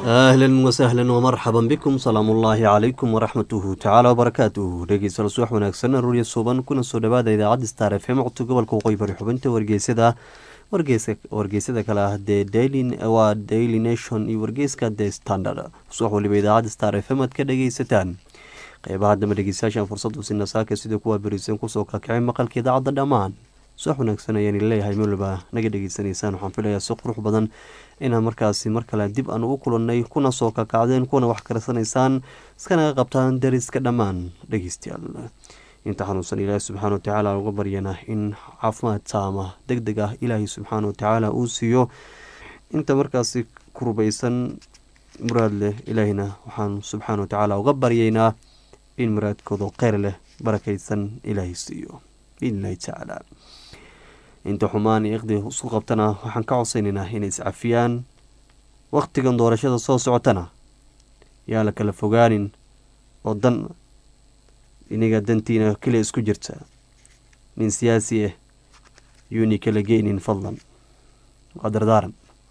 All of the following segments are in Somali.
ahlan wasahlan wmarxaban bikum salaamu ullaahi calaykum waraxmatuhu tacaala wbarakaatuhu dhegeystayaal subax wanaagsan aruurya suuban kuna soo dhawaada idaacadda star f m codka gobolka waqooyi bari xubinta wargeysada wargeysyada kale ah dee waa daily nation iyo wargeyska the standard subax waliba idaacadda star f m aad ka dhegeysataan qeybaha dambe dhegeystayaashan fursad usina saaka sida kuwa berisan kusoo kakacay maqalka idaacadda dhammaan subax wanaagsan ayaan leeyahay meliba naga dhegeysanaysaan waxaan filayaa si qurux badan inaan markaasi mar kale dib aan ugu kulannay kuna soo kakacdeen kuna wax karsanaysaan iskanaga qabtaan dariska dhammaan dhegeystayaal inta xanuunsan ilaahi subxaana watacaala uga baryana in caafimaad taama deg deg ah ilaahay subxaana watacaala uu siiyo inta markaasi kurbaysan muraad leh ilaahina waxaan subxaana watacaala uga baryaynaa in muraadkooda kheyr leh barakaysan ilaahay siiyo biidnillahi tacaala inta xumaan iyo iqdi isku qabtana waxaan ka codsaynaynaa inay iscafiyaan wakhtigan doorashada soo socotana yaa la kala fogaanin oo dan iniga dantiina keliya isku jirta nin siyaasi ah yuuni kala geynin fadlan waa dardaaran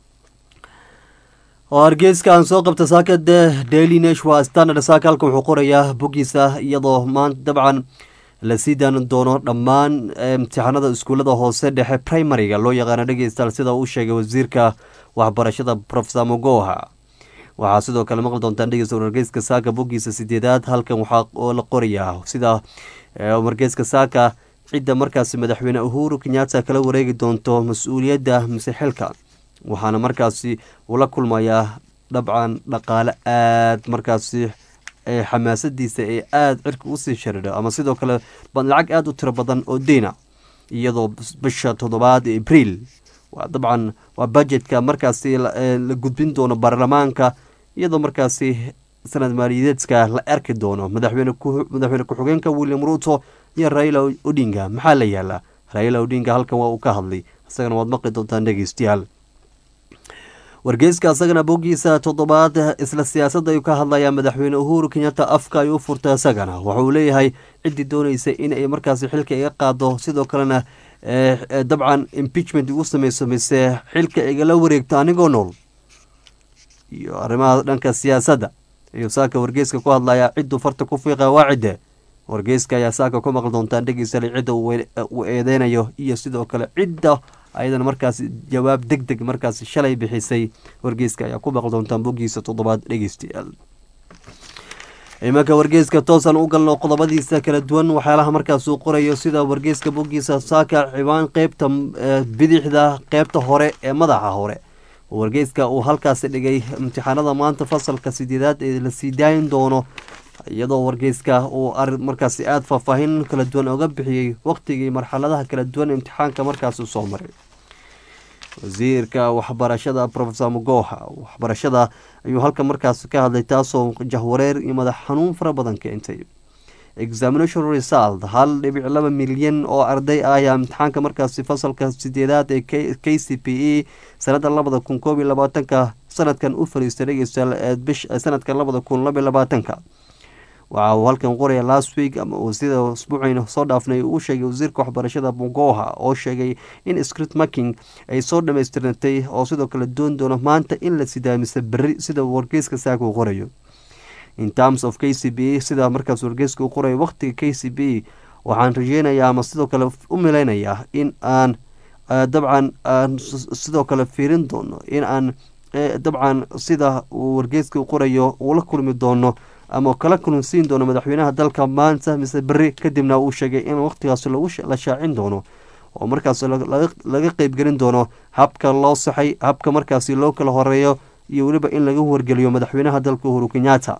oo hargeyska aan soo qabta saakade daily nash waa standard saaka halka wuxuu qorayaa boggiisa iyadoo maanta dabcan la sii daan doono dhammaan imtixaanada iskuullada hoose dhexe primariga loo yaqaano dhegeystayaal sida uu sheegay wasiirka waxbarashada profesor mogoha waxaa sidoo kale maqli doontaan dhegeysta wargeyska saaka boggiisa sideedaad halkan waxaa la qorayaa sida wargeyska saaka cidda markaasi madaxweyne uhuru kenyatta kala wareegi doonto mas-uuliyadda mise xilka waxaana markaasi uu la kulmayaa dabcan dhaqaale aada markaasi xamaasadiisa ee aada cirka usii shariidho ama sidoo kale lacag aada u tiro badan oo deyna iyadoo bisha toddobaad ee abriil waa dabcan waa budgetka markaasi la gudbin doono baarlamaanka iyadoo markaasi sanad maaliyadeedka la arki doono madaxweyne ku-xigeenka william ruto iyo raila odinga maxaa la yaalaa raila odinga halkan waa uu ka hadlay isagana waad maqli doontaan dhegeystayaal wargeyska isagana boggiisa toddobaad isla siyaasadda ayuu ka hadlayaa madaxweyne uhuru kenyatta afka ayuu u furtay isagana waxauu leeyahay ciddii doonaysa inay markaasi xilka iga qaado sidoo kalena dabcan impeachment igu sameyso mise xilka igala wareegto anigoo nool iyo arrimaha dhanka siyaasadda ayuu saaka wargeyska ku hadlayaa cidduu farta ku fiiqa waa cidde wargeyska ayaa saaka ku maqli doontaan dhegeysale cidda uu eedeynayo iyo sidoo kale cidda ayadana markaasi jawaab deg deg markaasi shalay bixisay wargeyska ayaa ku maqli doontaan boggiisa toddobaad dhegeystayaal imanka wargeyska toosan u galno qodobadiisa kala duwan waxyaalaha markaas uu qorayo sida wargeyska boggiisa saaka ciwaan qeybta bidixda qeybta hore ee madaxa hore wargeyska uu halkaasi dhigay imtixaanada maanta fasalka sideedaad ee la sii daayin doono iyadoo wargeyska uu markaasi aada faahfaahin kala duwan oga bixiyey waqtigii marxaladaha kala duwan imtixaanka markaasi soo maray wasiirka waxbarashada profesor mogoha waxbarashada ayuu halka markaasi ka hadlay taasoo jahwareer iyo madax xanuun fara badan keentay examination result hal dhibic laba milyan oo arday ah ayaa imtixaanka markaasi fasalka sideedaad ee k c p e sanada labada kun koob iyo labaatanka sanadkan u fariistay dhegeystayaal ee bish sanadka labada kun laba iyo labaatanka waxa uu halkan qoraya last week ama sida usbuucayna soo dhaafnay uu sheegay wasiirka waxbarashada mogoha oo sheegay in script marking ay soo dhamaystirnatay oo sidoo kale doon doono maanta in la sidaamisa beri sida wargeyska saaka uu qorayo in terms of k c b sida markaas wargeyska uu qorayo waqtiga k c b waxaan rajeynayaa ama sidoo kale u mileynayaa in aan dabcan aan sidoo kale fiirin doono in aan dabcan sida uu wargeyska qorayo uu la kulmi doono ama kala kulunsiin doono madaxweynaha dalka maanta mise beri kadibna uu sheegay in waqtigaas la shaacin doono oo markaas laga qeybgelin doono habka loo saxay habka markaasi loo kala horeeyo iyo weliba in laga wargeliyo madaxweynaha dalka uhuru kenyatta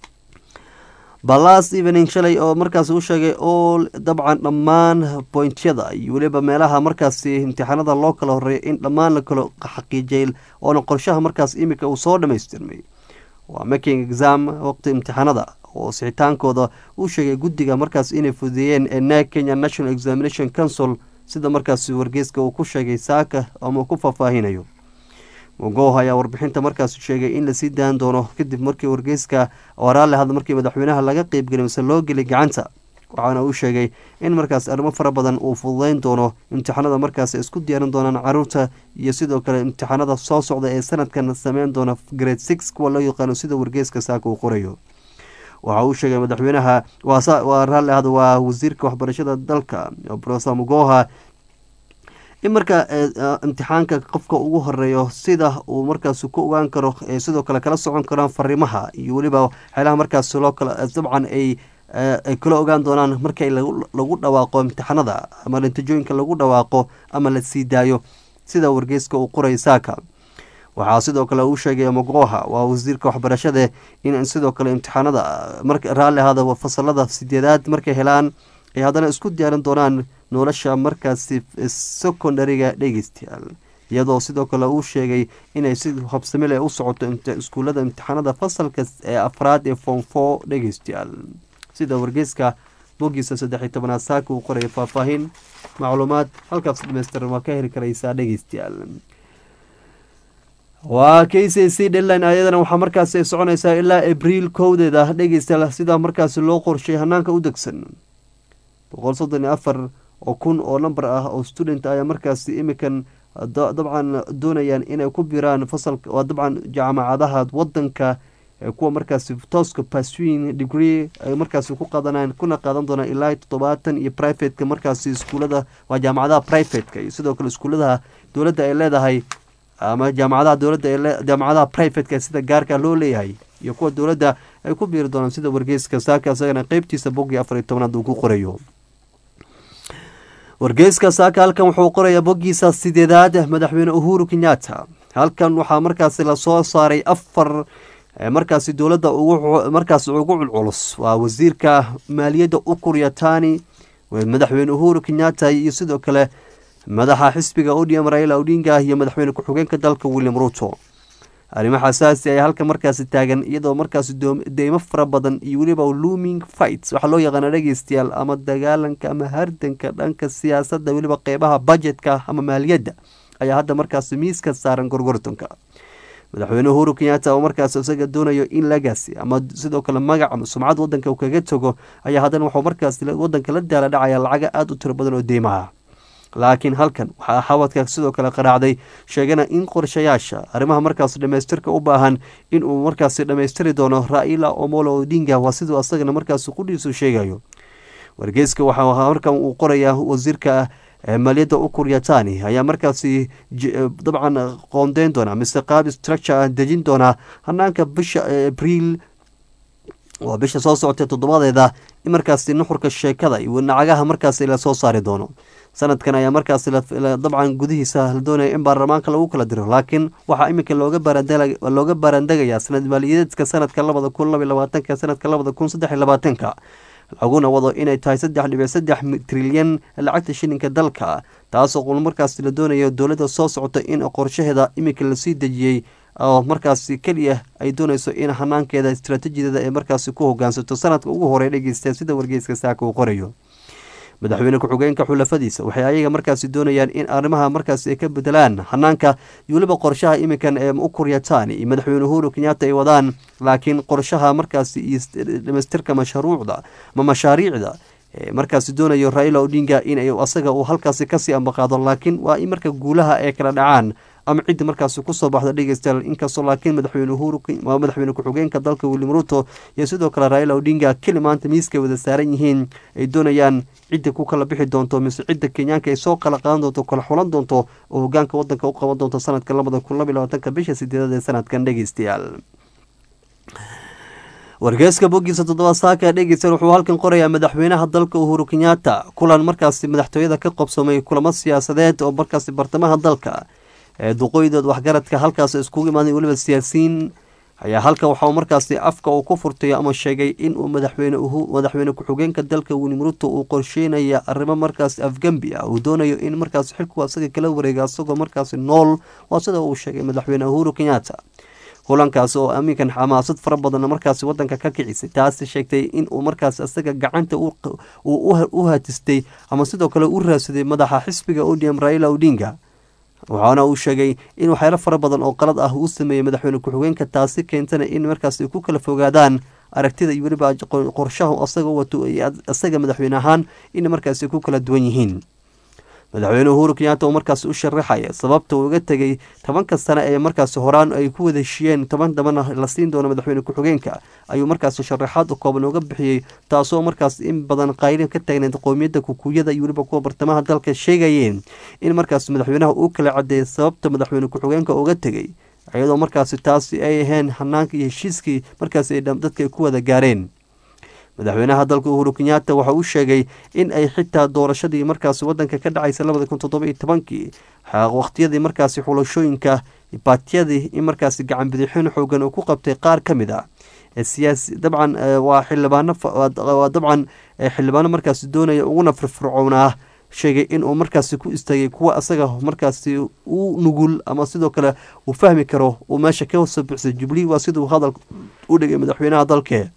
balas evening shalay oo markaasi u sheegay oo dabcan dhammaan bointyada iyo weliba meelaha markaasi imtixaanada loo kala horeeyo in dhammaan la kala xaqiijiyay oona qorshaha markaas imika uu soo dhamaystirmay waa making exam waqti imtixaanada oo sixitaankooda uu sheegay guddiga markaas inay fudeeyeen ee na kenya national examination council sida markaasi wargeyska uu ku sheegay saaka ama ku faahfaahinayo mogoh ayaa warbixinta markaas sheegay in lasii daan doono kadib markii wargeyska waraale hadla markii madaxweynaha laga qeybgelay mise loo gelay gacanta waxaana uu sheegay in markaas arrimo fara badan uu fududeyn doono imtixaanada markaas isku diyaarin doonaan caruurta iyo sidoo kale imtixaanada soo socda ee sanadkan sameyn doona grade six kuwa loo yaqaano sida wargeeska saaka uu qorayo waxa uu sheegay madaxweynaha waa raalli ahda waa wasiirka waxbarashada dalka profesor mugoha in marka imtixaanka qofka ugu horeeyo sida uu markaas ku ogaan karo sidoo kale kala socon karaan fariimaha iyo weliba waxyaalaha markaas loo kala dabcan ay ay kala ogaan doonaan markay lagu dhawaaqo imtixaanada ama natiijooyinka lagu dhawaaqo ama la sii daayo sida wargeyska uu qoray saaka waxaa sidoo kale uu sheegay mogoha waa wasiirka waxbarashada in sidoo kale imtixaanada raalli ahaada fasalada sideedaad markay helaan ay haddana isku diyaarin doonaan nolosha markaasi secondariga dhegeystayaal iyadoo sidoo kale uu sheegay inay si habsamil u socoto iskuullada imtixaanada fasalka ee afraad ee form four dhegeystayaal sida wargeyska bogiisa saddex iyo tobanaad saaka uu qoraya faahfaahin macluumaad halkaas dhamaystiran waa ka heli karaysaa dhegeystayaal waa k c c dheline ayadana waxaa markaas soconaysaa ilaa abriil kowdeeda dhegeystayaal sidaa markaas loo qorshay hanaanka u degsan boqol soddon iyo afar oo kun oo namber ah oo student ayaa markaasi imikan dabcan doonayaan inay ku biraan fasalka waa dabcan jaamacadaha wadanka kuwa markaasi tooska paswin degree ay markaasi ku qaadanayaan kuna qaadan doonaan ilaa toddobaatan iyo privateka markaasi iskuulada waa jaamacadaha privateka iyo sidoo kale iskuuladaha dowladda ay leedahay ama jaamacadaha dowladda jaamacadaha privateka sida gaarka loo leeyahay iyo kuwa dowladda ay ku biiri doonaan sida wargeyska saaka isagana qeybtiisa boggii afar iyo tobnaad uu ku qorayo wargeyska saaka halkan wuxuu qorayaa boggiisa sideedaad madaxweyne uhuru kenyatta halkan waxaa markaasi lasoo saaray afar markaasi dowladda markaas ugu culculus waa wasiirka maaliyadda ukur yatani madaxweyne uhuru kenyatta iyo sidoo kale madaxa xisbiga odm raila odinga iyo madaxweyne ku-xigeenka dalka william ruto arrimo xasaasi ayaa halkan markaasi taagan iyadoo markaasi deymo fara badan iyo weliba looming fights waxaa loo yaqaana dhegeystayaal ama dagaalanka ama hardanka dhanka siyaasadda weliba qeybaha budgetka ama maaliyadda ayaa hadda markaasi miiska saaran gorgortonka madaxweyne uhuru kenyatta oo markaas isaga doonayo in lagasi ama sidoo kale magac ama sumcad wadanka uu kaga tago ayaa haddana wuxuu markaas wadanka la daala dhacaya lacaga aada u tiro badan oo deymaha laakiin halkan waxaa xawadka sidoo kale qaraacday sheegana in qorshayaasha arrimaha markaas dhamaystirka u baahan inuu markaasi dhammaystiri doono raila omolo odinga waa siduu asagana markaas qudhiisu sheegayo wargeyska waxaa markan uu qorayaa wasiirka maaliyadda ukur yatani ayaa markaasi dabcan qoondeyn doonaa mise qaab structure dejin doonaa hanaanka bisha abriil waa bisha soo socotay toddobadeeda in markaasi nuxurka sheekada iyo nacagaha markaasi lasoo saari doono sanadkan ayaa markaas dabcan gudihiisa la doonaya in baarlamaanka lagu kala diro laakiin waxaa iminka looga baaraandegayaa sanad maaliyadeedka sanadka labada kun laba labaatanka sanadka labada kun saddex labaatanka laguna wado inay tahay saddex dhibic saddex trilyan lacagta shilinka dalka taasoo qul markaas la doonayo dowladda soo socota in qorshaheeda iminka lasii dejiyey oo markaasi keliya ay doonayso in hanaankeeda istraatiijiyadeeda ay markaasi ku hogaansato sanadka ugu horey dhegeysta sida wargeyska saaka uu qorayo madaxweyne ku-xigeenka xulafadiisa waxay ayaga markaasi doonayaan in arrimaha markaasi ay ka bedelaan hanaanka iyo weliba qorshaha iminkan ee ukur yatani iyo madaxweyne uhuru kenyatta ay wadaan laakiin qorshaha markaasi iyo dhamaystirka mashruucda ama mashaariicda markaasi doonayo raila odinga in asaga uu halkaasi kasii ambaqaado laakiin waa in marka guulaha ay kala dhacaan ama cidda markaasi kusoo baxda dhegeystayaal inkastoo laakiin madaxweyne uhuru madaxweyne ku-xigeenka dalka william ruto iyo sidoo kale raila odinga keli maanta miiskay wada saaran yihiin ay doonayaan cidda ku kala bixi doonto mise cidda kenyaanka ay soo kala qaadan doonto kala xulan doonto oo hogaanka wadanka u qaban doonto sanadka labada kun laba labaatanka bisha sideedad ee sanadkan dhegeystayaal wargeeska bogiisa toddoba saaka dhegeysan wuxuu halkan qorayaa madaxweynaha dalka uhuru kenyatta kulan markaasi madaxtooyada ka qobsamay kulamo siyaasadeed oo markaasi bartamaha dalka ee duqooydood waxgaradka halkaas iskugu imaaday weliba siyaasiyiin ayaa halka waxau markaasi afka uu ku furtay ama sheegay inuu madaxweyne madaxweyne ku-xigeenka dalka william ruto uu qorsheynaya arrimo markaasi afgembi ah uu doonayo in markaasi xilku asaga kala wareega asagoo markaasi nool waa sida uu sheegay madaxweyne uhuru kenyatta kulankaasi oo aminkan xamaasad fara badan markaasi wadanka ka kicisay taasi sheegtay inuu markaas isaga gacanta u hatistay ama sidoo kale u raadsaday madaxa xisbiga odm raila odinga waxaana uu sheegay in waxyaalo fara badan oo qalad ah uu sameeyey madaxweyne ku-xigeenka taasi keentana in markaas ay ku kala fogaadaan aragtida iyo weliba qorshaha asaga wato isaga madaxweyne ahaan in markaasi ku kala duwan yihiin madaxweyne uhuru kenyaata oo markaasi u sharaxaya sababta uu uga tegay tobanka sane ee markaasi horaan ay ku wada heshiyeen toban dambana la siin doono madaxweyne ku-xigeenka ayuu markaasi sharaxaad kooban uga bixiyey taasoo markaas in badan qaylin ka taagneed qowmiyadda kukuyada iyo weliba kuwa bartamaha dalka sheegayeen in markaasi madaxweynaha uu kala cadeeyay sababta madaxweyne ku-xigeenka uga tegay iyadoo markaasi taasi ay ahayn hanaanka iyo heshiiskii markaasi ay dadka ay ku wada gaareen madaxweynaha dalka uhuru kenyaata waxa uu sheegay in ay xitaa doorashadii markaasi wadanka ka dhacaysa labada kun toddoba iyo tobankii waqtiyadii markaasi xulashooyinka baatiyadii in markaasi gacan bidixin xoogan uu ku qabtay qaar ka mid a siyaasi dabcan waa xildhibaano waa dabcan xildhibaano markaasi doonaya uguna firfircoonaa sheegay inuu markaasi ku istaagay kuwa asaga markaasi u nugul ama sidoo kale uu fahmi karo uu meesha ka soo bixsay jubli waa siduu hadal u dhigay madaxweynaha dalke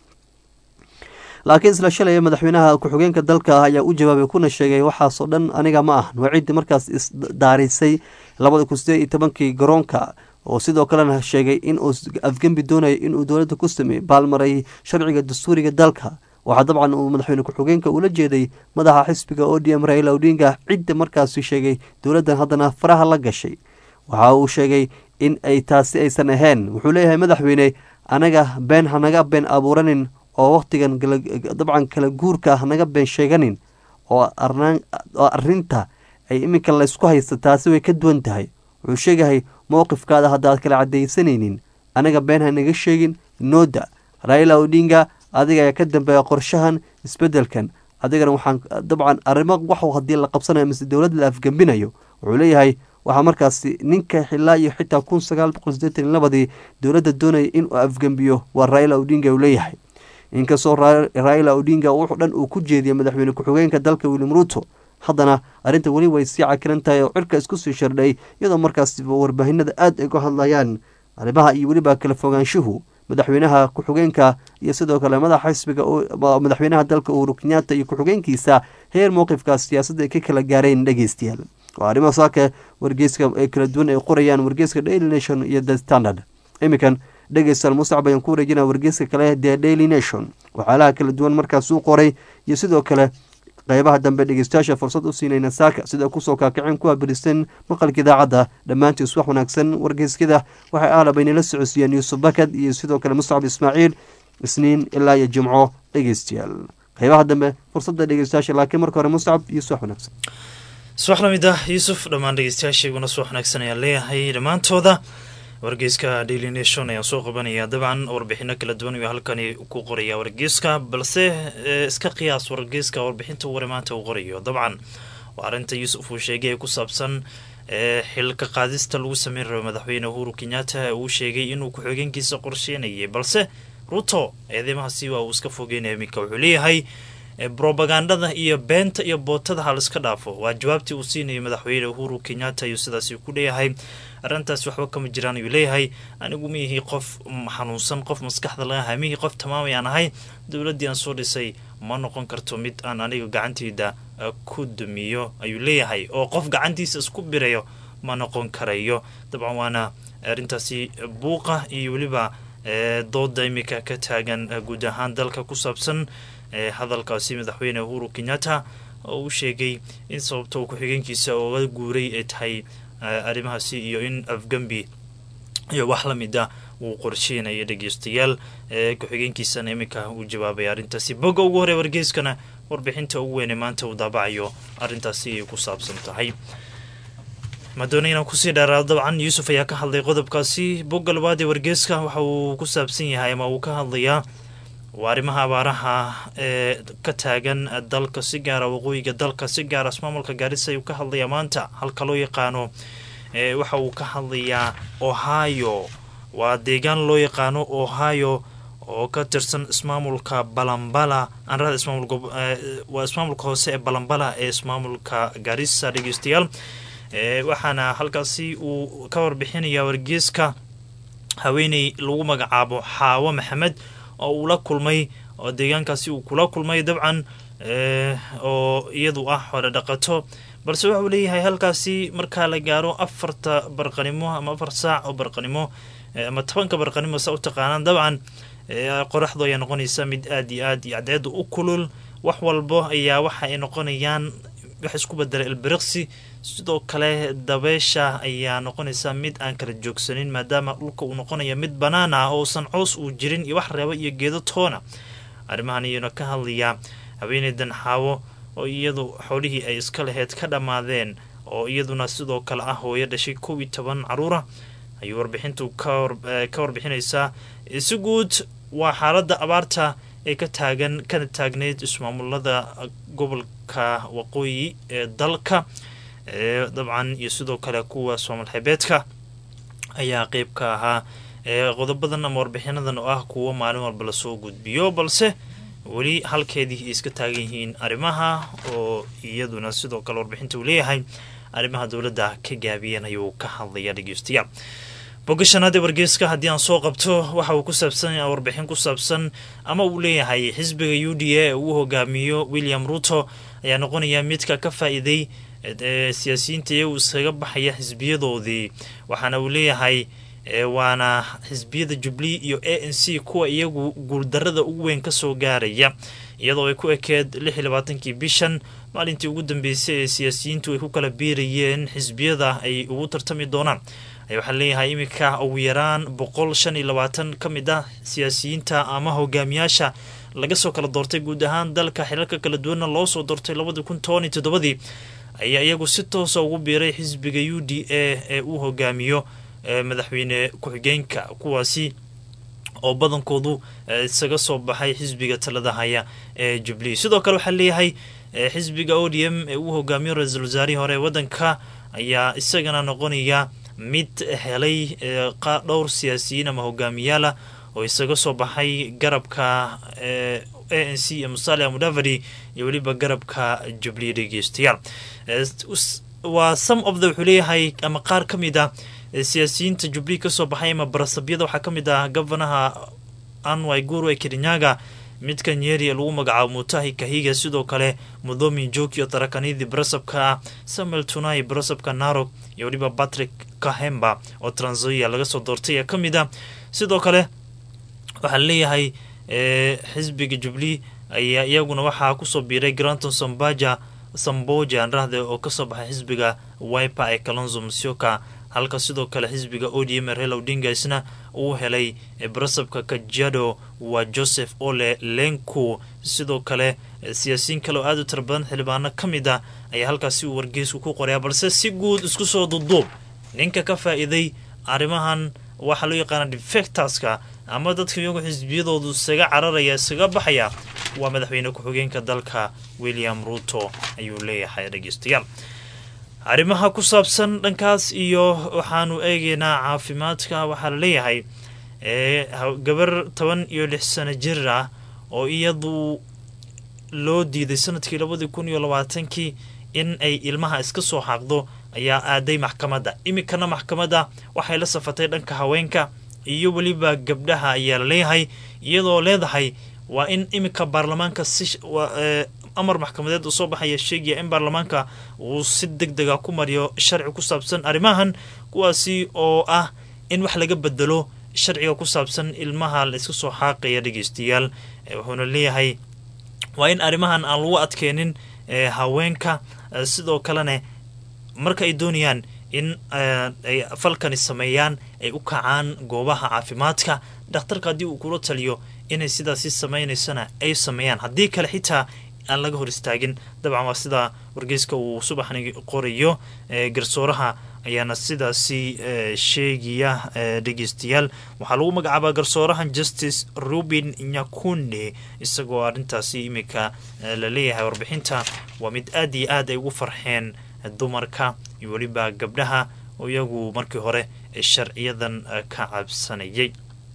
laakiin isla shalay madaxweynaha ku-xigeenka dalka ayaa u jawaabay kuna sheegay waxaasoo dhan aniga ma ahan waa ciddii markaas isdaarisay labada kun sideed iyo tobankii garoonka oo sidoo kalena sheegay inuu afgembi doonayo inuu dowladda ku sameeyey baalmaray sharciga dastuuriga dalka waxaa dabcan uu madaxweyne ku-xigeenka ula jeeday madaxa xisbiga o d m raila odinga cidda markaasi sheegay dowladdan haddana faraha la gashay waxa uu sheegay in ay taasi aysan ahayn wuxuu leeyahay madaxweyne anaga been hanaga been abuuranin oo wakhtigan dabcan kala guurka hanaga been sheeganin oo arinta ay iminka laysku haysta taasi way ka duwan tahay wuxuu sheegahay mowqifkaada haddaad kala cadaysanaynin anaga been hanaga sheegin nooda raila odinga adiga ayaa ka dambeeya qorshahan isbedelkan adigana waxaan dabcan arrimo wax haddii la qabsanayo mise dowladda la afgembinayo wuxuu leeyahay waxaa markaasi ninka xilaa iyo xitaa kun sagaal boqol sideetan iyo labadii dowladda doonaya inuu afgembiyo waa raila odinga uu leeyahay inkastoo raila odinga wuxuu dhan uu ku jeediyay madaxweyne ku-xigeenka dalka william ruto haddana arrinta weli way sii cakiran tahay oo cirka isku sii shardhay iyadoo markaas warbaahinada aada ay uga hadlayaan arrimaha iyo weliba kala fogaanshuhu madaxweynaha ku-xigeenka iyo sidoo kale madaxa xisbiga madaxweynaha dalka uhuru kenyaata iyo ku-xigeenkiisa heer mowqifkaas siyaasadda ay ka kala gaareen dhegeystayaal waa arrimo saaka wargeyska ee kala duwan ay qorayaan wargeyska daily nation iyo the standard iminkan dhegeystayaal musacab ayaan ku wareejinaa wargeyska kale the daily nation waxyaalaha kala duwan markaas uu qoray iyo sidoo kale qeybaha dambe dhegeystayaasha fursad u siinayna saaka sida kusoo kaakaceen kuwa biristan maqalka idaacadda dhammaantiis wax wanaagsan wargeyskada waxay aalab aynala socodsiiyeen yuusuf bakad iyo sidoo kale muscab ismaaciil isniin ilaa iyo jimco dhegeystayaal qeybaha dambe fursadda dhegeystayaasha laakiin marka hore muscab iyo suwax wanaagsan subax lamid ah yuusuf dhammaan dhegeystayaashayguna subax wanaagsan ayaan leeyahay dhammaantooda wargeyska daily nation ayaan soo qabanaya dabcan warbixino kala duwan ayuu halkani ku qoraya wargeyska balse iska qiyaas wargeyska warbixinta ware maanta uu qorayo dabcan waa arrinta yuusuf uu sheegay ee ku saabsan xilka qaadista lagu sameyn rabo madaxweyne uhuru kenyatta uu sheegay inuu ku-xigeenkiisa qorsheynayay balse ruto eedeymahaasi waa uu iska fogeynaya iminka wuxuu leeyahay brobagandada iyo beenta iyo bootada ha laiska dhaafo waa jawaabtii uu siinayo madaxweyne uhuru kenyatta ayuu sidaasi ku leeyahay arrintaas waxba kama jiraan ayuu leeyahay anigu miyihii qof xanuunsan qof maskaxda laga hay mihii qof tamaamay aan ahay dowladdii aan soo dhisay ma noqon karto mid aan aniga gacanteyda ku dumiyo ayuu leeyahay oo qof gacantiisa isku birayo ma noqon karayo dabcan waana arrintaasi buuqa iyo weliba dooda imika ka taagan guud ahaan dalka ku saabsan hadalkaasi madaxweyne uhuru kenyatta oo uu sheegay in sababta uu ku-xigeenkiisa oga guuray ay tahay arrimahaasi iyo in afgembi iyo wax la mid a uu qorsheynaya dhegeystayaal ku-xigeenkiisana iminka uu jawaabay arrintaasi bogga ugu horey wargeyskana warbixinta ugu weyne maanta uu daabacayo arrintaasi ay ku saabsan tahay madoona inaan kusii dheeraado dabcan yuusuf ayaa ka hadlay qodobkaasi bogga labaad ee wargeyska waxa uu ku saabsan yahay ama uu ka hadlayaa waa arrimaha abaaraha ee ka taagan dalka si gaara waqooyiga dalka si gaara ismaamulka gaarisa ayuu ka hadlayaa maanta halka loo yaqaano waxa uu ka hadlayaa ohio waa deegaan loo yaqaano ohio oo ka tirsan ismaamulka balambala anrada ismaamulwaa ismaamulka hoose ee balambala ee ismaamulka gaarisa dhegeystayaal waxaana halkaasi uu ka warbixinayaa wargeeska haweeney lagu magacaabo xaawo maxamed oo uu la kulmay oo deegaankaasi uu kula kulmay dabcan oo iyadu ah hore dhaqato balse waxauu leeyahay halkaasi markaa la gaaro afarta barqanimo ama afar saac oo barqanimo ama tobanka barqanimo sa u taqaanaan dabcan qoraxdu ayaa noqonaysa mid aad iyo aad iyo cadceeda u kulul wax walbo ayaa waxa ay noqonayaan wax isku bedela ilbiriqsi sidoo kale dabeesha ayaa noqonaysa mid aan kala joogsanin maadaama dhulka uu noqonaya mid bannaan ah ousan coos uu jirin iyo wax reeba iyo geedo toona arrimahan iyuuna ka hadlayaa haweeneydan xaawo oo iyadu xoolihii ay iska laheyd ka dhammaadeen oo iyaduna sidoo kale ah hooyo dhashay kow iyo toban caruura ayuu warbixintu ka warbixinaysaa si guud waa xaaladda abaarta ee ka taagan kana taagneyd ismaamulada gobolka waqooyi ee dalka dabcan iyo sidoo kale kuwa soomal xebeedka ayaa qeyb ka ahaa qodobadan ama warbixinadan oo ah kuwo maalin walba lasoo gudbiyo balse weli halkeedii ay iska taagan yihiin arrimaha oo iyaduna sidoo kale warbixinta uu leeyahay arrimaha dowladda ka gaabiyeen ayuu ka hadlaya dhegeystayaal bogga shanaad ee wargeyska haddii aan soo qabto waxa uu ku saabsan warbixin ku saabsan ama uu leeyahay xisbiga u d a ee uu hogaamiyo william ruto ayaa noqonaya midka ka faa-iiday siyaasiyiinta iyagu iskaga baxaya xisbiyadoodii waxaana uu leeyahay waana xisbiyada jubli iyo a n c kuwa iyagu guuldarada ugu weyn kasoo gaaraya iyadoo ay ku ekeed lix iyo labaatankii bishan maalintii ugu dambeysay ee siyaasiyiintu ay ku kala biirayeen xisbiyada ay ugu tartami doonaan waxaa leeyahay iminka ugu yaraan boqol shan iyo labaatan ka mid ah siyaasiyiinta ama hogaamiyaasha laga soo kala doortay guud ahaan dalka xilalka kala duwanna loo soo doortay labadii kun toban iyo toddobadii ayaa iyagu si toosa ugu biiray xisbiga u d a ee uu hogaamiyo madaxweyne ku-xigeenka kuwaasi oo badankoodu isaga soo baxay xisbiga talada haya ee jubilee sidoo kale waxaa leeyahay xisbiga o d m ee uu hogaamiyo ra-iisul wasaarihii hore ee waddanka ayaa isagana noqonaya mid helay dhowr siyaasiyiin ama hogaamiyaala oo isaga soo baxay garabka a n c ee musalia mudavadi iyo weliba garabka jubilee dhegeystayaal waa some of the wuxuu leeyahay ama qaar ka mid ah siyaasiyiinta jubilee kasoo baxay ama barasabyada waxaa ka mid ah gofanaha anway guru ee kirinyaga midka nyeri ee lagu magacaabo mutahi kahiga sidoo kale mudhomi jokio tarakanidi barasabka ah samuel tunai barasabka narok iyo weliba patrick kahemba oo tranzoia laga soo doortay ee ka mid ah sidoo kale waxaa leeyahay xisbiga jubilee ayaa iyaguna waxaa kusoo biiray granton sambaja samboja anrahde oo kasoo baxay xisbiga wiper ee kalonzo musyoka halka sidoo kale xisbiga o d m ee rela odinga isna uu helay barasabka kajiado waa joseph ole lenku sidoo kale siyaasiyiin kale oo aada u tira badan xildhibaano ka mid ah ayaa halkaasi uu wargeysku ku qoraya balse si guud isku soo duduub ninka ka faa-iiday arrimahan waxaa loo yaqaana defectorska ama dadka iyagu xisbiyadoodu isaga cararaya isaga baxaya waa madaxweyne ku-xigeenka dalka william ruto ayuu leeyahay dhegeystayaal arrimaha ku saabsan dhankaas iyo waxaanu eegeynaa caafimaadka waxaa la leeyahay gabar toban iyo lix sano jir ah oo iyadu loo diiday sanadkii labadii kun iyo labaatankii in ay ilmaha iska soo xaaqdo ayaa aaday maxkamadda iminkana maxkamadda waxay la safatay dhanka haweenka iyo weliba gabdhaha ayaa la leeyahay iyadoo leedahay waa in iminka baarlamaanka si amar maxkamadeed uu soo baxaya sheegaya in baarlamaanka uu si deg dega ku mariyo sharci ku saabsan arrimahan kuwaasi oo ah in wax laga bedelo sharciga ku saabsan ilmaha la iska soo xaaqaya dhegeystayaal wuxuuna leeyahay waa in arrimahan aan lagu adkeenin haweenka sidoo kalena marka ay doonayaan in ay falkani sameeyaan ay u kacaan goobaha caafimaadka dhakhtarka haddii uu kula taliyo inay sidaasi samaynaysana ay sameeyaan haddii kale xitaa aan laga hor istaagin dabcan waa sida wargeyska uu subaxni qorayo garsooraha ayaana sidaasi sheegaya dhegeystayaal waxaa lagu magacaabaa garsoorahan justice ruben nyakunde isagoo arrintaasi iminka la leeyahay warbixinta waa mid aad iyo aad ay ugu farxeen dumarka iyo weliba gabdhaha oo iyagu markii hore sharciyadan ka cabsanayay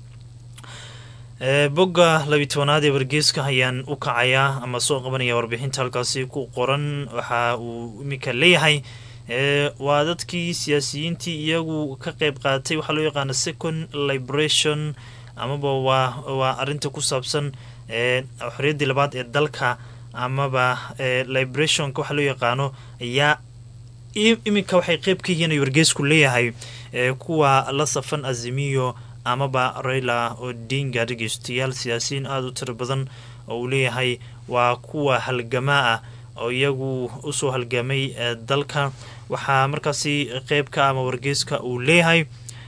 bogga labiyi tobanaad ee wargeyska ayaan u kacayaa ama soo qabanaya warbixinta halkaasi ku qoran waxa uu iminka leeyahay waa dadkii siyaasiyiintii iyagu ka qeyb qaatay waxaa loo yaqaana second liberation amaba waa waa arinta ku saabsan xorriyaddii labaad ee dalka amaba liberationka waxaa loo yaqaano ayaa iminka waxay qeyb ka yihiin ay wargeysku leeyahay kuwa la safan azimiyo amaba raila odinga dhegeystayaal siyaasiyiin aada u tiro badan oo uu leeyahay waa kuwa halgamaa ah oo iyagu usoo halgamay dalka waxaa markaasi qeybka ama wargeyska uu leeyahay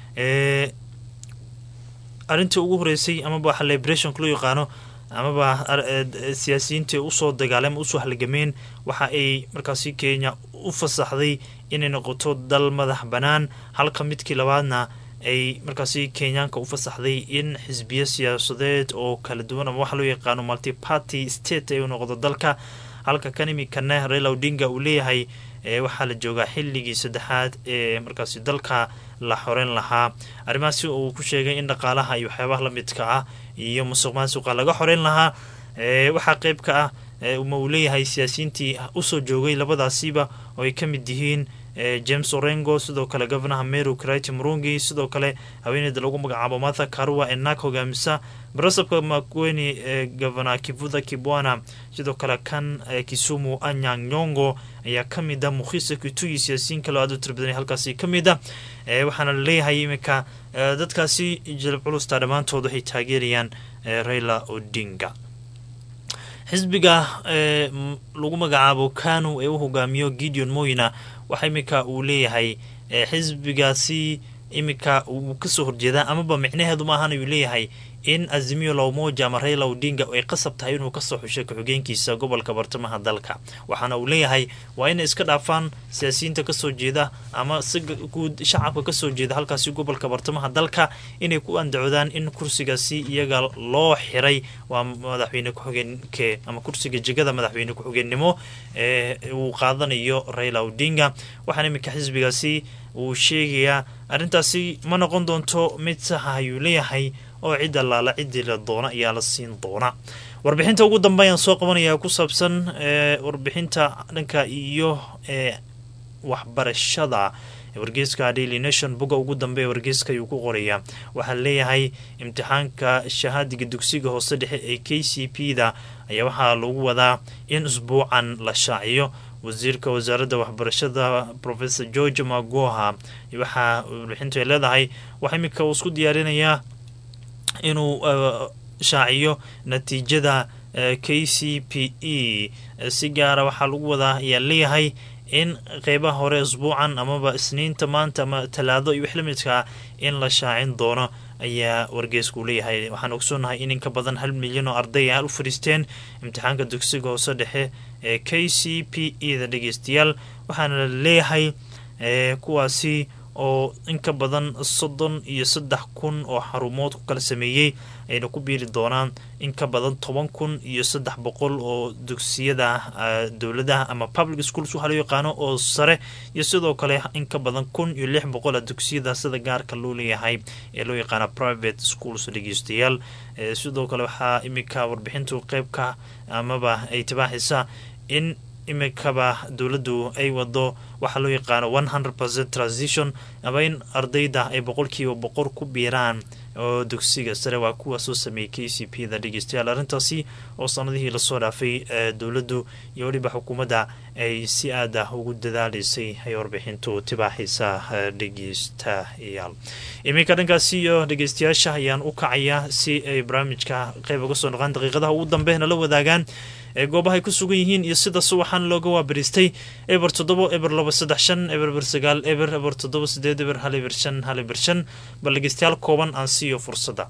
arrintii ugu horeysay amaba waxa liberationka loo yaqaano amaba siyaasiyiintii usoo dagaalay ama usoo halgameen waxa ay markaasi kenya u fasaxday inay noqoto dal madax bannaan halka midkii labaadna ay markaasi kenyaanka u fasaxday in xisbiyo siyaasadeed oo kala duwan ama waxa loo yaqaano multiparty state ay u noqdo dalka halka kan imikana raila odinga uu leeyahay waxaa la joogaa xilligii saddexaad ee markaasi dalka la xoreyn lahaa arrimahaasi uu ku sheegay in dhaqaalaha iyo waxyaabaha la midka ah iyo musuq maasuqa laga xoreyn lahaa waxaa qeyb ka ah ma uu leeyahay siyaasiyiintii usoo joogay labadaasiba oo ay ka mid yihiin james orengo sidoo kale governaha meru kriti murungi sidoo kale haweeneyda lagu magacaabo martha karua ee naag hogaamisa barasabka makweni ee governor kivuda kibwana sidoo kale kan kisumu anyang nyongo ayaa kamid a mukhisa kituyi siyaasiyiin kaloo aad u tira badan halkaasi ka mid a waxaana laleeyahay iminka dadkaasi jalab culusta dhammaantood waxay taageerayaan raila odinga xisbiga lagu magacaabo kanu ee u hogaamiyo gideon moyna waxa iminka uu leeyahay xisbigaasi iminka uu kasoo horjeedaa amaba micnaheedu maahan uu leeyahay in azimiyo lowmoja ama raila odinga ay qasab tahay inuu kasoo xushay ku-xigeenkiisa gobolka bartamaha dalka waxaana uu leeyahay waa inay iska dhaafaan siyaasiyiinta kasoo jeeda ama si guud shacabka kasoo jeeda halkaasi gobolka bartamaha dalka inay ku andacodaan in kursigaasi iyaga loo xiray waa madaxweyne ku-xigeenke ama kursiga jegada madaxweyne ku-xigeennimo ee uu qaadanayo raila odinga waxaana iminka xisbigaasi uu sheegayaa arrintaasi ma noqon doonto mid saxa ayuu leeyahay oo cid allaala ciddii la doona ayaa la siin doona warbixinta ugu dambe ayaan soo qabanayaa ku saabsan warbixinta dhanka iyo waxbarashada wargeyska daily nation bogga ugu dambe ee wargeyska ayuu ku qorayaa waxaa leeyahay imtixaanka shahaadiga dugsiga hoose dhexe ee k c p da ayaa waxaa lagu wadaa in usbuucan la shaaciyo wasiirka wasaaradda waxbarashada professor george magoha waxaa warbixintu ay leedahay waxaa iminka uu isku diyaarinayaa inuu shaaciyo natiijada k c p e si gaara waxaa lagu wadaa ayaa leeyahay in qeybaha hore isbuucan amaba isniinta maanta ama talaado iyo wix la midkaa in la shaacin doono ayaa wargeysku leeyahay waxaan ogsoonahay in in ka badan hal milyan oo arday ah u fadhiisteen imtixaanka dugsiga hoose dhexe ee k c p e da dhegeystayaal waxaana la leeyahay kuwaasi oo in ka badan soddon iyo saddex kun oo xarumood ku kala sameeyey ayna ku biiri doonaan in ka badan toban kun iyo saddex boqol oo dugsiyada dowladaha ama public schools waxaa loo yaqaano oo sare iyo sidoo kale in ka badan kun iyo lix boqol a dugsiyada sida gaarka loo leeyahay ee loo yaqaana private schools dhegeystayaal sidoo kale waxaa iminka warbixintu qeybka amaba ay tibaaxaysa in imikaba dowladdu ay wado waxaa loo yaqaano one hundred percent transition ama in ardayda ay boqolkiiba boqor ku biiraan oo dugsiga sare waa kuwa soo sameeyey k c p da dhegeystayaal arrintaasi oo sanadihii lasoo dhaafay dowladdu iyo weliba xukuumadda ay si aad ah ugu dadaaleysay ay warbixintu tibaaxaysa dhegeystayaal iminka dhankaasi iyo dhegeystayaasha ayaan u kacayaa si ay barnaamijka qeyb uga soo noqaan daqiiqadaha ugu dambe nala wadaagaan ee goobahay ku sugan yihiin iyo sidaas waxaan looga waabariistay eber toddobo eber laba saddex shan eber eber sagaal eber eber toddoba sideed eber hal eber shan hal eber shan bal dhegeystayaal kooban aan siiyo fursadda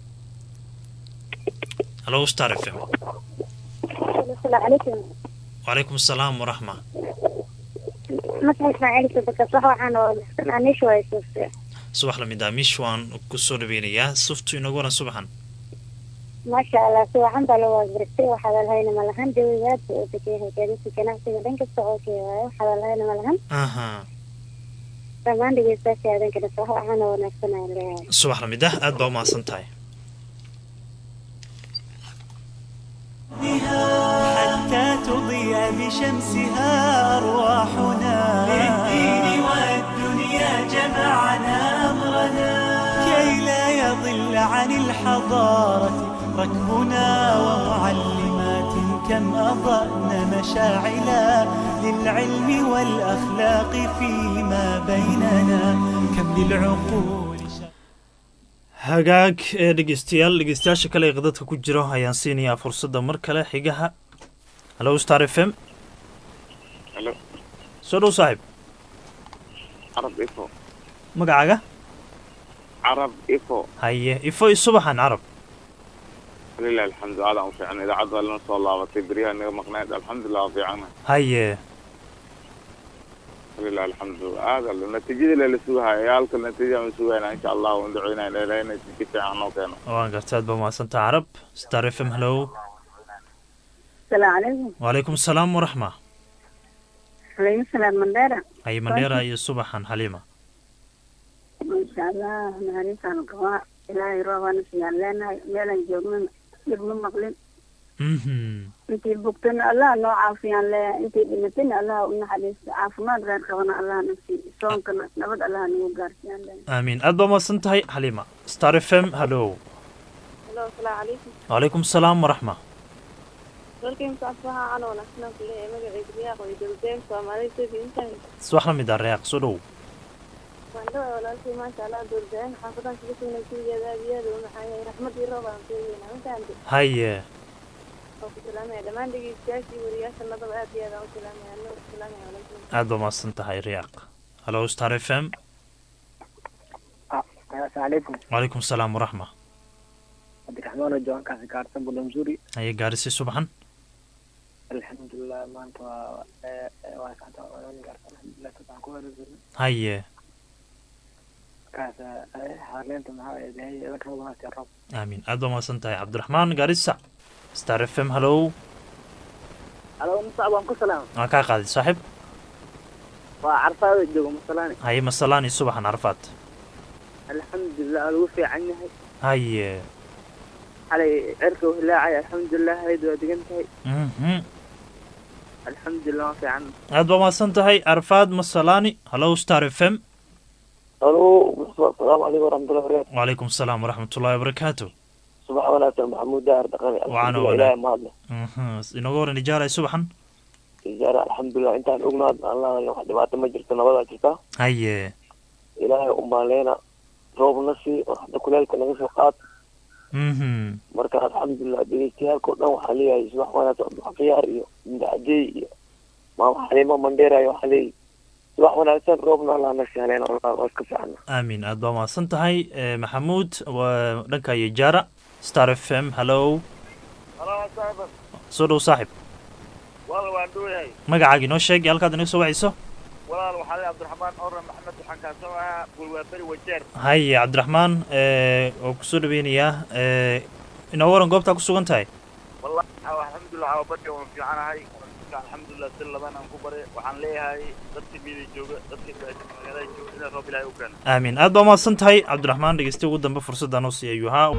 halo star f m wacalaykum asalaam waraxma subax lamid ah mish waan kusoo dhaweynayaa suftu inagu waran subaxan maasha allah si wacan baa loo waabiristay wax hadalhayna ma lahan jawigaadba oo degayahay gaadiidka ganacsiga dhan kasta oo keewaayo wax hadalhayna ma lahan aha dhammaan dhegeystayaasha aadanka dhasa wax wacan oo wanaagsan aan leeyahay subax lamid ah aad baa umahadsan tahay حتى تضيء بشمسها أرواحنا للدين والدنيا جمعنا أمرنا كي لا يضل عن الحضارة ركبنا ومعلمات كم أضأنا مشاعلا للعلم والأخلاق فيما بيننا كم للعقول hagaag ee dhegeystayaal dhegeystayaasha kale ee qadadka ku jiro ayaan siinayaa fursadda mar kale xigaha hallo star f m Hello. soo dhow saaxiib carab ifo magacaaga carab ifo haye ifo iyo subaxan carab lilah alxamdu aadaan u fiicnay idaacadda waa lana soo laabatay beryaha naga maqnayd alxamdulilah waa fiicana haye lilah alxamdu aada natiijada lela sugahaya yaalka natiijada ma sugayna insha allah waan duceynayna ilaahay natiija fiican noo keeno waan garta aad baa mahadsantaa carab star f m hallo السلام عليكم wacalaykum asalaam waraxma عليكم السلام مندارة haye mandheera iyo subaxan xaliima ما شاء الله نهاريسان القواء إلهي روضانا سيان لنا ميلا جوغنا يبنو مقلن mhm انتي بوقتنا الله نو عافيان لا انتي بنتنا الله ونحديث عافمات غير قوانا الله نفسي صومكنا نبد الله نيو قارسيان لنا aamiin aad baa mahadsan tahay xaliima star f m hallo هلو السلام عليكم wacalaykum asalaam waraxma dalkeen saafaha aan wanaagsanaan ku leeyahay magaciisa riyaaq way dowladeen soomaalida sidii intahay subax la mid ah reeq soo dhow waan dhawaa walaalkii maasha allah dowladeen xaafadan kaga sugnay keligeeda aad iyo aad u maxaa yahay raxmadii roob aan sheegayna intaante haye oo ku salaamaya dhammaan dhegeystayaashii wariyaasha nadaba aad iyo aad aan u salaamaya anoo ku salaamaya walaalkii aad baa mahadsan tahay reeq hallo star f m السلام عليكم wacalaykum asalaam waraxma عبد الرحمن وجوان كاسي كارتن بولمزوري haye gaarisi subaxan الحمد لله ما انت واسعت وانا كارتن الحمد لله تبع كويس haye كاسا حاليا انت معايا هي لك الله يا رب aamiin aad baa mahadsan tahay cabdiraxmaan gaarisa star f m hallo على مصعب وانكو سلام waan kaa qaaday saaxiib وعرفا جوجو مسلاني haye masalaan iyo subaxan carfaad الحمد لله الوفي عني haye علي عركه وهلاعي الحمد لله هيد ودقنتهي mhm الحمد لله ما في عنه aad baa mahadsan tahay carfaad masalaani hallo star f m الو السلام عليكم ورحمة الله وبركاته wacalaykum asalaam waraxmatullahi wabarakaatu صباح وناسة محمود داهر دقني وعنا الحمد ولا. لله ما الله mhm inooga waran ijaalay subaxan إجارة الحمد لله انت أغنى الله يوم حد ما تمجرت نبضا جرتا haye إلهي أم علينا روب نسي وحد كلالك نغسي وقات mhm مركا الحمد لله بيجتيال كنا وحاليا صباح وناسة بحقيار إيو من عجي ما حليمة منديرا يو حلي صباح وناسة روبنا الله نسي علينا والله واسكف عنا aamiin aad baa mahadsan tahay Eh, maxamuud waa dhanka iyo jaara star f m hallo soo dhow saaxiib walaal waan dhowayahay magacaagi noo sheeg iyo halkaad inaga soo wacayso walaal waxaa leh cabdiraxmaan orre maxamed waxaan kaasoo ahaa bulwaaberi wajeer haye cabdiraxmaan eh, oo kusoo dhaweynayaa eh, inoo waran goobtaa ku sugan tahay wallahi alxamdulilah waa badka waan fiicanahay alxamdulilah si laban aan ku bare waxaan leeyahay dadka miida jooga dadka magaalada jooga inaa roob ilaahay u keeno aamiin aad baa mahadsan tahay cabdiraxmaan dhegeysta ugu dambe fursadda noo siiya ayuu ahaa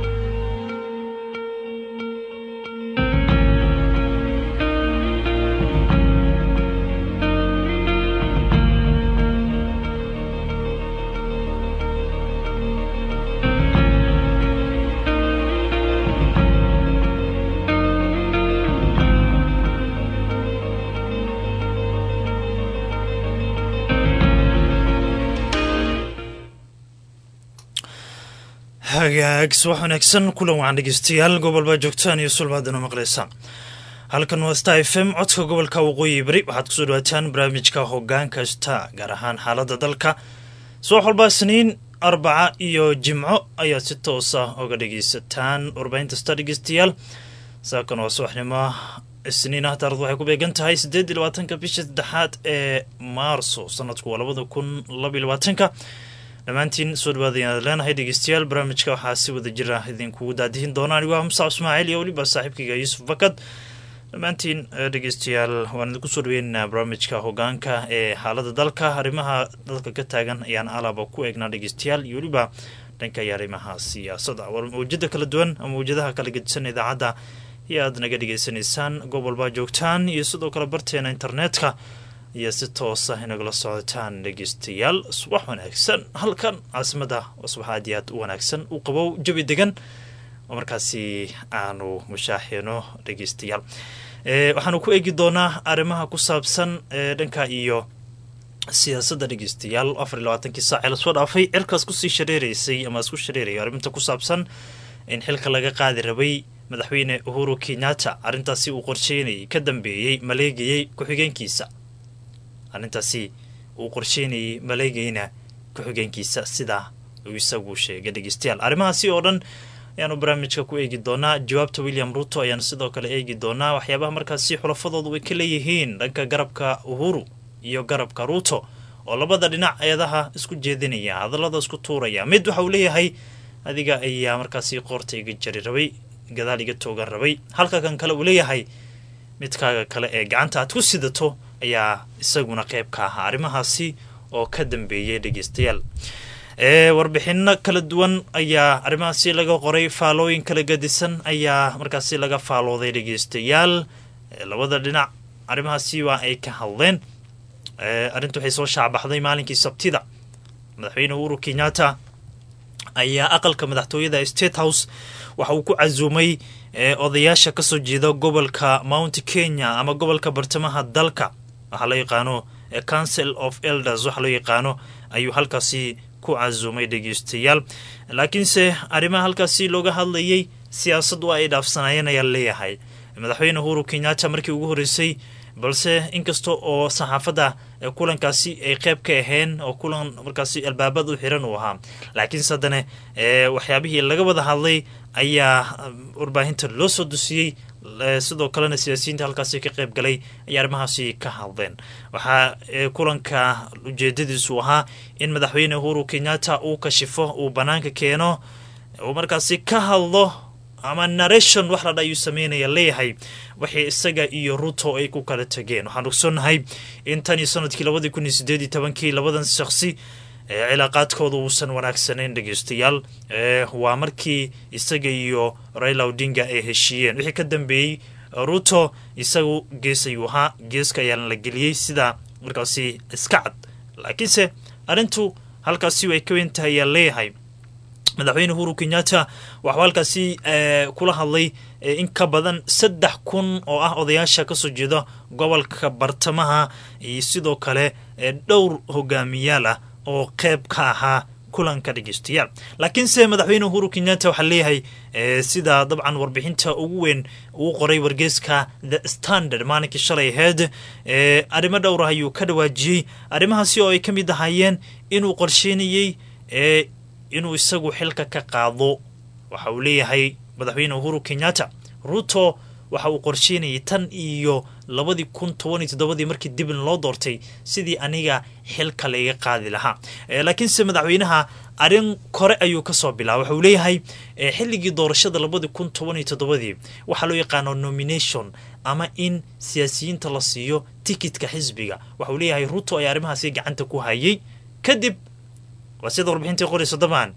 hagaag subax wanaagsan kulan wacan dhegeystayaal gobol baa joogtaan iyo sulbaadana maqlaysaan halkan waa star f m codka gobolka waqooyi bari waxaad kusoo dhawaataan barnaamijka hogaanka star gaar ahaan xaalada dalka subax walba isniin arbaca iyo jimco ayaad si toosa oga dhegeysataan warbaahinta star dhegeystayaal saakan waa subaxnimo isniin ah taarikhdu waxay ku beegan tahay siddeed iyo labaatanka bisha saddexaad ee maarso sanadku waa labada kun laba iyo labaatanka dhammaantiin soo dhawaada ayaad leenahay dhegeystayaal barnaamijka waxaa si wada jira idinkugu daadihin doona anigu ah musac ismaaciil iyo weliba saaxiibkayga yuusuf bakad dhammaantiin eh, dhegeystayaal waan idinku soo dhaweynaynaa barnaamijka hogaanka ee xaalada dalka arrimaha dalka ka taagan ayaan alaba ku eegnaa dhegeystayaal iyo weliba dhanka iyo arrimaha siyaasadda war mawjada kala duwan ama mawjadaha kala gedisan idaacadda iyo aad naga dhegeysanaysaan gobol baa joogtaan iyo sidoo kale barteena internetka iyo si toosa inagala socotaan dhegeystayaal subax wanaagsan halkan caasimada waa subax aad iyo aad u wanaagsan u qabow jabi degan oo markaasi aanu mushaaxino dhegeystayaal Eh, waxaanu ku eegi doonaa arrimaha ku saabsan eh, dhanka iyo siyaasadda dhegeystayaal afar iyo labaatankii saac ee lasoo dhaafay cirkaas kusii shareereysay ama isku shareeraya arrinta ku saabsan in xilka laga qaadi rabay madaxweyne uhuru kenyatta arrintaasi uu qorsheynayay ka dambeeyey maleegayey ku-xigeenkiisa arrintaasi uu qorsheynayay maleegayna ku-xigeenkiisa sidaa uu isagu sheegay dhegeystayaal arrimahaasi oo dhan ayaanu barnaamijka ku eegi doonaa jawaabta william ruto ayaanu sidoo kale eegi doonaa waxyaabaha markaasi xulafadoodu ay ka leeyihiin dhanka garabka uhuru iyo garabka ruto oo labada dhinac eedaha isku jeedinaya hadallada isku tuuraya mid waxa uu leeyahay adiga ayaa markaasi qoorta iga jari rabay gadaal iga toogan rabay halka kan kale uu leeyahay midkaaga kale ee gacanta aad ku sidato ayaa isaguna qayb ka ahaa arrimahaasi oo ka dambeeyay dhegeystayaal ee warbixino kala duwan ayaa arrimahaasi laga qoray faalooyin kala gadisan ayaa markaasi laga faalooday dhegeystayaal labada dhinac arrimahaasi waa ay ka hadleen arrinta waxay soo shaacbaxday maalinkii sabtida madaxweyne uhuru kenyatta ayaa aqalka madaxtooyada state house waxa uu ku casuumay odayaasha kasoo jeeda gobolka mount kenya ama gobolka bartamaha dalka waxaa loo yaqaano council of elders waxaa loo yaqaano ayuu halkaasi ku casuumay dhegeystayaal laakiinse arrimaha halkaasi looga hadlayay siyaasad waa ay dhaafsanayeen ayaa leeyahay madaxweyne uhuru kenyatta markii ugu horreysay balse inkasta oo saxaafadda kulankaasi ay qeyb ka aheen oo kulan markaasi albaabad u xiran uu ahaa laakiinse haddana waxyaabihii laga wada hadlay ayaa warbaahinta loo soo dusiyey sidoo kalena siyaasiyiinta halkaasi ka qeyb galay ayay arrimahaasi ka hadleen waxaa kulanka ujeedadiisu ahaa in madaxweyne uhuru kenyatta uu kashifo uu banaanka keeno uu markaasi ka hadlo ama narration wax ladha ayuu sameynaya leeyahay waxay isaga iyo ruto ay ku kala tegeen waxaan ogsoonnahay in tan iyo sanadkii labadii kun iyo sideed iyo tobankii labadan shakhsi cilaaqaadkooda uusan wanaagsanayn dhegeystayaal waa markii isaga iyo raila odinga ay heshiiyeen wixii ka dambeeyey ruto isagu gees ayuu ahaa geeska ayaana la geliyey sida markaasi iska cad laakiinse arrintu halkaasi ay ka weyn tahay ayaa leeyahay madaxweyne uhuru kenyatta waxuu halkaasi kula hadlay in ka badan saddex kun oo ah odayaasha kasoo jeeda gobolka bartamaha iyo sidoo kale dhowr hogaamiyaal ah oo qeyb ka ahaa kulanka dhegeystayaal laakiinse madaxweyne uhuru kenyatta waxaa leeyahay sida dabcan warbixinta ugu weyn uu qoray wargeyska the standard maalinkii shalay aheyd arrimo dhowr ah ayuu ka dhawaajiyey arrimahaasi oo ay ka mid ahaayeen inuu qorsheynayey inuu isagu xilka ka qaado waxa uu leeyahay madaxweyne uhuru kenyatta ruto waxa uu qorsheynayay tan iyo labadii kun toban iyo toddobadii markii dibin loo doortay sidii aniga xilka laiga qaadi lahaa laakiinse madaxweynaha arrin kore ayuu kasoo bilaabay waxa uu leeyahay xilligii doorashada labadii kun toban iyo toddobadii waxaa loo yaqaano nomination ama in siyaasiyiinta la siiyo tikitka xisbiga waxa uu leeyahay ruto ayaa arrimahaasi gacanta ku hayay kadib waa sida warbixintii qorayso dabcan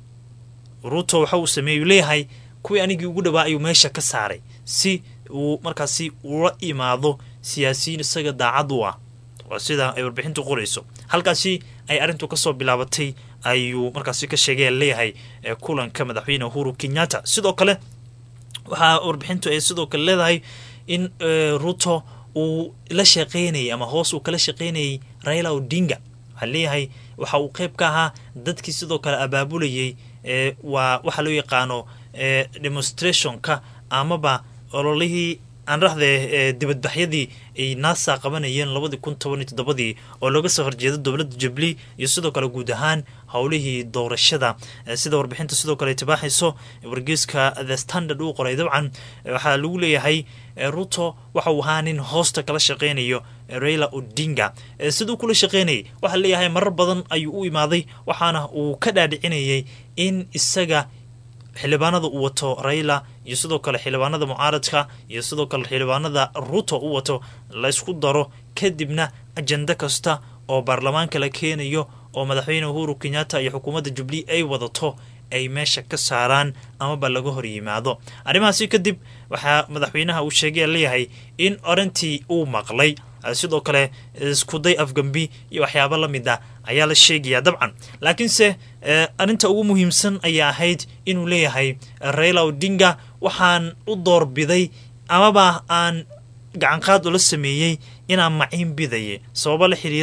ruto waxa uu sameeyey uu leeyahay kuwii anigii ugu dhawaa ayuu meesha ka saaray si uu markaasi ula imaado siyaasiyiin isaga daacad u ah waa sida ay warbixintu qorayso halkaasi ay arrintu kasoo bilaabatay ayuu markaasi ka sheegay leeyahay kulanka madaxweyne uhuru kenyatta sidoo kale waxaa warbixintu ay sidoo kale leedahay in ruto uu la shaqeynayay ama hoos uu kala shaqeynayay raila odinga waxaa leeyahay waxa uu qeyb ka ahaa dadkii sidoo kale abaabulayay waa waxaa loo yaqaano demonstrationka amaba ololihii aan rahdee dibadbaxyadii ay naasa qabanayeen labadii kun toban iyo toddobadii oo looga soo horjeedo dowladda jubli iyo sidoo kale guud ahaan howlihii doorashada sida warbixinta sidoo kale tibaaxayso wargeyska the standard uu qoray dabcan waxaa lagu leeyahay ruto waxa uu ahaa nin hoosta kala shaqeynayo raila odinga siduu kula shaqeynayay waxaa leeyahay marar badan ayuu u imaaday waxaana uu ka dhaadhicinayay in isaga xildhibaanada uu wato raila iyo sidoo kale xildhibaanada mucaaradka iyo sidoo kale xildhibaanada ruto u wato laysku daro kadibna ajenda kasta oo baarlamaanka la keenayo oo madaxweyne uhuru kenyatta iyo xukuumadda jubli ay wadato ay meesha ka saaraan amaba laga hor yimaado arrimahaasi kadib waxaa madaxweynaha uu sheegay leeyahay in orantii uu maqlay sidoo kale iskuday afgambi iyo waxyaabo la mid ah ayaa la sheegayaa dabcan laakiinse arrinta ugu muhiimsan ayaa ahayd inuu leeyahay raila odinga waxaan u doorbiday amaba aan gacanqaad ula sameeyey inaan maciin bidaye sababo la xiriira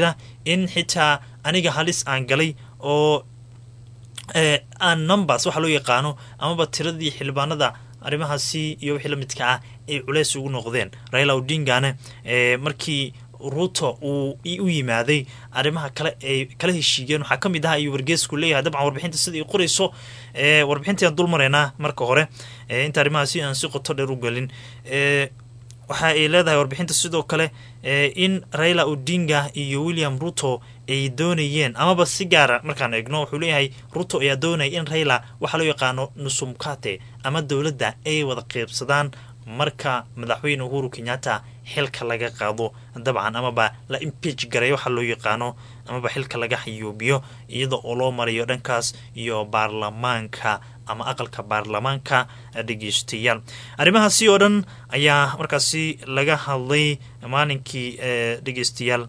in xitaa aniga halis aan galay oo aan numbers waxa loo yaqaano amaba tiradii xildhibaanada arrimahaasi iyo wixii la midka ah ay culeys ugu noqdeen raila odingana markii ruto uu u yimaaday arrimaha kale ay kala heshiiyeen waxaa ka mid ah ayuu wargeesku leeyahay dabcan warbixinta sida ay qorayso warbixintaan dul maraynaa marka hore inta arrimahaasi aan si qoto dheer u gelin waxa ay leedahay warbixinta sidoo kale in raila odinga iyo william ruto ay doonayeen amaba si gaara markaan eegno wuxuu leeyahay ruto ayaa doonaya in raila waxaa loo yaqaano nusumkate ama dowladda ay wada qeybsadaan marka madaxweyne uhuru kenyatta xilka laga qaado dabcan amaba la impeach garay waxaa loo yaqaano amaba xilka laga xayuubiyo iyada oo loo marayo dhankaas iyo baarlamaanka ama aqalka baarlamaanka dhegeystayaal arrimahaasi oo dhan ayaa markaasi laga hadlay maalinkii dhegeystayaal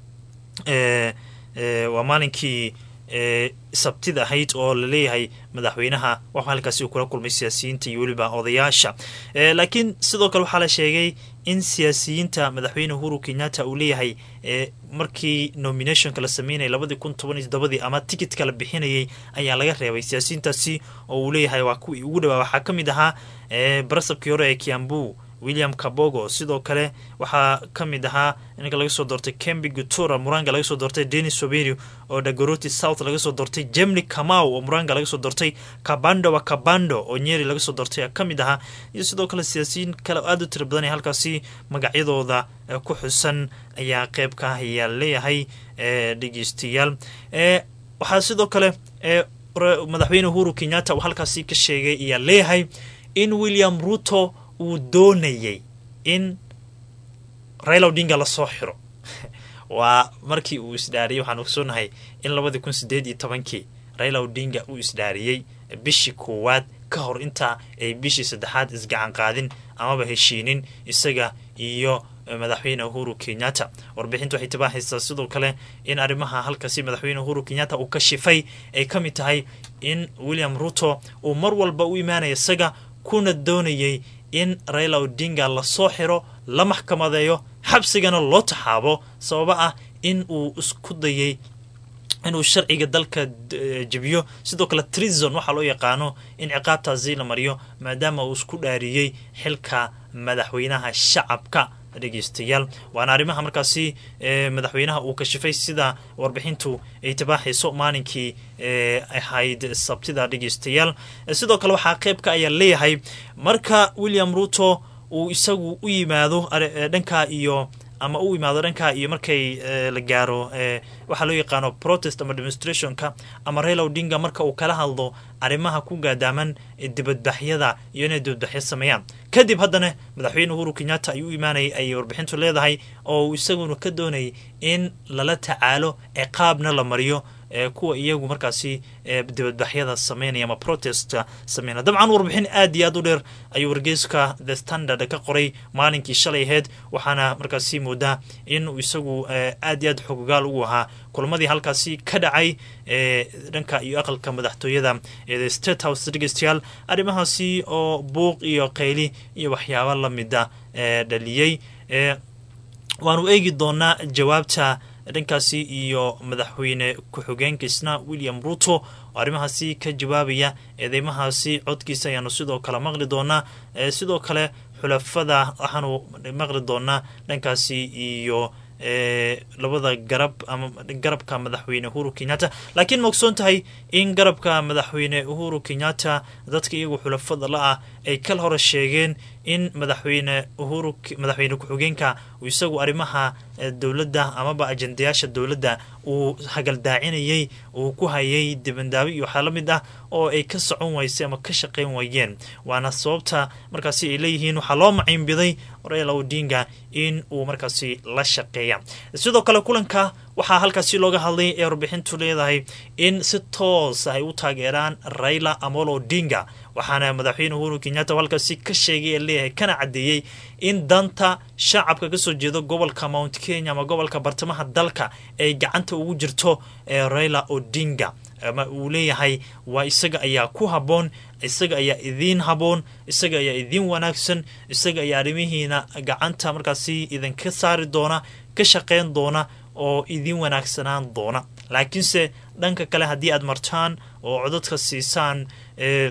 waa maalinkii sabtida ahayd oo laleeyahay madaxweynaha waxaa halkaasi uu kula kulmay siyaasiyiinta iyo weliba odayaasha laakiin sidoo kale waxaa la sheegay in siyaasiyiinta madaxweyne uhuru kenyatta uu leeyahay markii nominationka la sameynayay labadii kun toban iyo toddobadii ama tikitka la bixinayay ayaa laga reebay siyaasiyiintaasi oo uu leeyahay waa kuwii ugu dhawaa waxaa ka mid ahaa barasabkii hore ee kiambu william kabogo sidoo kale waxaa ka mid ahaa ninka laga soo doortay kembi gutura muranga laga soo doortay denis soberio oo dagoroti south laga soo doortay jemli kamau oo muranga laga soo doortay kabando wa kabando oo nyeri laga soo doortay ka mid ahaa iyo sidoo kale siyaasiyiin kale aada u tira badan ee halkaasi magacyadooda ku xusan ayaa qeyb ka ah ayaa leeyahay dhegeystayaal waxaa sidoo kale madaxweyne uhuru kenyatta uu halkaasi ka sheegay ayaa leeyahay in william ruto uu doonayay in raila odinga lasoo xiro waa markii uu isdhaariyey waxaan ogsoonahay in labadii kun sideed iyo tobankii raila odinga uu isdhaariyey bishii koowaad ka hor intaa ay bishii saddexaad isgacan qaadin amaba heshiinin isaga iyo madaxweyne uhuru kenyatta warbixinta waxay tibaaxaysaa sidoo kale in arrimaha halkaasi madaxweyne uhuru kenyatta uu ka shifay ay ka mid tahay in william ruto uu mar walba u imaanaya isaga kuna doonayay in raila odinga lasoo xiro la maxkamadeeyo xabsigana loo taxaabo sababa ah in uu isku dayay inuu sharciga dalka jebiyo sidoo kale trizon waxaa loo yaqaano in ciqaabtaasi la mariyo maadaama uu isku dhaariyey xilka madaxweynaha shacabka dhegeystayaal waana arrimaha markaasi madaxweynaha uu kashifay sida warbixintu ay tibaaxayso maalinkii ahayd sabtida dhegeystayaal sidoo kale waxaa qeybka ayaa leeyahay marka william ruto uu isagu u yimaado dhanka iyo ama u imaado dhanka iyo markay la gaaro waxaa loo yaqaano protest ama demonstrationka ama raila odinga marka uu kala hadlo arrimaha ku gaadaaman dibadbaxyada iyo inay dibadbaxyo sameeyaan kadib haddana madaxweyne uhuru kenyatta ayuu u imaanayay ayay warbixintu leedahay oo uu isaguna ka doonayay in lala tacaalo ciqaabna la mariyo kuwa iyagu markaasi dibadbaxyada sameynaya ama protestka sameynaya dabcan warbixin aad iyo aad u dheer ayuu wargeyska the standard ka qoray maalinkii shalay aheyd waxaana markaasi moodaa in uu isagu aad iyo aad xogogaal ugu ahaa kulamadii halkaasi ka dhacay dhanka iyo aqalka madaxtooyada ee the state house dhegeystayaal arrimahaasi oo buuq iyo qayli iyo waxyaaba lamida dhaliyey waanu eegi doonaa jawaabta dhankaasi iyo madaxweyne ku-xigeenkiisna william ruto oo arrimahaasi ka jawaabaya eedeymahaasi codkiisa ayaanu sidoo kale maqli doonaa sidoo kale xulafada waxaanu maqli doonaa dhankaasi iyo labada garab ama garabka madaxweyne uhuru kenyatta laakiin ma ogsoon tahay in garabka madaxweyne uhuru kenyatta dadka iyagu xulafada la-ah ay kal hore sheegeen in madaxweyne uhuru madaxweyne ku-xigeenka uu isagu arrimaha dowladda amaba ajendayaasha dowladda uu hagaldaacinayay uu ku hayay dibandaabi iyo waxaa la mid ah oo ay ka socon waysay ama ka shaqayn waayeen waana sababta markaasi ay leeyihiin waxaa loo maciinbiday raila odinga in uu markaasi la shaqeeya sidoo kale kulanka waxaa halkaasi looga hadlay ee warbixintu leedahay in si toos ay u taageeraan raila amolo odinga waxaana madaxweyne uhuru kenyatta halkaasi ka sheegay ee leeyahay kana caddeeyey in danta shacabka kasoo jeeda gobolka mount kenya ama gobolka bartamaha dalka ay gacanta ugu jirto ee raila odinga ama uu leeyahay waa isaga ayaa ku habboon isaga ayaa idiin habboon isaga ayaa idiin wanaagsan isaga ayaa arrimihiina gacanta markaasi idinka saari doona ka shaqeyn doona oo idin wanaagsanaan doona laakiinse dhanka kale haddii aad martaan oo codadka siisaan ee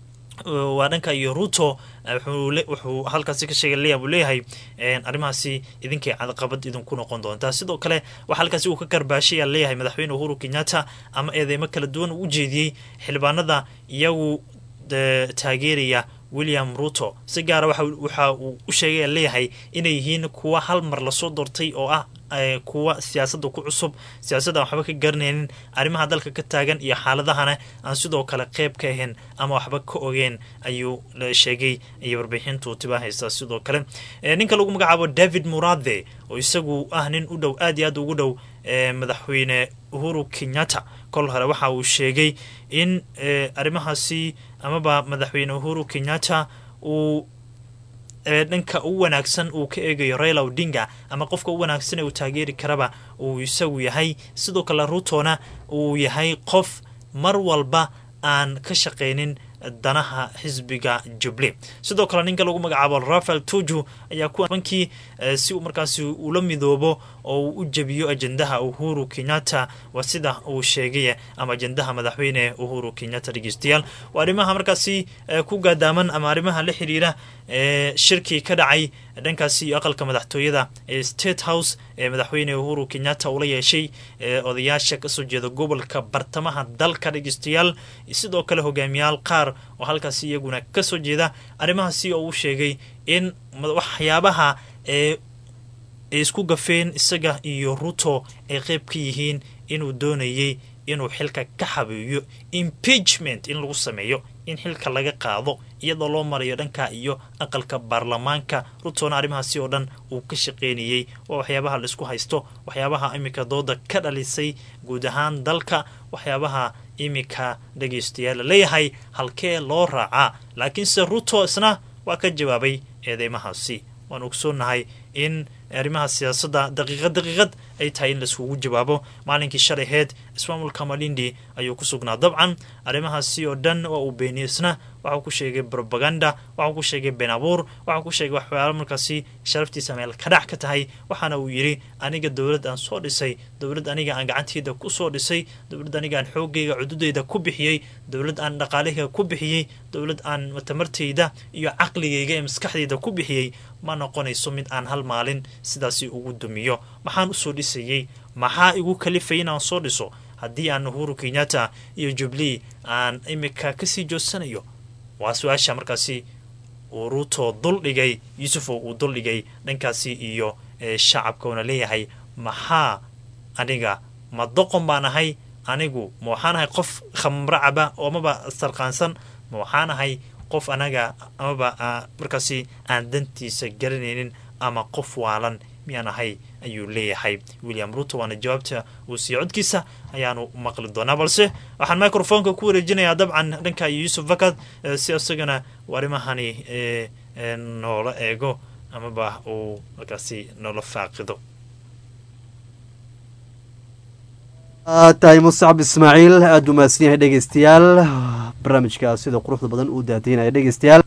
waa dhanka iyo ruto wuxuu halkaasi ka sheegay leya buu leeyahay arrimahaasi idinkay cadaqabad idinku noqon doontaa sidoo kale waxaa halkaasi uu ka karbaashaya leeyahay madaxweyne uhuru kenyatta ama eedeymo kala duwan uu u jeediyey xildhibaanada iyagu taageeraya william ruto si gaara waxa uu u sheegaya leeyahay inay yihiin kuwa hal mar lasoo doortay oo ah kuwa siyaasadda ku cusub siyaasadda aan waxba ka garanaynin arrimaha dalka ka taagan iyo xaaladahana aan sidoo kale qeyb ka ahayn ama waxba ka ogeen ayuu sheegay iyo warbixintu tibaahaysa sidoo kale ninka lagu magacaabo david murade oo isagu ah nin u dhow aad iyo aad ugu dhow madaxweyne uhuru kenyatta kol hore waxa uu sheegay in arrimahaasi amaba madaxweyne uhuru kenyatta uu dhanka ugu wanaagsan uu ka eegayo raila odinga ama qofka u wanaagsan ee uu taageeri karaba uu isagu yahay sidoo kale rutona uu yahay qof mar walba aan ka shaqaynin danaha xisbiga juble sidoo kale ninka lagu magacaabo rafael tuju ayaa kuwankii si uu markaasi ula midoobo oo uu u jebiyo ajendaha uhuru kenyatta waa sida uu sheegay ama ajendaha madaxweyne uhuru kenyatta dhegeystayaal waa arrimaha markaasi ku gaadaaman ama arrimaha la xiriira shirkii ka dhacay dhankaasi iyo aqalka madaxtooyada ee state house ee madaxweyne uhuru kenyatta ula yeeshay odayaasha kasoo jeeda gobolka bartamaha dalka dhegeystayaal sidoo kale hogaamiyaal qaar oo halkaasi iyaguna kasoo jeeda arrimahaasi oo uu sheegay in waxyaabaha ee ay isku gafeen isaga iyo ruto ay qeyb ka yihiin inuu doonayay inuu xilka ka xabiiyo impeachment in lagu sameeyo in xilka laga qaado iyadoo loo marayo dhanka iyo aqalka baarlamaanka rutona arrimahaasi oo dhan uu ka shaqeynayey waa waxyaabaha laisku haysto waxyaabaha iminka dooda ka dhalisay guud ahaan dalka waxyaabaha iminka dhegeystayaal la leeyahay halkee loo raacaa laakiinse ruto isna waa ka jawaabay eedeymahaasi waan ogsoonahay in arrimaha siyaasadda daqiiqad daqiiqad ay tahay in laiskugu jawaabo maalinkii shalay aheyd ismaamulka malindi ayuu ku sugnaa dabcan arrimahaasi oo dhan waa uu beeniyey isna waxau ku sheegay brobaganda waxau ku sheegay been abuur waxau ku sheegay waxyaalo markaasi sharaftiisa meel kadhac ka tahay waxaana uu yidhi aniga dowlad aan soo dhisay dowlad aniga aan gacanteyda ku soo dhisay dowlad aniga aan xoogayga cududeyda ku bixiyey dowlad aan dhaqaalahayga ku bixiyey dowlad aan tamartayda iyo caqligayga ee maskaxdayda ku bixiyey ma noqonayso mid aan hal maalin sidaasi ugu dumiyo maxaan usoo dhisayey maxaa igu kalifay inaan soo dhiso haddii aan uhuru kenyatta iyo jubilee aan imika kasii joodsanayo waa su-aasha markaasi uu ruto duldhigay yuusufoo uu duldhigay dhankaasi iyo shacabka uuna leeyahay maxaa aniga ma doqon baan ahay anigu ma waxaan ahay qof khamro caba oo amaba sarqaansan ma waxaan ahay qof anaga amaba markaasi aan dantiisa garanaynin ama qof waalan miyaan ahay ayuu leeyahay william ruto waana jawaabta uu siiye codkiisa ayaanu maqli doonaa balse waxaan microfonka ku wareejinayaa dabcan dhanka iyo yuusuf vakad si isagana uu arrimahani noola eego amaba uu markaasi noola faaqido tahay muscab ismaaciil aada u mahadsan yahay dhegeystayaal barnaamijka sida quruxda badan uu daadiinaya dhegeystayaal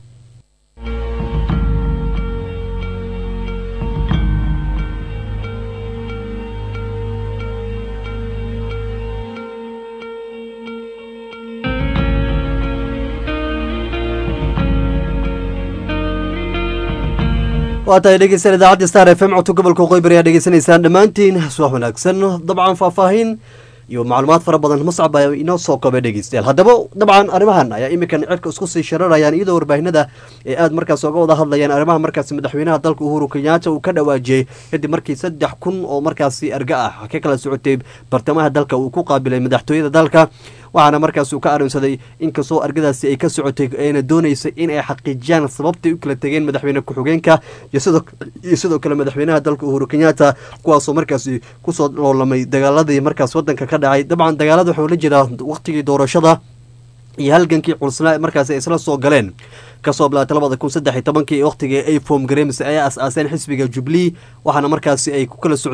waa tahay dhegeystayaal idaacadda star f m codka gobolka qoybari aad dhegeysanaysaan dhammaantiin subax wanaagsan dabcan faahfaahin iyo macluumaad fara badan muscab ayaa inoo soo koobay dhegeystayaal haddaba dabcan arrimahan ayaa iminkan cirka isku sii shararayaan iyadoo warbaahinada ee aada markaas oga wada hadlayaan arrimaha markaasi madaxweynaha dalka uhuru kenyaata uu ka dhawaajiyey kadib markii saddex kun oo markaasi arga ah ka kala socotay bartamaha dalka uu ku qaabilay madaxtooyada dalka waxaana markaas uu ka arinsaday inkastoo argadaasi ay ka socotay ayna dooneysay in ay xaqiijiyaan sababtay u kala tegeen madaxweyne ku-xigeenka iyo sidoo kale madaxweynaha dalka uhuru kenyaata kuwaasoo markaasi kusoo loolamay dagaaladii markaas wadanka ka dhacay dabcan dagaalada waxuu la jiraa waqtigii doorashada iyo halgankii culusnaa markaasi ay isla soo galeen kasoo bilaatay labada kun saddex iyo tobankii waqtigii ay foom gareems ay as-aaseen xisbiga jubilee waxaana markaasi ay ku kala socdeen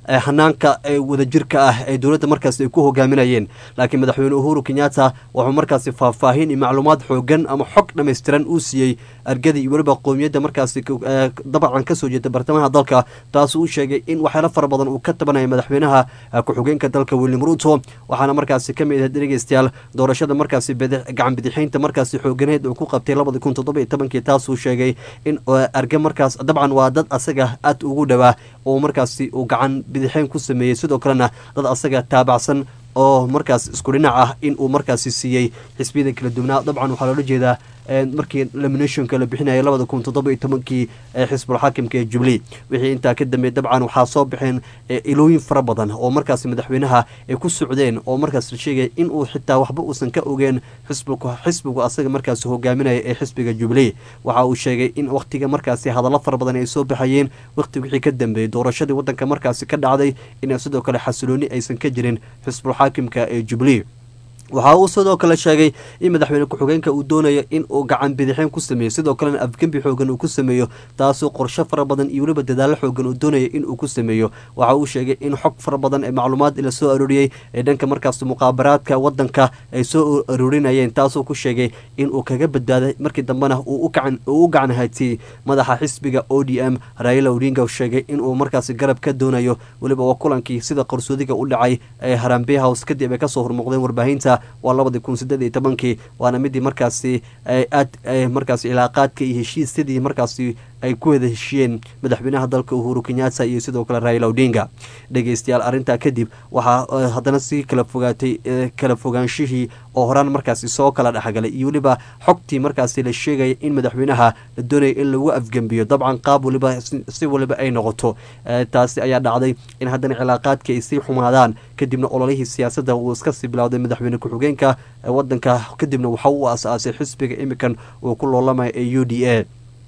hanaanka wadajirka ah ee dowladda markaasi ay ku hogaaminayeen laakiin madaxweyne uhuru kenyatta wuxuu markaasi faahfaahin iyo macluumaad xoogan ama xog dhammaystiran uu siiyey argada iyo weliba qowmiyadda markaasi dabcan kasoo jeeda bartamaha dalka taasuu u sheegay in waxyaalo fara badan uu ka tabanaya madaxweynaha ku-xigeenka dalka william ruto waxaana markaasi ka mid ahayd dhegeystayaal doorashada markaasi gacan bidixeynta markaasi xooganeed uu ku qabtay labadi kun toddoba iyo tobankii taasuu sheegay in arge markaas dabcan waa dad asaga aad ugu dhowaa oo markaasi uu gacan bidixeyn ku sameeyey sidoo kalena dad asaga taabacsan oo markaas isku dhinac ah in uu markaasi siiyey xisbiyada kala duwanaa dabcan waxaa loola jeedaa markii laminationka la bixinayay labada kun toddoba iyo tobankii ee xisbul xaakimka ee jubilee wixii intaa ka dambeey dabcan waxaa soo baxeen ilooyin fara badan oo markaasi madaxweynaha ay ku socdeen oo markaas la sheegaya in uu xitaa waxba uusan ka ogeen xisbigu xisbigu asaga markaasi hogaaminaya ee xisbiga jubilee waxa uu sheegay in wakhtiga markaasi hadallo fara badan ay soo baxayeen wakhti wixii ka dambeeyey doorashadii waddanka markaasi ka dhacday in sidoo kale xasilooni aysan ka jirin xisbul xaakimka ee jubilee waxa uu sidoo kale sheegay in madaxweyne ku-xigeenka uu doonayo in uu gacan bidixeen ku sameeyo sidoo kalena afgembi xoogan uu ku sameeyo taasoo qorsho fara badan iyo weliba dadaallo xoogan uu doonaya in uu ku sameeyo waxa uu sheegay in xog fara badan ee macluumaad la soo arooriyey ee dhanka markaas muqaabaraadka wadanka ay soo aroorinayeen taasoo ku sheegay in uu kaga badbaaday markii dambena uu u gacan haatiyey madaxa xisbiga o d m raila odinga sheegay inuu markaasi garab ka doonayo weliba waa kulankii sida qarsoodiga u dhacay ee harambe house kadib ay kasoo hormuuqdeen warbaahinta waa labadii kun sideed iyo tobankii waana midii markaasi aad markaasi cilaaqaadka iyo heshiisyadii markaasi ay ku wada heshiyeen madaxweynaha dalka uhuru kenyatta iyo sidoo kale raila odinga dhegeystayaal arrintaa kadib waxaa haddana sii kala fogaatay kala fogaanshihii oo horaan markaasi soo kala dhexgalay iyo weliba xogtii markaasi la sheegaya in madaxweynaha la doonaya in lagu afgembiyo dabcan qaab waliba si waliba ay noqoto taasi ayaa dhacday in haddana cilaaqaadkii ay sii xumaadaan kadibna ololihii siyaasadda uu iska sii bilowday madaxweyne ku-xigeenka wadanka kadibna waxa uu as-aasay xisbiga imikan uu ku loolamaya ee u d a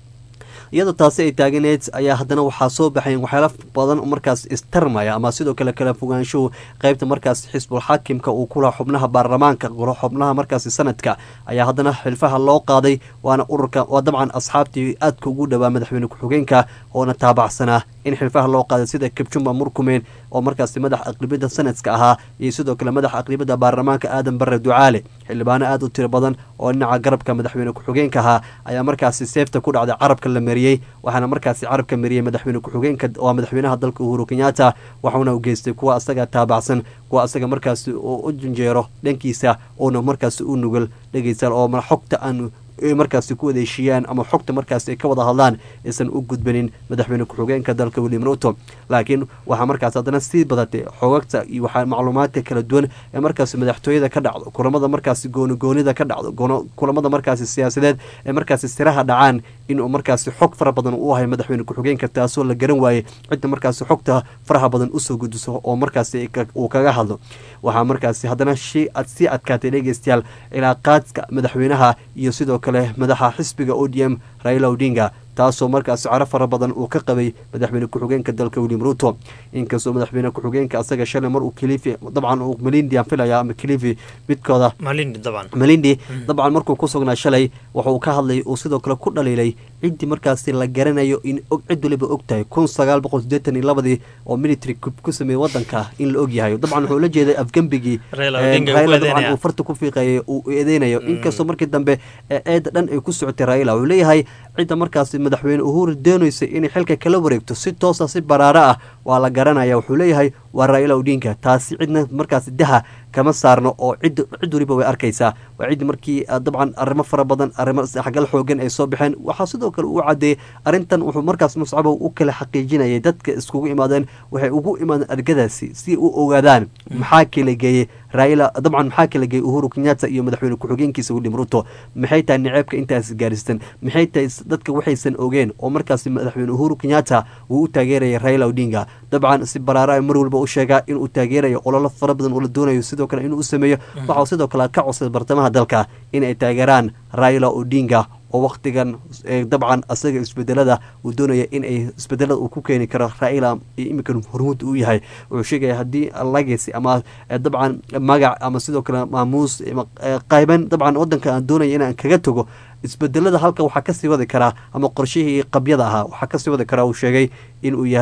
iyadoo taasi ay taaganeed ayaa haddana waxaa soo baxayn waxyaala badan markaas istarmaya ama sidoo kale kala fogaanshuhu qeybta markaas xisbul xaakimka uu kula xubnaha baarlamaanka xubnaha markaasi sanadka ayaa haddana xilfaha loo qaaday waana ururka waa dabcan asxaabtii aadka ugu dhowaa madaxweyne ku-xigeenka oona taabacsanaa in xilfaha loo qaaday sida kibjumba murkumeen oo markaasi madaxa aqribada sanadka ahaa iyo sidoo kale madaxa aqribada baarlamaanka aadan bare ducaale xildhibaano aad u tiro badan oo dhinaca garabka madaxweyne ku-xigeenka ahaa ayaa markaasi seefta ku dhacday carabka la mariyey waxaana markaasi carabka mariyey madaxweyne ku-xigeenka waa madaxweynaha dalka uhuru kenyatta waxauna u geystay kuwa asaga taabacsan kuwa asaga markaasi oo u janjeero dhankiisa oona markaasi u nugul dhegeystaal oo xogta aan markaasi ku wada heshiiyaan ama xogta markaasi ay ka wada hadlaan aysan u gudbanin madaxweyne ku-xigeenka dalka william ruto laakiin waxaa markaas haddana sii badatay xogagta iyo waxaa macluumaadka kala duwan ee markaasi madaxtooyada ka dhacdo kulamada markaasi goonigoonida ka dhacdo kulamada markaasi siyaasadeed ee markaasi siraha dhacaan inuu markaasi xog fara badan u ahay madaxweyne ku-xigeenka taasoo la garan waayey cidda markaasi xogta faraha badan usoo gudiso oo markaasi uu kaga hadlo waxaa markaasi haddana sii adkaatay dhegeystayaal cilaaqaadka madaxweynaha iyo sidoo kale madaxa xisbiga o d m raila odinga taasoo markaasi caro fara badan uu ka qabay madaxweyne ku-xigeenka dalka william ruto inkastoo madaxweyne ku-xigeenka asaga shalay mar uu kilifi dabcan uu malindi aan filaya ama kilifi midkooda malindi dabcan malindi dabcan markuu ku sugnaa shalay wuxuu ka hadlay uu sidoo kale ku dhaliilay ciddii markaasi la garanayo in cid waliba og tahay kun sagaal boqol sideetan iyo labadii oo military ku sameeyey wadanka in la og yahay dabcan wuxuu la jeeday afgembigii raila dabcan uu farta ku fiiqayay uu eedeynayo inkastoo markii dambe eedda dhan ay ku socotay raila wuxuu leeyahay cidda markaasi madaxweyne uhuru doonaysay inay xilka kala wareegto si toosa si baraaro ah waa la garanaya wuxuu leeyahay waa raila odinka taasi cidna markaasi daha kama saarno oo cid cid waliba way arkaysaa waa cid markii dabcan arrimo fara badan arrimo saxgal xoogan ay soo baxeen waxaa sidoo kale uu cadeeyey arrintan wuxuu markaas muscabow u kala xaqiijinayay dadka iskugu imaadeen waxay ugu imaadeen argadaasi si u ogaadaan maxaa kala geeyey raila dabcan maxaa kala geeyey uhuru kenyatta iyo madaxweyne ku-xigeenkiisa william ruto maxay tahay niceebka intaas gaaristan maxay tahay dadka waxaysan ogeen oo markaasi madaxweyne uhuru kenyatta uu u taageeraya raila odinga dabcan si baraara mar walba u sheegaa inuu taageerayo ololo fara badan oo la doonayo sidoo kale inuu u sameeyo waxau sidoo kale ka codsaday bartamaha dalka inay taageeraan raila odinga oo wakhtigan dabcan asaga isbedelada uu doonaya in ay isbedelada uu ku keeni karo raila iyo iminkan hormuud uu yahay wuxuu sheegaya haddii legacy ama dabcan magac ama sidoo kale maamuus qayban dabcan wadanka aan doonaya inaan kaga tago isbedelada halka waxaa kasii wadi karaa ama qorshihii qabyada ahaa waxaa kasii wadi karaa uu sheegay inuu yahay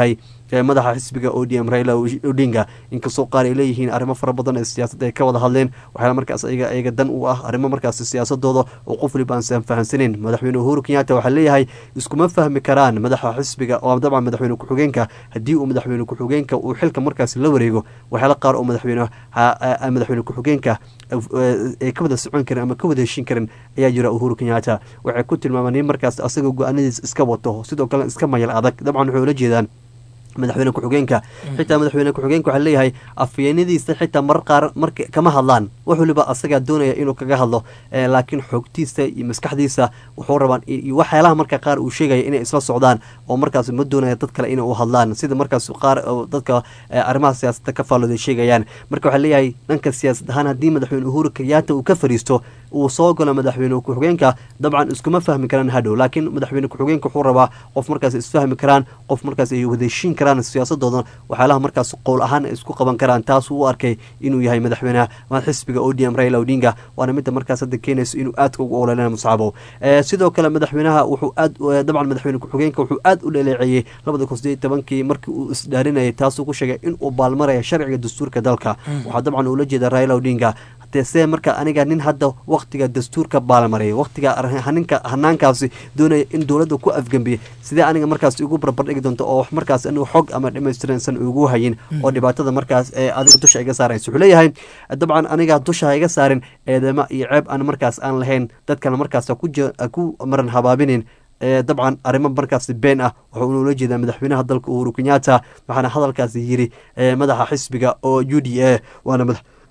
madaxa xisbiga o d m raila odinga inkastoo qaar ay leeyihiin arrimo fara badan ee siyaasadda ay ka wada hadleen waxyaala markaas ayaga ayaga dan u ah arrimo markaas siyaasadooda oo qof waliba aan fahansaneyn madaxweyne uhuru kenyatta waxaa leeyahay iskuma fahmi karaan madaxa xisbiga oo dabcan madaxweyne ku-xigeenka haddii uu madaxweyne ku-xigeenka uu xilka markaas la wareego waxyaala qaar oo madaxweyne madaxweyne ku-xigeenka ay ka wada socon karin ama ka wada heshin karin ayaa jira uhuru kenyatta waxay ku tilmaamaan in markaas asaga go-aanadiis iska wato sidoo kale iska mayal adag dabcan waxay ula jeedaan madaxweyne ku-xigeenka xitaa madaxweyne ku-xigeenka waxaa leeyahay afyeenadiisa xitaa marar qaar marka kama hadlaan wax waliba asagaa doonaya inuu kaga hadlo laakiin xoogtiisa iyo maskaxdiisa wuxuu rabaan waxyaalaha marka qaar uu sheegaya inay isla socdaan oo markaas ma doonaya dad kale inay u hadlaan sida markaas qaar dadka arrimaha siyaasadda ka faallooday sheegayaan marka waxaa leeyahay dhanka siyaasad ahaan haddii madaxweyne uhuru kenyatta uu ka fariisto uu soo galo madaxweyne ku-xigeenka dabcan iskuma fahmi karaan hadhow laakiin madaxweyne ku-xigeenka wuxuu rabaa qof markaas isfahmi karaan qof markaas ay wadeshiin karaan siyaasadooda waxyaalaha markaas qowl ahaan ay isku qaban karaan taasuu u arkay inuu yahay madaxweyne xisbiga o d m raila odinga waana midda markaas hadda keenayso inuu aadka ugu ololena muscabo sidoo kale madaxweynaha wuxuu aad dabcan madaxweyne ku-xigeenka wuxuu aad u dhaleeceeyey labada kun sideed tobankii markii uu isdhaarinayay taasuu ku sheegay inuu baalmaraya sharciga dastuurka dalka waxaa dabcan uula jeeda raila odinga see marka aniga nin hadda waktiga dastuurka baalmarayay waktiga ninka hanaankaasi doonaya in dowladda ku afgambiyay sidee aniga markaas igu barbardhigi doonto oo markaas anigu xog ama dhamaystiransan ugu hayin oo dhibaatada markaas ee adiga dusha iga saaraysa wuxuu leeyahay dabcan aniga dusha ha iga saarin eedema iyo ceeb aan markaas aan lahayn dadkana markaas ku maran habaabinin dabcan arrimo markaas been ah wuxuu ula jeedaa madaxweynaha dalka uhuru kenyatta waxaana hadalkaasi yiri madaxa xisbiga oo u d a waana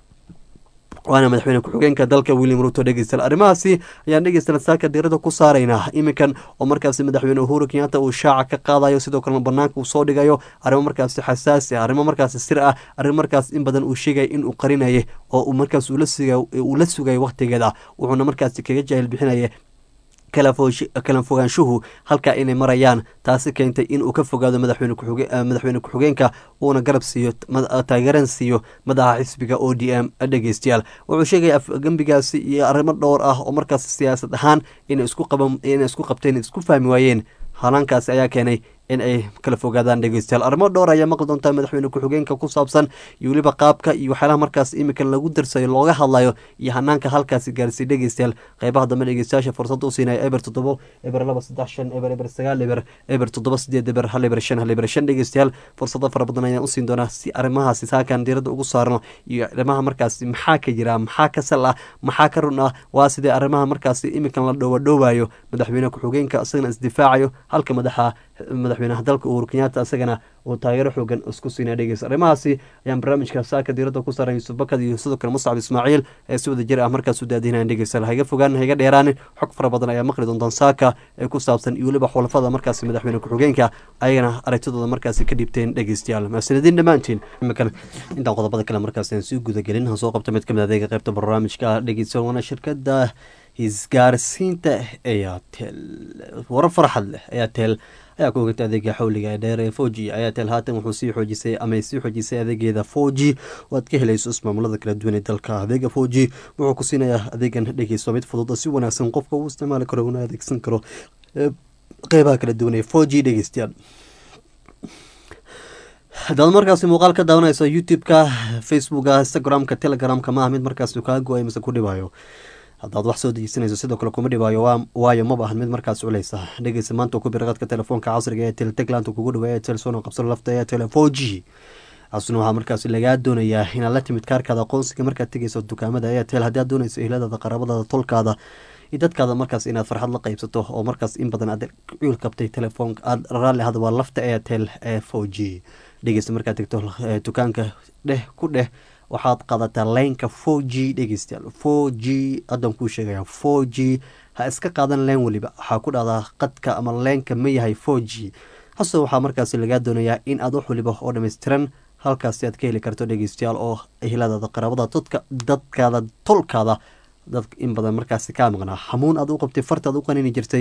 waana madaxweyne ku-xigeenka dalka william ruto dhegeystayaal arrimahaasi ayaan dhegeystayaal saaka diirada ku saaraynaa iminkan oo markaasi madaxweyne uhuru kenyatta uu shaaca ka qaadayo sidoo kalena banaanka uu soo dhigayo arrimo markaasi xasaasi ah arrimo markaasi sir ah arrimo markaas in badan uu sheegaya in uu qarinayay oo uu markaas uu la sugaya wakhtigeeda wuxuuna markaasi kaga jaahil bixinaya kala fogaanshuhu halkaa inay marayaan taasi keentay in uu ka fogaado madaxweyne ku-xigeenka uuna garab siiyo taageeran siiyo madaxa xisbiga o d m dhegeystayaal wuxuu sheegaya afgembigaasi iyo arrimo dhowr ah oo markaas siyaasad ahaan inay isku qabteen isku fahmi waayeen hanaankaasi ayaa keenay in ay kala fogaadaan dhegeystayaal arrimo dhowr ayaa maqli doontaa madaxweyne ku-xigeenka ku saabsan iyo weliba qaabka iyo waxyaalaha markaas imikan lagu darsayo looga hadlayo iyo hanaanka halkaasi gaarsiiy dhegeystayaal qeybaha dambe dhegeystayaasha fursad u siinaya eber toddobo eber laba saddex shan eber eber sagaal eber eber toddoba sideed eber hal eber shan hal eber shan dhegeystayaal fursado fara badan ayaan usiin doonaa si arrimahaasi saakan diiradda ugu saarno iyo arrimaha markaasi maxaa ka jira maxaa ka sal ah maxaa ka run ah waa sidee arrimaha markaasi imikan la dhowadhowaayo madaxweyne ku-xigeenka isagana isdifaacayo halka madaxa madaxweynaha dalka uhuru kenyatta isagana uu taageero xoogan isku siinaa dhegeysa arrimahaasi ayaan barnaamijka saaka diiradda ku saaran yuusuf bakad iyo sidoo kale muscab ismaaciil ee si wada jir ah markaas u daadinayan dhegeystayaal haiga fogaan haiga dheeraanin xog fara badan ayaa maqli doontaan saaka ee ku saabsan iyo weliba xulafada markaasi madaxweyne ku-xigeenka ayagana aragtidooda markaasi ka dhiibteen dhegeystayaal mahadsanediin dhammaantiin imikan intaan qodobada kale markaasi aan sii gudagelin aan soo qabta mid kamid adeega qaybta barnaamijka dhegeystayaal waana shirkada isgaarsiinta ayatel warar farxad leh ayatel ayaa ku ogata adeega xawliga ee dheer ee four g ayatel haatan wuxuu sii xoojisay ama sii xoojisay adeegeeda four g oo aad ka helayso ismaamulada kala duwan ee dalka adeega four g wuxuu ku siinayaa adeegan dhegeyso mid fudud oo si wanaagsan qofka uu isticmaali karo una adeegsan karo qeybaha kala duwan ee four g dhegeystayaal hadaad markaasi muuqaal ka daawanayso youtube-ka facebooka instagram-ka telegramka ma ah mid markaasi kaa go-ay mise ku dhibayo haddaad wax soo dejisanayso sidoo kale kuma dhibaayo waayo maba ahan mid markaas culeysa dhegeysa maanta ku bir qadka telefoonka casriga ee teltegland kugu dhawa ee telsono qabsano lafta ee tele four g asuna waxaa markaas lagaa doonayaa inaad la timid kaarkaada aqoonsiga markaad tegeyso dukaamada airtel haddii aad doonayso ehladaada qaraabadaada tolkaada iyo dadkaada markaas inaad farxad la qeybsato oo markaas in badan aad cuul qabtay telefoonka aad raalli ahda waa lafta airtel ee four g dhegeysta markaad tegto dukaanka dheh ku dheh waxaad qaadataa leynka four g dhegeystayaal four g haddan kuu sheegaya four g ha iska qaadan leen weliba waxaa ku dhahdaa qadka ama leenka ma yahay four g hase waxaa markaasi lagaa doonayaa in aad wax waliba oo dhammaystiran halkaasi aad ka heli karto dhegeystayaal oo ehladaada qaraabada dadka dadkaada tolkaada dad in badan markaasi kaa maqnaa xamuun aad u qabtay farta aad u qanini jirtay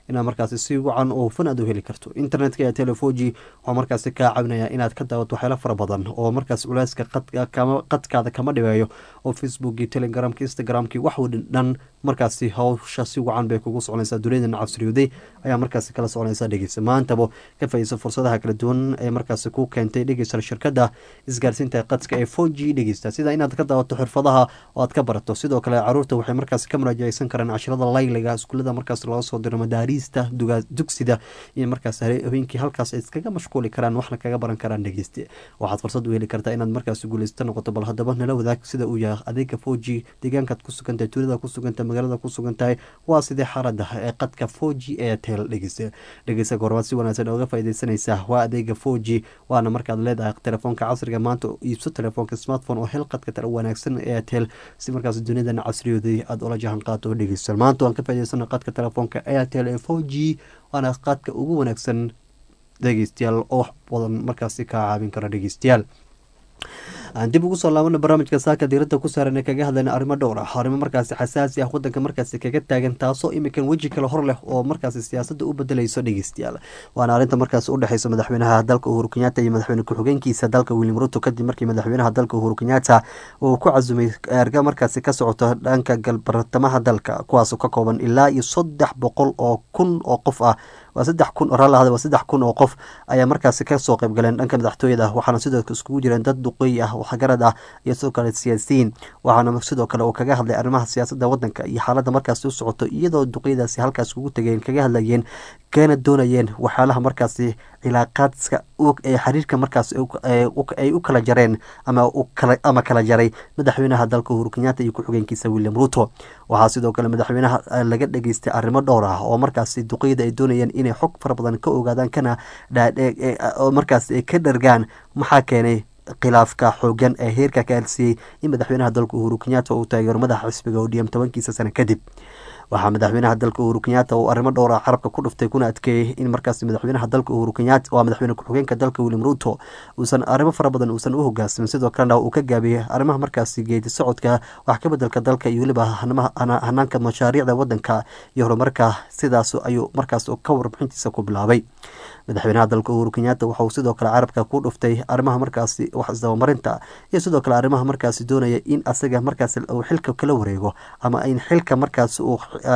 inaad markaasi si wacan oo hufan aad u heli karto internetka ee telefoji waxaa markaasi kaa caawinaya inaad ka daawato waxyaalo fara badan oo markaas culeyska qadkaada kama dhibeeyo oo facebookii telegramki instagramki wax dhan markaasi hawsha si wacan bay kugu soconaysaa duniyadana casriyooday ayaa markaasi kala soconaysa dhegeysa maantaba ka faaideysa fursadaha kala duwan ee markaasi ku keentay dhegeysa shirkada isgaarsiinta qadka ee four g dhegeysta sida inaad ka daawato xirfadaha oo aad ka barato sidoo kale caruurta waxay markaasi ka muraajaceysan karaan cashirada layliga iskuulada markaas laga soo diro madaariista dugsida iyo markaas habeenkii halkaas ay iskaga mashquuli karaan waxna kaga baran karaan dhegeyste waxaad fursad u heli kartaa inaad markaasi guuleysta noqoto bal haddaba nala wadaag sida uu yahay adeega four g deegaankaad ku sugantahay tuulada ku sugantahay magaalada ku sugan tahay waa sidee xaalada ee qadka four g ee tel dhegeysta dhegeysta goormaad si wanaagsan ooga faaideysanaysaa waa adeega four g waana markaad leedahay telefoonka casriga maanta iibso telefoonka smartphone oo hel qadka tala wanaagsan ee tel si markaas duniyadan casriyooday aada ula jahan qaato dhegeysta maanta waan ka faa'idaysana qadka telefoonka airtel ee four g waana qadka ugu wanaagsan dhegeystayaal oo wax badan markaasi kaa caawin kara dhegeystayaal aan dib ugu soo laabana barnaamijka saaka diirada ku saaran ee kaga hadlayna arrimo dhowr ah arrimo markaasi xasaasi ah wadanka markaasi kaga taagan taasoo imikan weji kale hor leh oo markaasi siyaasadda u bedelayso dhegeystayaal waana arrinta markaasi udhexeysa madaxweynaha dalka uhuru kenyatta iyo madaxweyne ku-xigeenkiisa dalka william ruto kadib markii madaxweynaha dalka uhuru kenyatta uu ku casumay erga markaasi ka socoto dhanka galbartamaha dalka kuwaasoo ka kooban ilaa iyo saddex boqol oo kun oo qof ah waa saddex kun raalahada waa saddex kun oo qof ayaa markaasi kasoo qayb galeen dhanka madaxtooyada waxaana sidoo iskugu jireen dad duqeey ah waxgarad ah iyo sidoo kale siyaasiyiin waxaana sidoo kale uu kaga hadlay arrimaha siyaasadda wadanka iyo xaaladda markaasi u socoto iyadoo duqeydaasi halkaas kugu tegeen kaga hadlayeen kana doonayeen waxyaalaha markaasi cilaaqaadka ee xiriirka markaas ay u kala jareen ama ama kala jaray madaxweynaha dalka uhuru kenyatta iyo ku-xigeenkiisa william ruto waxaa sidoo kale madaxweynaha laga dhageystay arrimo dhowr ah oo markaasi duqeyda ay doonayeen inay xog fara badan ka ogaadaan kana markaas ka dhargaan maxaa keenay khilaafka xoogan ee heerka ka alsiiyey in madaxweynaha dalka uhuru kenyatta uu taageero madaxa xisbiga odm tobankiisa sano kadib waxaa madaxweynaha dalka uhuru kenyatta uu arrimo dhowra carabka ku dhuftay kuna adkeeyey in markaas madaxweynaha dalka uhuru kenyatta waa madaxweyne ku-xigeenka dalka william ruto uusan arrimo fara badan uusan u hogaansamin sidoo kalena uu ka gaabiyey arrimaha markaasi geedi socodka wax ka bedelka dalka iyo weliba hanaanka mashaariicda wadanka iyo horumarka sidaas ayuu markaas ka warbixintiisa ku bilaabay madaxweynaha dalka uhuru kenyatta waxauu sidoo kale carabka ku dhuftay arrimaha markaasi wax isdabamarinta iyo sidoo kale arrimaha markaasi doonaya in asaga markaas uu xilka kala wareego ama in xilka markaas uu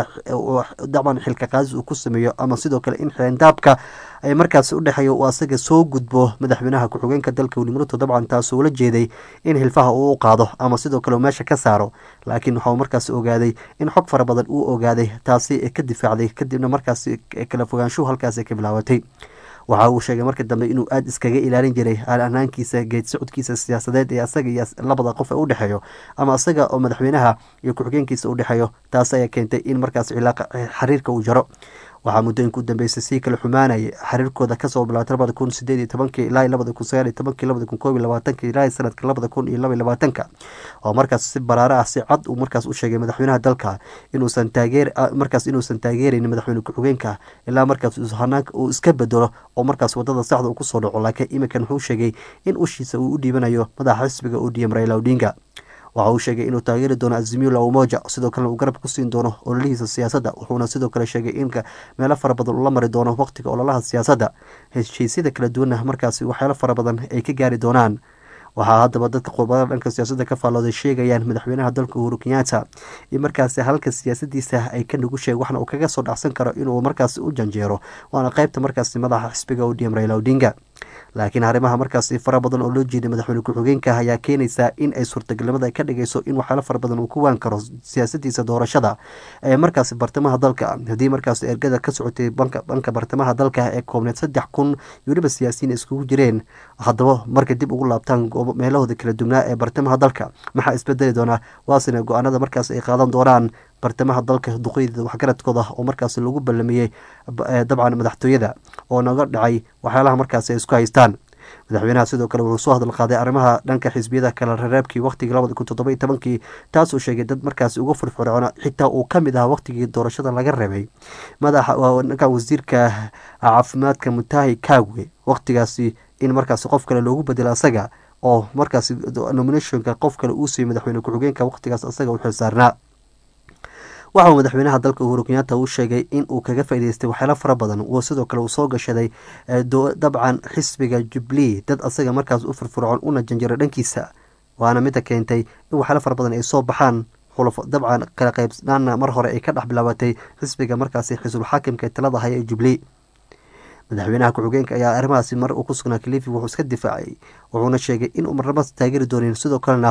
dabcan xilka qaadis uu ku sameeyo ama sidoo kale in xeendaabka ay markaasi udhexeeya uu asaga soo gudbo madaxweynaha ku-xigeenka dalka william ruto dabcan taasuu la jeeday in hilfaha uu u qaado ama sidoo kale uu meesha ka saaro laakiin waxauu markaasi ogaaday in xog fara badan uu ogaaday taasi ka difaacday kadibna markaasi kala fogaanshuhu halkaasi ka bilaabatay waxa uu sheegay markii dambe inuu aada iskaga ilaalin jiray hanaankiisa geed socodkiisa siyaasadeed ee asaga iyo labada qof ee u dhexeeyo ama asaga oo madaxweynaha iyo ku-xigeenkiisa u dhexeeyo taas ayaa keentay in markaas cilaaqa xiriirka uu jaro waxaa muddooyinka u dambeysay sii kala xumaanayay xiriirkooda kasoo bilaatay labada kun sideed iyo tobankii ilaa labada kun sagaal iyo tobankii labada kun koob iyo labaatanka ilaa sanadka labada kun iyo laba iyo labaatanka oo markaas si baraare ah si cad uu markaas u sheegay madaxweynaha dalka inuusan taageer markaas inuusan taageeraynin madaxweyne ku-xigeenka ilaa markaas hanaanka uu iska bedelo oo markaas wadada saxda uu kusoo dhaco laakiin iminkan wuxuu sheegay in ushiisa uu u dhiibanayo madaxa xisbiga odm raila odinga waxa uu sheegay inuu taageeri doono azimio la umoja sidoo kalena uu garab ku siin doono ololihiisa siyaasadda wuxuuna sidoo kale sheegay in meelo fara badan ula mari doono waqtiga ololaha siyaasadda heshiisyada kala duwanna markaasi waxyaalo fara badan ay ka gaari doonaan waxaa haddaba dadka qurbada dhanka siyaasadda ka faallooday sheegayaan madaxweynaha dalka uhuru kenyatta in markaasi halka siyaasadiisa ay ka nugu sheeg waxna uu kaga soo dhacsan karo inuu markaasi u janjeero waana qeybta markaasi madaxa xisbiga odm raila odinga laakiin arrimaha markaasi fara badan oo loo jeeday madaxweyne ku-xigeenka ayaa keenaysaa in ay suurtagalnimada ka dhigayso in waxyaalo fara badan uu ku waan karo siyaasadiisa doorashada ee markaasi bartamaha dalka haddii markaasi ergada ka socotay banka bartamaha dalka ee koobneed saddex kun weliba siyaasiyiin iskugu jireen haddaba markay dib ugu laabtaan meelahooda kala duwnaa ee bartamaha dalka maxaa isbedeli doonaa waasina go-aanada markaas ay qaadan doonaan bartamaha dalka duqeyda waxgaradkooda oo markaas lagu ballamiyey dabcan madaxtooyada oo naga dhacay waxyaalaha markaas ay isku haystaan madaxweynaha sidoo kale wuxuu soo hadal qaaday arrimaha dhanka xisbiyada kala rareebkii waqtigii labada kun toddoba iyo tobankii taasuu sheegay dad markaasi uga firfircoona xitaa uu ka mid ahaa waqtigii doorashada laga reebay madaxa dhanka wasiirka caafimaadka mutahi kagwe waqtigaasi in markaasi qof kale loogu bedelo asaga oo markaasi nominationka qof kale uu siiyey madaxweyne ku-xigeenka waqtigaas asaga u xilsaarnaa waxa uu madaxweynaha dalka uhuru kenyatta uu sheegay in uu kaga faa'idaystay waxyaalo fara badan uu sidoo kale uu soo gashaday dabcan xisbiga jubilee dad asaga markaas u firfircoon una janjiro dhankiisa waana midda keentay in waxyaalo fara badan ay soo baxaan dabcan kala qaybsnaana mar hore ay ka dhex bilaabatay xisbiga markaasi xisbul xaakimka ee talada haya ee jubilee madaxweynaha ku-xigeenka ayaa arrimahaasi mar uu ku sugnaa kalifi wuxuu iska difaacay wuxuuna sheegay inuu marnaba taageeri doonin sidoo kalena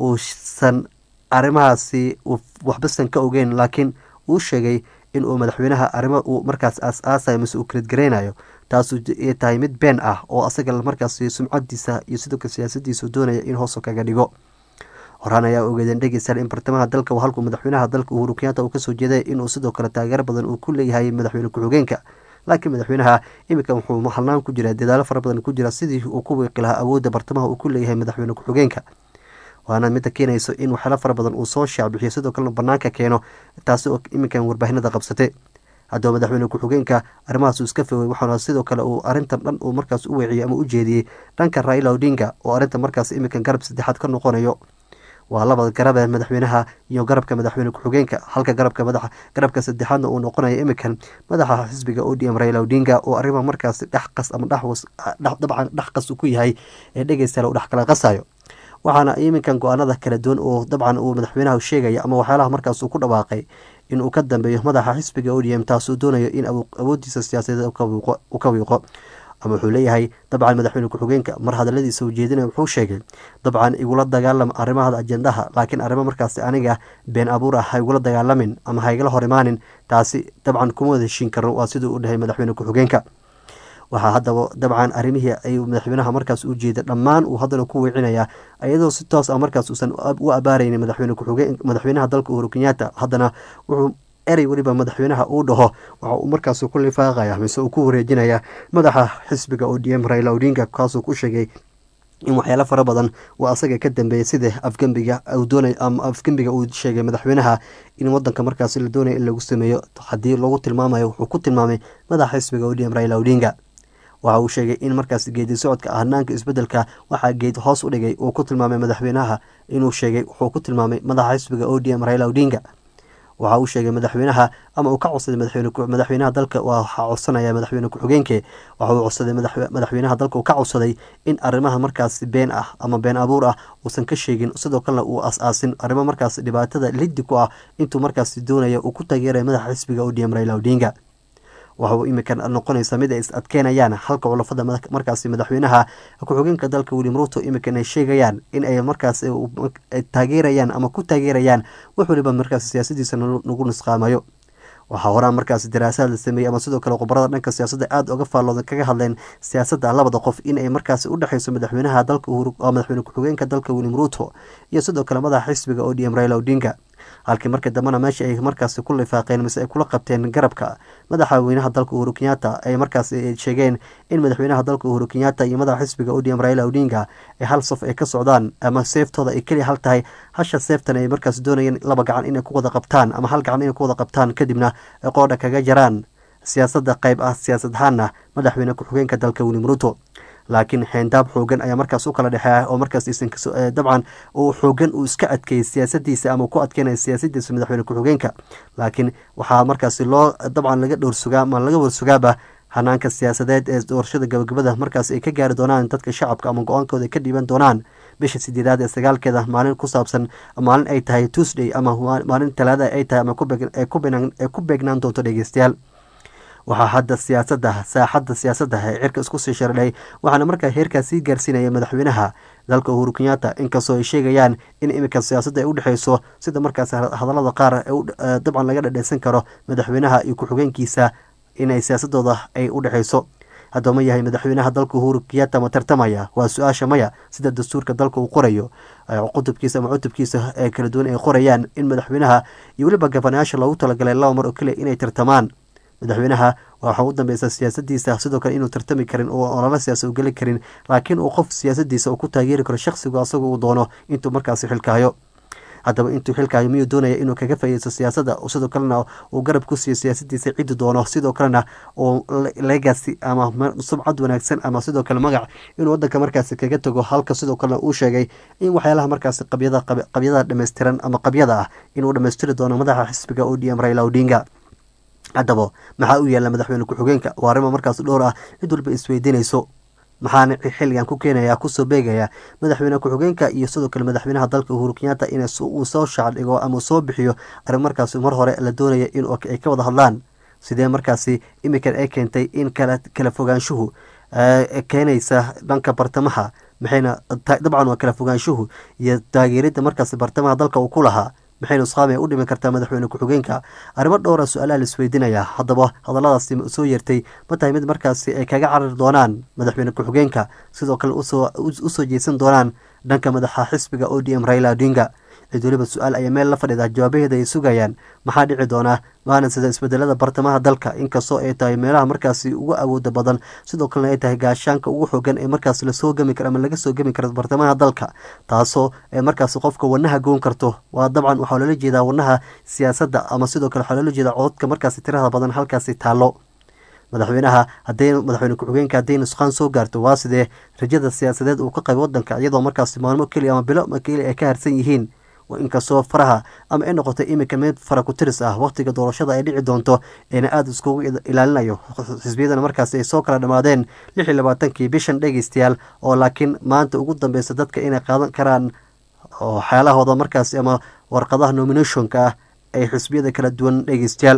uusan arrimahaasi waxbasan ka ogeyn laakiin uu sheegay inuu madaxweynaha arrimo uu markaas aas-aasayo mise uu kaladgareynayo taasu ay tahay mid been ah oo asaga markaasi sumcadiisa iyo sidoo kale siyaasadiisu doonaya in hoosu kaga dhigo horaan ayaa ogeedeen dhegeystayaal in bartamaha dalka halkuu madaxweynaha dalka uhuru kenyatta uu kasoo jeeday inuu sidoo kale taageero badan uu ku leeyahay madaxweyne ku-xigeenka laakiin madaxweynaha iminka wuxuu halnaan ku jira dadaalo fara badan ku jira sidii uu ku wiiqi lahaa awoodda bartamaha uu ku leeyahay madaxweyne ku-xigeenka waana midda keenayso in waxyaalo fara badan uu soo shaacbixiyo sidoo kalena banaanka keeno taasi oo iminkan warbaahinada qabsatay haddaba madaxweyne ku-xigeenka arrimahaas uu iska fogay waxaana sidoo kale uu arrintan dhan uu markaas u weeciyey ama u jeediyey dhanka raila odinga oo arrinta markaas iminkan garab saddexaad ka noqonayo waa labada garabe madaxweynaha iyo garabka madaxweyne ku-xigeenka halka garabka madaxa garabka saddexaadna uu noqonayo iminkan madaxa xisbiga o d m raila odinga oo arrimaha markaas dhexqas ama dabcan dhexqas ku yahay ee dhegeystayaal uu dhex kala qasayo waxaana iminkan go-aanada kala duwan oo dabcan uu madaxweynaha sheegaya ama waxyaalaha markaas uu ku dhawaaqay inuu ka dambeeyo madaxa xisbiga o d m taasuu doonayo in awoodiisa siyaasadeed uu ka wiiqo ama wuxuu leeyahay dabcan madaxweyne ku-xigeenka mar hadaladiisa ujeedinaya wuxuu sheegay dabcan igula dagaalam arrimaha ajendaha laakiin arrimo markaasi aniga been abuur ah ha igula dagaalamin ama ha igala hor imaanin taasi dabcan kuma wada heshiin karno waa siduu u dhahay madaxweyne ku-xigeenka waxaa haddaba dabcan arrimihii ay madaxweynaha markaas u jeeda dhammaan uu haddana ku weecinaya iyadoo si toos ah markaas uusan u abaaraynin madaxweyne ku-xigeen madaxweynaha dalka uhuru kenyatta haddana wuxuu erey weliba madaxweynaha uu dhaho waxa uu markaas ku lifaaqaya mise uu ku wareejinaya madaxa xisbiga o d m raila odinga kaasuu ku sheegay in waxyaalo fara badan uu asaga ka dambeeyay sida afgembiga uu doonay ama afgembiga uu sheegay madaxweynaha in wadanka markaasi la doonaya in lagu sameeyo haddii lagu tilmaamayo wuxuu ku tilmaamay madaxa xisbiga o d m raila odinga waxa uu sheegay in markaas geedi socodka ahnaanka isbedelka waxaa geed hoos u dhigay uu ku tilmaamay madaxweynaha inuu sheegay wuxuu ku tilmaamay madaxa xisbiga o d m raila odinga waxa uu sheegay madaxweynaha ama uu ka codsaday madaxweynaha dalka waxaa codsanaya madaxweyne ku-xigeenke waxa uu codsaday madaxweynaha dalka uu ka codsaday in arrimaha markaas been ah ama been abuur ah uusan ka sheegin sidoo kalena uu as-aasin arrimo markaas dhibaatada liddi ku ah intuu markaas doonaya uu ku taageeraya madaxa xisbiga o d m raila odinga waxa uu iminka noqonaysa mid ay is adkeynayaan halka culafada markaasi madaxweynaha ku-xigeenka dalka william ruto iminkan ay sheegayaan in ay markaas taageerayaan ama ku taageerayaan wax waliba markaas siyaasadiisa nagu nisqaamayo waxaa horaan markaas daraasaad la sameeyey ama sidoo kale khubarada dhanka siyaasadda aada oga faallooda kaga hadleen siyaasadda labada qof in ay markaasi u dhexeyso madaxweynaha dalka madaxweyne ku-xigeenka dalka william ruto iyo sidoo kale madaxa xisbiga o d m raila odinga halkii markii dambena meesha ay markaasi ku lifaaqeen mise ay kula qabteen garabka madaxweynaha dalka uhuru kenyatta ay markaas sheegeen in madaxweynaha dalka uhuru kenyatta iyo madaxa xisbiga o d m raila odinga ay hal saf ay ka socdaan ama seeftooda ay keliya hal tahay hasha seeftan ay markaas doonayeen laba gacan inay ku wada qabtaan ama hal gacan inay ku wada qabtaan kadibna ay qoodha kaga jaraan siyaasadda qayb ah siyaasad ahaanna madaxweyne ku-xigeenka dalka william ruto laakiin xeendaab xoogan ayaa markaas u kala dhexeeya oo markaas dabcan uu xoogan uu iska adkeeyey siyaasadiisa ama ku adkeynaya siyaasadiisa madaxweyne ku-xigeenka laakiin waxaa markaasi loo dabcan laga dhowrsugaa ama laga warsugaaba hanaanka siyaasadeed ee doorashada gabagabada markaas ay ka gaari doonaan dadka shacabka ama go-aankooda ka dhiiban doonaan bisha sideedaad ee sagaalkeeda maalin ku saabsan maalin ay tahay tuesday ama maalin talaada ay tahay ama ay ku beegnaan doonto dhegeystayaal waxaa hadda siyaasadda saaxadda siyaasadda ee cirka isku sii shardhay waxaana markaa heerkaas sii gaarsiinaya madaxweynaha dalka uhuru kenyatta inkastoo ay sheegayaan in iminka siyaasadda ay udhexeyso sida markaas hadallada qaar dabcan laga dhadheysan karo madaxweynaha iyo ku-xigeenkiisa inay siyaasadooda ay udhexeyso haddaba ma yahay madaxweynaha dalka uhuru kenyatta ma tartamaya waa su-aasha maya sida dastuurka dalka uu qorayo qutubkiisa ama cutubkiisa ee kala duwan ay qorayaan in madaxweynaha iyo weliba gabanayaasha loogu talagalay laba mar oo keliya inay tartamaan madaxweynaha waxaa u dambeysa siyaasadiisa sidoo kale inuu tartami karin oo olala siyaasa u geli karin laakiin uu qof siyaasadiisa uu ku taageeri karo shakhsigu asaga uu doono intuu markaasi xilkaayo haddaba intuu xilkaayo miyuu doonaya inuu kaga faa'iideysto siyaasadda sidoo kalena uu garab ku siiyo siyaasadiisa ciddi doono sidoo kalena uu legacy ama subcad wanaagsan ama sidoo kale magac inuu wadanka markaasi kaga tago halka sidoo kalena uu sheegay in waxyaalaha markaasi qabyada qabyada dhammaystiran ama qabyada ah inuu dhammaystiri doono madaxa xisbiga o d m raila odinga haddaba maxaa u yaalla madaxweyne ku-xigeenka waa arrimo markaas dhowr ah cid walba isweydiinayso maxaana xilligan ku keenaya kusoo beegaya madaxweyne ku-xigeenka iyo sidoo kale madaxweynaha dalka uhuru kenyatta in uu soo shaacdhigo ama soo bixiyo arrin markaasi mar hore la doonaya in ay ka wada hadlaan sidee markaasi imikan ay keentay in kala kala fogaanshuhu keenaysa dhanka bartamaha maxayna dabcan waa kala fogaanshuhu iyo taageeridda markaasi bartamaha dalka uu ku lahaa maxay nusqaami u dhimi kartaa madaxweyne ku-xigeenka arrimo dhowra su-aalaha la isweydiinaya haddaba hadalladaasi soo yeertay ma tahay mid markaasi ay kaga carari doonaan madaxweyne ku-xigeenka sidoo kale usoo jeesan doonaan dhanka madaxa xisbiga o d m raila odinga cid weliba su-aal ayaa meel la fadhiida jawaabaheeda ay sugayaan maxaa dhici doonaa waana sida isbedelada bartamaha dalka inkastoo ay tahay meelaha markaasi ugu awooda badan sidoo kalena ay tahay gaashaanka ugu xoogan ee markaas lasoo gemi karo ama laga soo gemi karo bartamaha dalka taasoo ay markaasi qofka wadnaha goon karto waa dabcan waxaa loola jeedaa wadnaha siyaasadda ama sidoo kale waxaa loola jeedaa cododka markaasi tirada badan halkaasi taallo madaxweynaha haday madaxweyne ku-xigeenka hadday nusqaan soo gaarto waa sidee rajada siyaasadeed uu ka qaybo wadanka iyadoo markaasi maalmo keliya ama bilo keliya ay ka harsan yihiin inkastoo faraha ama ay noqotay iminka mid fara ku tiris ah waqtiga doorashada ay dhici doonto eena aada iskugu ilaalinayo xisbiyadana markaasi ay soo kala dhammaadeen lix iyo labaatankii bishan dhegeystayaal oo laakiin maanta ugu dambeysa dadka inay qaadan karaan waxyaalahooda markaasi ama warqadaha nominationka ah ay xisbiyada kala duwan dhegeystayaal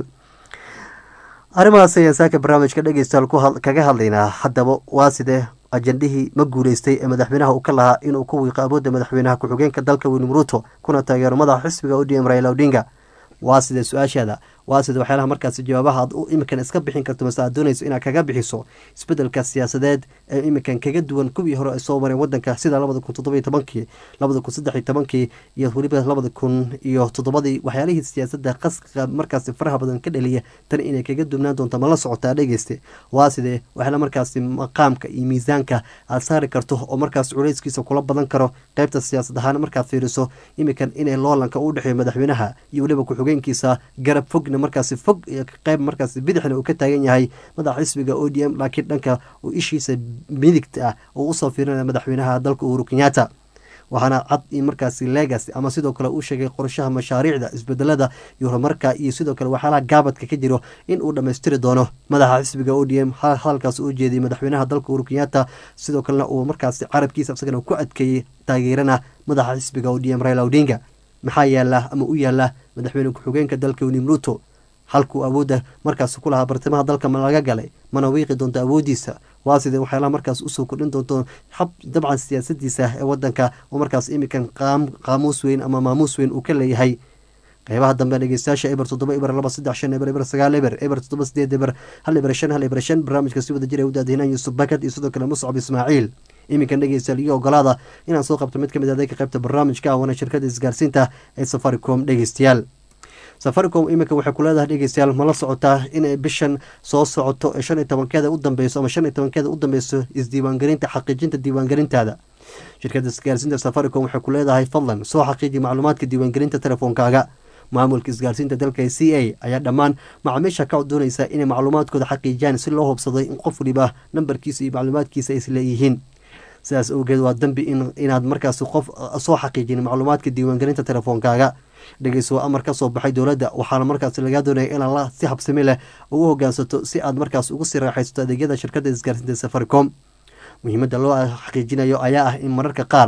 arrimahaas ayaan saaka barnaamijka dhegeystayaal kaga hadlaynaa haddaba waa sidee ajendihii ma guuleystay ee madaxweynaha uu ka lahaa inuu ku wiiqo awoodda madaxweynaha ku-xigeenka dalka william ruto kuna taageero madaxa xisbiga o d m raila odinga waa sidee su-aashaada waa sida waxyaalaha markaasi jawaabaha aad u iminkan iska bixin karto mase aad doonayso inaad kaga bixiso isbedelka siyaasadeed ee iminkan kaga duwan kuwii hore ay soo mareen wadanka sida labada kun toddoba iyo tobankii labada kun saddex iyo tobankii iyo weliba labada kun iyo toddobadii waxyaalihii siyaasadda qaska markaasi faraha badan ka dhaliya tan inay kaga duwnaan doonto ma la socotaa dhegeyste waa sidee waxyaala markaasi maqaamka iyo miisaanka aad saari karto oo markaas culeyskiisa kula badan karo qeybta siyaasad ahaan markaad fiiriso iminkan inay loolanka u dhexeeyo madaxweynaha iyo weliba ku-xigeenkiisa garab fog markaasi fog qeyb markaasi bidixna uu ka taagan yahay madaxa xisbiga o d m laakiin dhanka uu ishiisa midigta ah uu usoo fiirinaya madaxweynaha dalka uhuru kenyatta waxaana cad in markaasi legacy ama sidoo kale uu sheegay qorshaha mashaariicda isbedelada iyo horumarka iyo sidoo kale waxyaalaha gaabadka ka jiro in uu dhammaystiri doono madaxa xisbiga o d m hadalkaas u jeediyay madaxweynaha dalka uhuru kenyatta sidoo kalena uu markaasi carabkiisa isagana ku adkeeyey taageerana madaxa xisbiga o d m raila odinga maxaa yaala ama u yaala madaxweyne ku-xigeenka dalka william ruto halkuu awoodda markaas ku lahaa bartamaha dalka ma laga galay mana wiiqi doonto awooddiisa waa sidee waxyaalaha markaas usoo kordhin doonto xab dabcan siyaasadiisa ee wadanka oo markaas iminkan qaamuus weyn ama maamuus weyn uu ka leeyahay qeybaha dambe dhegeystayaasha eber toddoba eber laba saddex shan eber eber sagaal eber eber toddoba sideed eber hal eber shan hal eber shan barnaamijka si wada jir ay u daadihinaan yuusuf bakad iyo sidoo kale muscab ismaaciil iminkan dhegeystayaal iyo ogolaada inaan soo qabto mid ka mid adeega qeybta barnaamijka waana shirkada isgaarsiinta ee safaricom dhegeystayaal safaricom iminka waxay ku leedahay dhegeystayaal mala socotaa inay bishan soo socoto ee shan iyo tobankeeda u dambeyso ama shan iyo tobankeeda u dambeyso isdiiwaangelinta xaqiijinta diiwaangelintaada shirkada isgaarsiinta safaricom waxay ku leedahay fadlan soo xaqiiji macluumaadka diiwaangelinta telefoonkaaga maamulka isgaarsiinta dalka c a ayaa dhammaan macaamiisha ka doonaysa inay macluumaadkooda xaqiijiyaan si loo hubsaday in qof waliba nambarkiisa iyo macluumaadkiisa ay isleeyihiin sidaas awgeed waa dambi inaad markaas qof soo xaqiijin macluumaadka diiwaangelinta telefoonkaaga dhegeyso amar ka soo baxay dowladda waxaana markaas lagaa doonaya inaad si habsami leh ugu hogaansato si aad markaas ugu sii raaxaysato adeegyada shirkadda isgaarsiinta safaricom muhiimadda loo xaqiijinayo ayaa ah in mararka qaar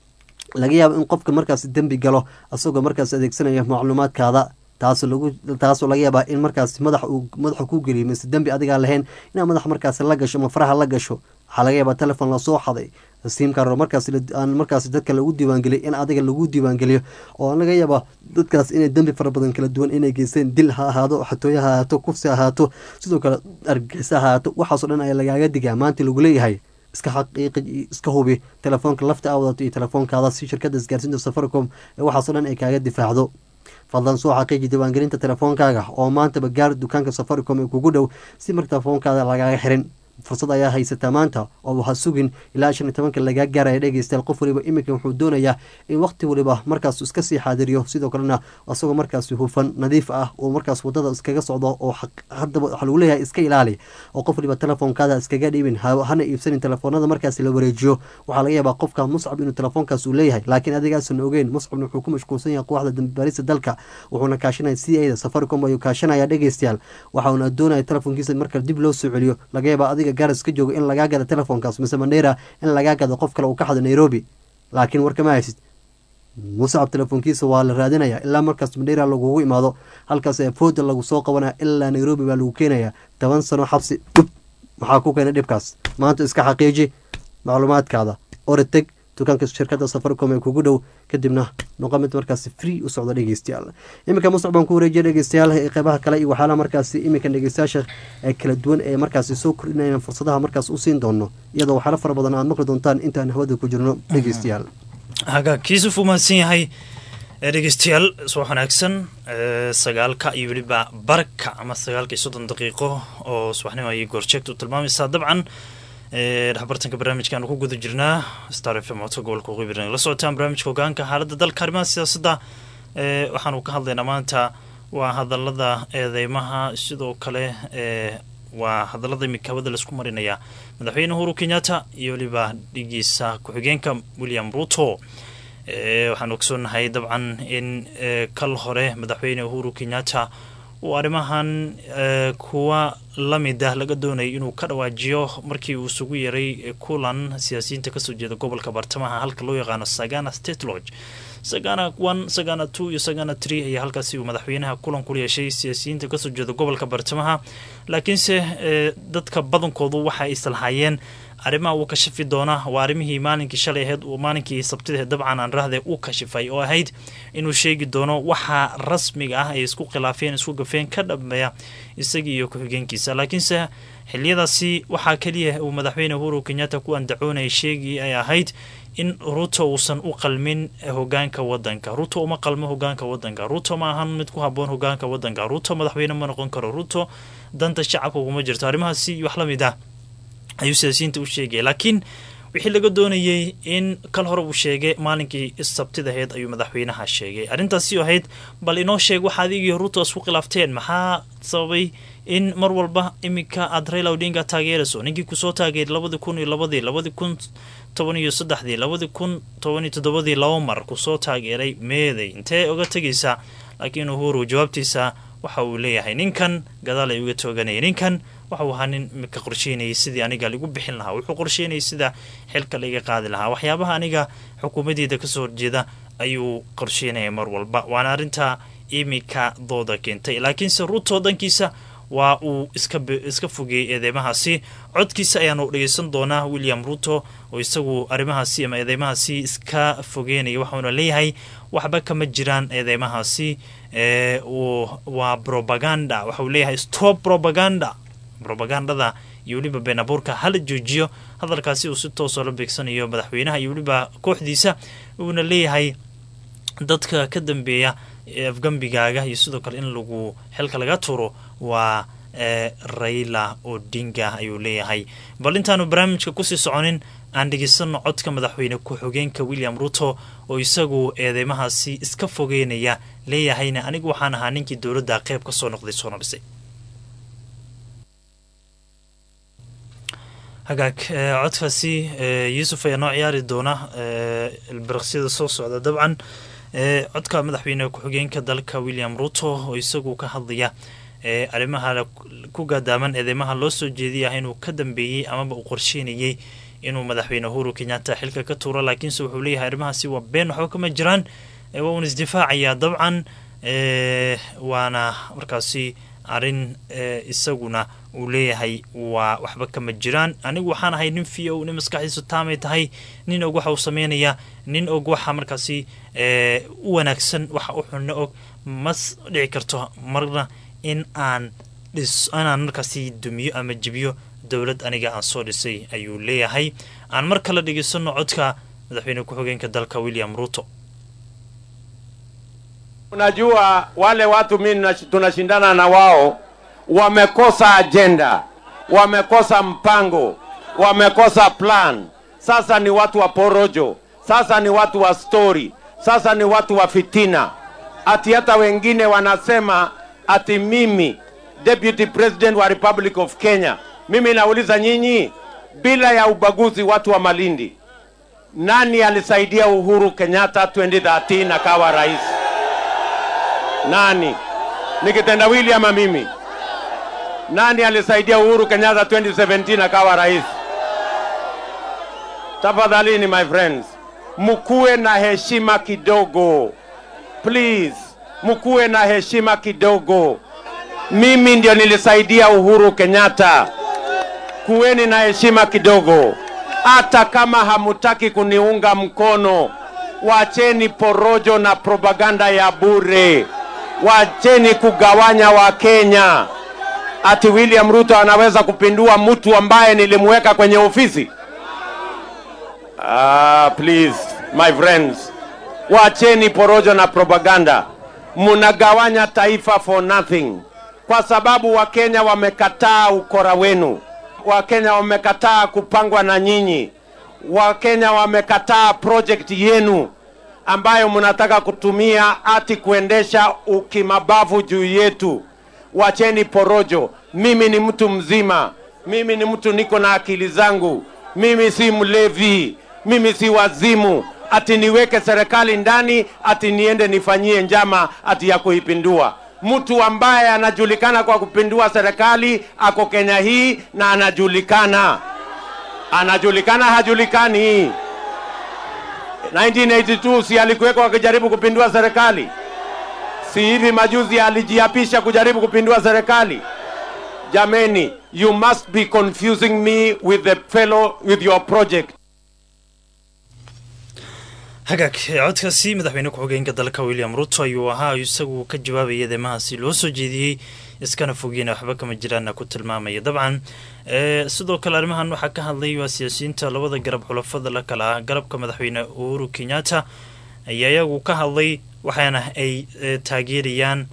laga yaabo in qofka markaas dembi galo isagoo markaas adeegsanaya macluumaadkaada taasoo lagu taasoo laga yaabaa in markaas madax uu madaxa ku geliyo mise dembi adigaa lahayn inaad madax markaas la gasho ama faraha la gasho waxaa laga yaabaa telefon lasoo xaday siimkar markaas aan markaas dadka lagu diiwaangeliyo in adiga lagu diiwaangeliyo oo laga yaaba dadkaas inay dembi fara badan kala duwan inay geysteen dil ha ahaado xatooye ha ahaato kufsi ha ahaato sidoo kale argagixisa ha ahaato waxaasoo dhan ayaa lagaaga digaa maanta lagu leeyahay iska xaqiiqi iska hubi telefoonka lafta aa wadato iyo telefoonkaada si shirkadda isgaarsiinta safaricom ee waxaasoo dhan ay kaaga difaacdo fadlan soo xaqiiji diiwaangelinta telefoonkaaga oo maantaba gaar dukaanka safaricom ee kugu dhow si marka telefoonkaada lagaaga xirin fursad ayaa haysataa maanta oo ha sugin ilaa shan iyo tobanka lagaa gaaraya dhegeystayaal qof waliba iminka wuxuu doonayaa in waqti waliba markaas iska sii xaadiriyo sidoo kalena isagoo markaas hufan nadiif ah oo markaas wadada iskaga socdo oo haddaba waxaa lagu leeyahay iska ilaali oo qof waliba telefoonkaada iskaga dhiibin hana iibsanin telefoonada markaas la wareejiyo waxaa laga yaabaa qofka muscab inuu telefoonkaas uu leeyahay laakiin adigaasan ogeyn muscabna wuxuu ku mashquulsan yahay kooxda dambibaarista dalka wuxuuna kaashanaya c a da safaricom ayuu kaashanaya dhegeystayaal waxauna doonaya telefoonkiisa marka dib loo soo celiyo laga yaabaa adiga gaaras ka jooga in lagaa gado telefoonkaas mise mandheera in lagaa gado qof kale uu ka xado nairobi laakiin warkama haysid muscab telefoonkiisa waa la raadinaya ilaa markaas mandheera lagugu imaado halkaas ee fooda lagu soo qabanaya ilaa nairobi baa lagu keenaya toban sano xabsi dhub maxaa ku keenay dhibkaas maanta iska xaqiiji macluumaadkaada oreteg dukaanka shirkada safaricom ee kugu dhow kadibna noqo mid markaasi free u socda dhegeystayaal iminka muscab baan ku wareejiya dhegeystayaal qeybaha kale iyo waxyaalaha markaasi iminka dhegeystayaasha kala duwan ee markaasi soo kordhinayaan fursadaha markaas u siin doono iyadoo waxyaala fara badan aad maqli doontaan intaan hawada ku jirno dhegeystayaal hagaagkiisuf u mahadsan yahay dhegeystayaal subax wanaagsan sagaalka iyo weliba barka ama sagaalka iyo soddon daqiiqo oo subaxnimo ayay goorjeegta u tilmaamaysaa dabcan dhexbartanka barnaamijkaanu ku guda jirnaa star f m codka gobolka waqooyi la socotaan barnaamijka hogaanka xaaladda dalka arrimaha siyaasadda waxaanu ka hadlaynaa maanta waa hadalada eedeymaha sidoo kale waa hadalada imika hawada laisku marinaya madaxweyne uhuru kenyatta iyo weliba dhigiisa ku-xigeenka william ruto waxaanu ogsoonahay dabcan in kal hore madaxweyne uhuru kenyatta uu arrimahan kuwa lamid ah laga doonayay inuu ka dhawaajiyo markii uu isugu yeeray kulan siyaasiyiinta kasoo jeeda gobolka bartamaha halka loo yaqaano sagana state lodge sagana one sagana two iyo sagana tree ayaa halkaasi uu madaxweynaha kulan ku yeeshay siyaasiyiinta kasoo jeeda gobolka bartamaha laakiinse dadka badankoodu waxa ay islahaayeen arrimaha uu kashifi doona waa arrimihii maalinkii shalay ahayd maalinkii sabtidahe dabcan aan rahde u kashifay oo ahayd inuu sheegi doono waxa rasmiga ah ay isku khilaafeen isku gafeen ka dhameeya isagii iyo ku-xigeenkiisa laakiinse xiliyadaasi waxaa keliya uu madaxweyne uhuru kenyatta ku andacoonayay sheegii ay ahayd in ruto uusan u qalmin hogaanka wadanka ruto uma qalmo hogaanka wadanka ruto ma ahan mid ku haboon hogaanka wadanka ruto madaxweyne ma noqon karo ruto danta shacabka uguma jirto arrimahaasi wax la mid ah ayuu siyaasiyiinta u sheegaya laakiin wixii laga doonayey in kal hore uu sheegay maalinkii sabtidaheed ayuu madaxweynaha sheegay arrintaasi ahayd bal inoo sheeg waxa adigii ruto isku khilaafteen maxaa sababay in mar walba iminka aad raila odinga taageerayso ninkii kusoo taageeray labadii kun iyo labadii labadii kun toban iyo saddexdii labadii kun toban iyo toddobadii laba mar kusoo taageeray meeday intee oga tegaysaa laakiin uhuru jawaabtiisa waxa uu leeyahay ninkan gadaal ay uga tooganaya ninkan waxau ahaa nin imika qorsheynayay sidii aniga ligu bixin lahaa wuxuu qorsheynayay sida xilka laiga qaadi lahaa waxyaabaha aniga xukuumadeyda kasoo horjeeda ayuu qorsheynaya mar walba waana arrinta imika dooda keentay laakiinse ruto dhankiisa waa uu iska fogeeyey eedeymahaasi codkiisa ayaanu dhegeysan doonaa william ruto oo isagu arrimahaasi ama eedeymahaasi iska fogeynaya waxauna leeyahay waxba kama jiraan eedeymahaasi waa propaganda waxauu leeyahay stop propaganda robagandada iyo weliba been abuurka hala joojiyo hadalkaasi uu si toosoo la beegsanayo madaxweynaha iyo weliba kooxdiisa uuna leeyahay dadka ka dambeeya afgambigaaga iyo sidoo kale in lagu xilka laga turo waa raila odinga ayuu leeyahay bal intaanu barnaamijka kusii soconin aan dhegeysano codka madaxweyne ku-xigeenka william ruto oo isagu eedeymahaasi iska fogeynaya leeyahayna anigu waxaan ahaa ninkii dowladda qeyb ka soo noqday soona dhisay hagaag codkaasi yuusuf ayaa noo ciyaari doona ilbiriqsyada soo socda dabcan codka madaxweyne ku-xigeenka dalka william ruto oo isagu ka hadlaya arrimaha ku gaadaaman eedeymaha loo soo jeediyah inuu ka dambeeyey amaba uu qorsheynayey inuu madaxweyne uhuru kenyatta xilka ka tuuro laakiinse wuxuu leeyahay arrimahaasi waa been waxba kama jiraan waa uun isdifaacayaa dabcan waana markaasi arrin isaguna uu leeyahay waa waxba kama jiraan anigu waxaan ahay nin v o nin maskaxdiisu taamay tahay nin og waxa uu sameynaya nin og waxa markaasi u wanaagsan waxa u xunno og mas dhici karto marna in aan dhis inaan markaasi dumiyo ama jibiyo dowlad aniga aan soo dhisay ayuu leeyahay aan mar kale dhegeysano codka madaxweyne ku-xigeenka dalka william ruto Unajua wale watu mimi tunashindana na wao wamekosa ajenda. wamekosa mpango, wamekosa plan. Sasa ni watu wa porojo, sasa ni watu wa stori, sasa ni watu wa fitina. Ati hata wengine wanasema ati mimi deputy president wa Republic of Kenya. Mimi nauliza nyinyi, bila ya ubaguzi, watu wa Malindi, nani alisaidia Uhuru Kenyatta 2013 akawa rais? Nani? Ni kitendawili ama mimi? Nani alisaidia Uhuru Kenyatta 2017 akawa rais? Tafadhalini my friends, mkuwe na heshima kidogo please, mkuwe na heshima kidogo. Mimi ndio nilisaidia Uhuru Kenyatta. Kuweni na heshima kidogo, hata kama hamutaki kuniunga mkono. Wacheni porojo na propaganda ya bure, wacheni kugawanya Wakenya. Ati William Ruto anaweza kupindua mtu ambaye nilimweka kwenye ofisi? Ah, please my friends, wacheni porojo na propaganda. Mnagawanya taifa for nothing, kwa sababu Wakenya wamekataa ukora wenu. Wakenya wamekataa kupangwa na nyinyi. Wakenya wamekataa project yenu ambayo mnataka kutumia ati kuendesha ukimabavu juu yetu. Wacheni porojo. Mimi ni mtu mzima, mimi ni mtu niko na akili zangu, mimi si mlevi, mimi si wazimu ati niweke serikali ndani ati niende nifanyie njama ati ya kuipindua. Mtu ambaye anajulikana kwa kupindua serikali ako Kenya hii na anajulikana, anajulikana hajulikani. 1982 si alikuwekwa akijaribu kupindua serikali? Si hivi majuzi alijiapisha kujaribu kupindua serikali? Jameni, you must be confusing me with the fellow with your project. hagaag codkaasi madaxweyne ku-xigeenka dalka william ruto ayuu ahaa isagu ka jawaabaya demahaasi loo soo jeediyey iskana fogeyna waxba kama jiraana ku tilmaamaya dabcan sidoo kale arrimahan waxaa ka hadlay waa siyaasiyiinta labada garab xulafada la kala ah garabka madaxweyne uhuru kenyatta ayaa iyagu ka hadlay waxaana ay taageerayaan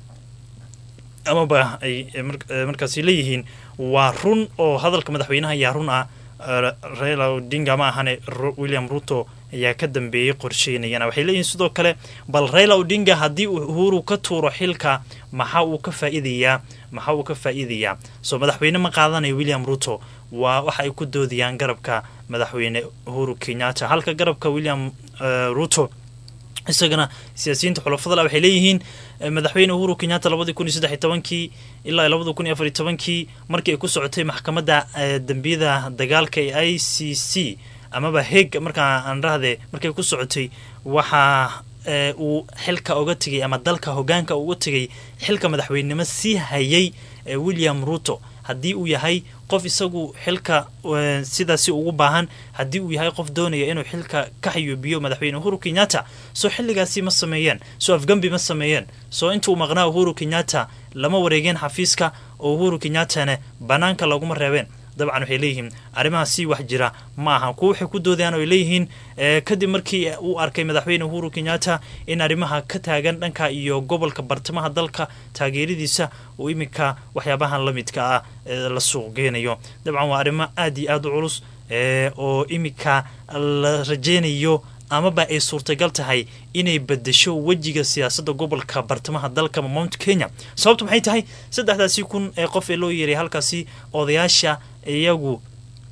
amaba ay markaasi leeyihiin waa run oo hadalka madaxweynaha ayaa run ah raila odinga ma ahane william ruto ayaa ka dambeeyey qorsheynayana waxay leeyihiin sidoo kale bal raila odinga haddii uhuru ka tuuro xilka maxaa uu ka faa'iidayaa maxaa uu ka faa'iidayaa soo madaxweyne ma qaadanayo william ruto waa waxa ay ku doodayaan garabka madaxweyne uhuru kenyatta halka garabka william ruto isagana siyaasiyiinta xulafadala waxay leeyihiin madaxweyne uhuru kenyatta labadii kun iyo saddex iyo tobankii ilaa labada kun iyo afar iyo tobankii markii ay ku socotay maxkamadda dembiyada dagaalka ee i c c amaba heg markaa aan rahde markay ku socotay waxaa uu xilka oga tegay ama dalka hogaanka uga tegay xilka madaxweynenimo sii hayay william ruto haddii uu yahay qof isagu xilka sidaasi ugu baahan haddii uu yahay qof doonaya inuu xilka ka xayuubiyo madaxweyne uhuru kenyatta soo xilligaasi ma sameeyeen soo afgambi ma sameeyeen soo intuu maqnaa uhuru kenyatta lama wareegeen xafiiska oo uhuru kenyattana banaanka laguma reebeen dabcan waxay leeyihiin arrimahaasi wax jira ma aha kuwa waxay ku doodayaan oo ay leeyihiin kadib markii uu arkay madaxweyne uhuru kenyatta in arrimaha ka taagan dhanka iyo gobolka bartamaha dalka taageeradiisa uu iminka waxyaabahan la midka ah la suuq geenayo dabcan waa arrimo aad iyo aad u culus oo iminka la rajeynayo amaba ay suurtagal tahay inay bedesho wejiga siyaasadda gobolka bartamaha dalka mount kenya sababtu maxay tahay saddexdaasi kun ee qof ee loo yeeray halkaasi odayaasha iyagu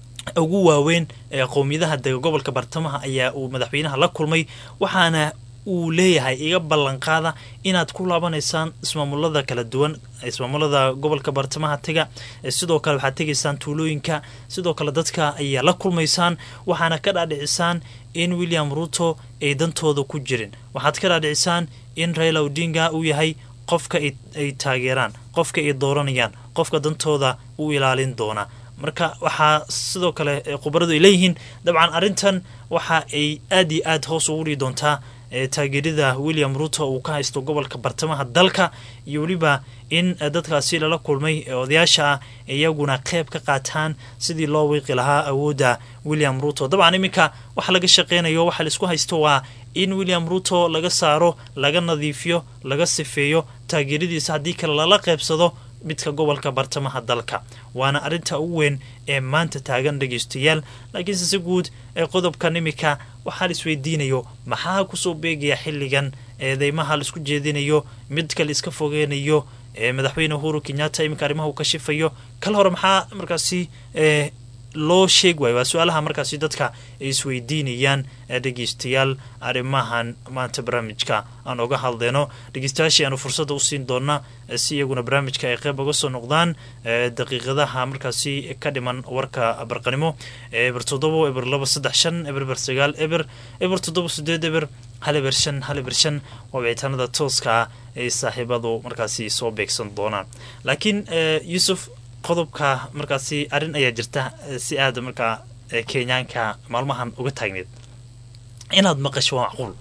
ugu waaweyn ee qowmiyadaha dega gobolka bartamaha ayaa uu madaxweynaha la kulmay waxaana uu leeyahay iga ballanqaada inaad ku laabanaysaan ismaamulada kala duwan ismaamulada gobolka bartamaha tega sidoo kale waxaad tegaysaan tuulooyinka sidoo kale dadka ayaa la kulmaysaan waxaana ka dhaadhicisaan in william ruto ay dantooda ku jirin waxaad ka dhaadhicisaan in raila odinga uu yahay qofka ay taageeraan qofka ay dooranayaan qofka dantooda u ilaalin doona marka waxaa sidoo kale khubaradu ay leeyihiin dabcan arrintan waxa ay aad iyo aad hoos ugu dhigi doontaa taageerida william ruto uu ka haysto gobolka bartamaha dalka iyo weliba in dadkaasi lala kulmay ee odayaasha ah iyaguna qeyb ka qaataan sidii loo wiiqi lahaa awoodda william ruto dabcan iminka waxa laga shaqeynayo waxa laisku haysto waa in william ruto laga saaro laga nadiifiyo laga sifeeyo taageeradiisa haddii kale lala qeybsado midka gobolka bartamaha dalka waana arrinta ugu weyn ee maanta taagan dhegeystayaal laakiinse si guud ee qodobkan imika waxaa la isweydiinayo maxaa kusoo beegaya xilligan eedeymaha la isku jeedinayo midka la iska fogeynayo ee madaxweyne uhuru kenyatta iminka arrimaha uu ka shifayo kal hore maxaa markaasi ee loo sheeg waayo waa su-aalaha markaasi dadka ay isweydiinayaan ee dhegeystayaal arrimahan maanta barnaamijka aan oga hadleyno dhegeystayaashii aanu fursadda u siin doona si iyaguna barnaamijka ay qeyb uga soo noqdaan daqiiqadaha markaasi ka dhiman warka barqanimo eber toddobo eber laba saddex shan eber eber sagaal eber eber toddoba sideed eber hal eber shan hal eber shan waa wicitaanada tooska ah ay saaxiibadu markaasi soo beegsan doonaan laakiin yuusuf qodobka markaasi arrin ayaa jirta si aada markaa kenyaanka maalmahan uga taagneed inaad maqasho waa macquul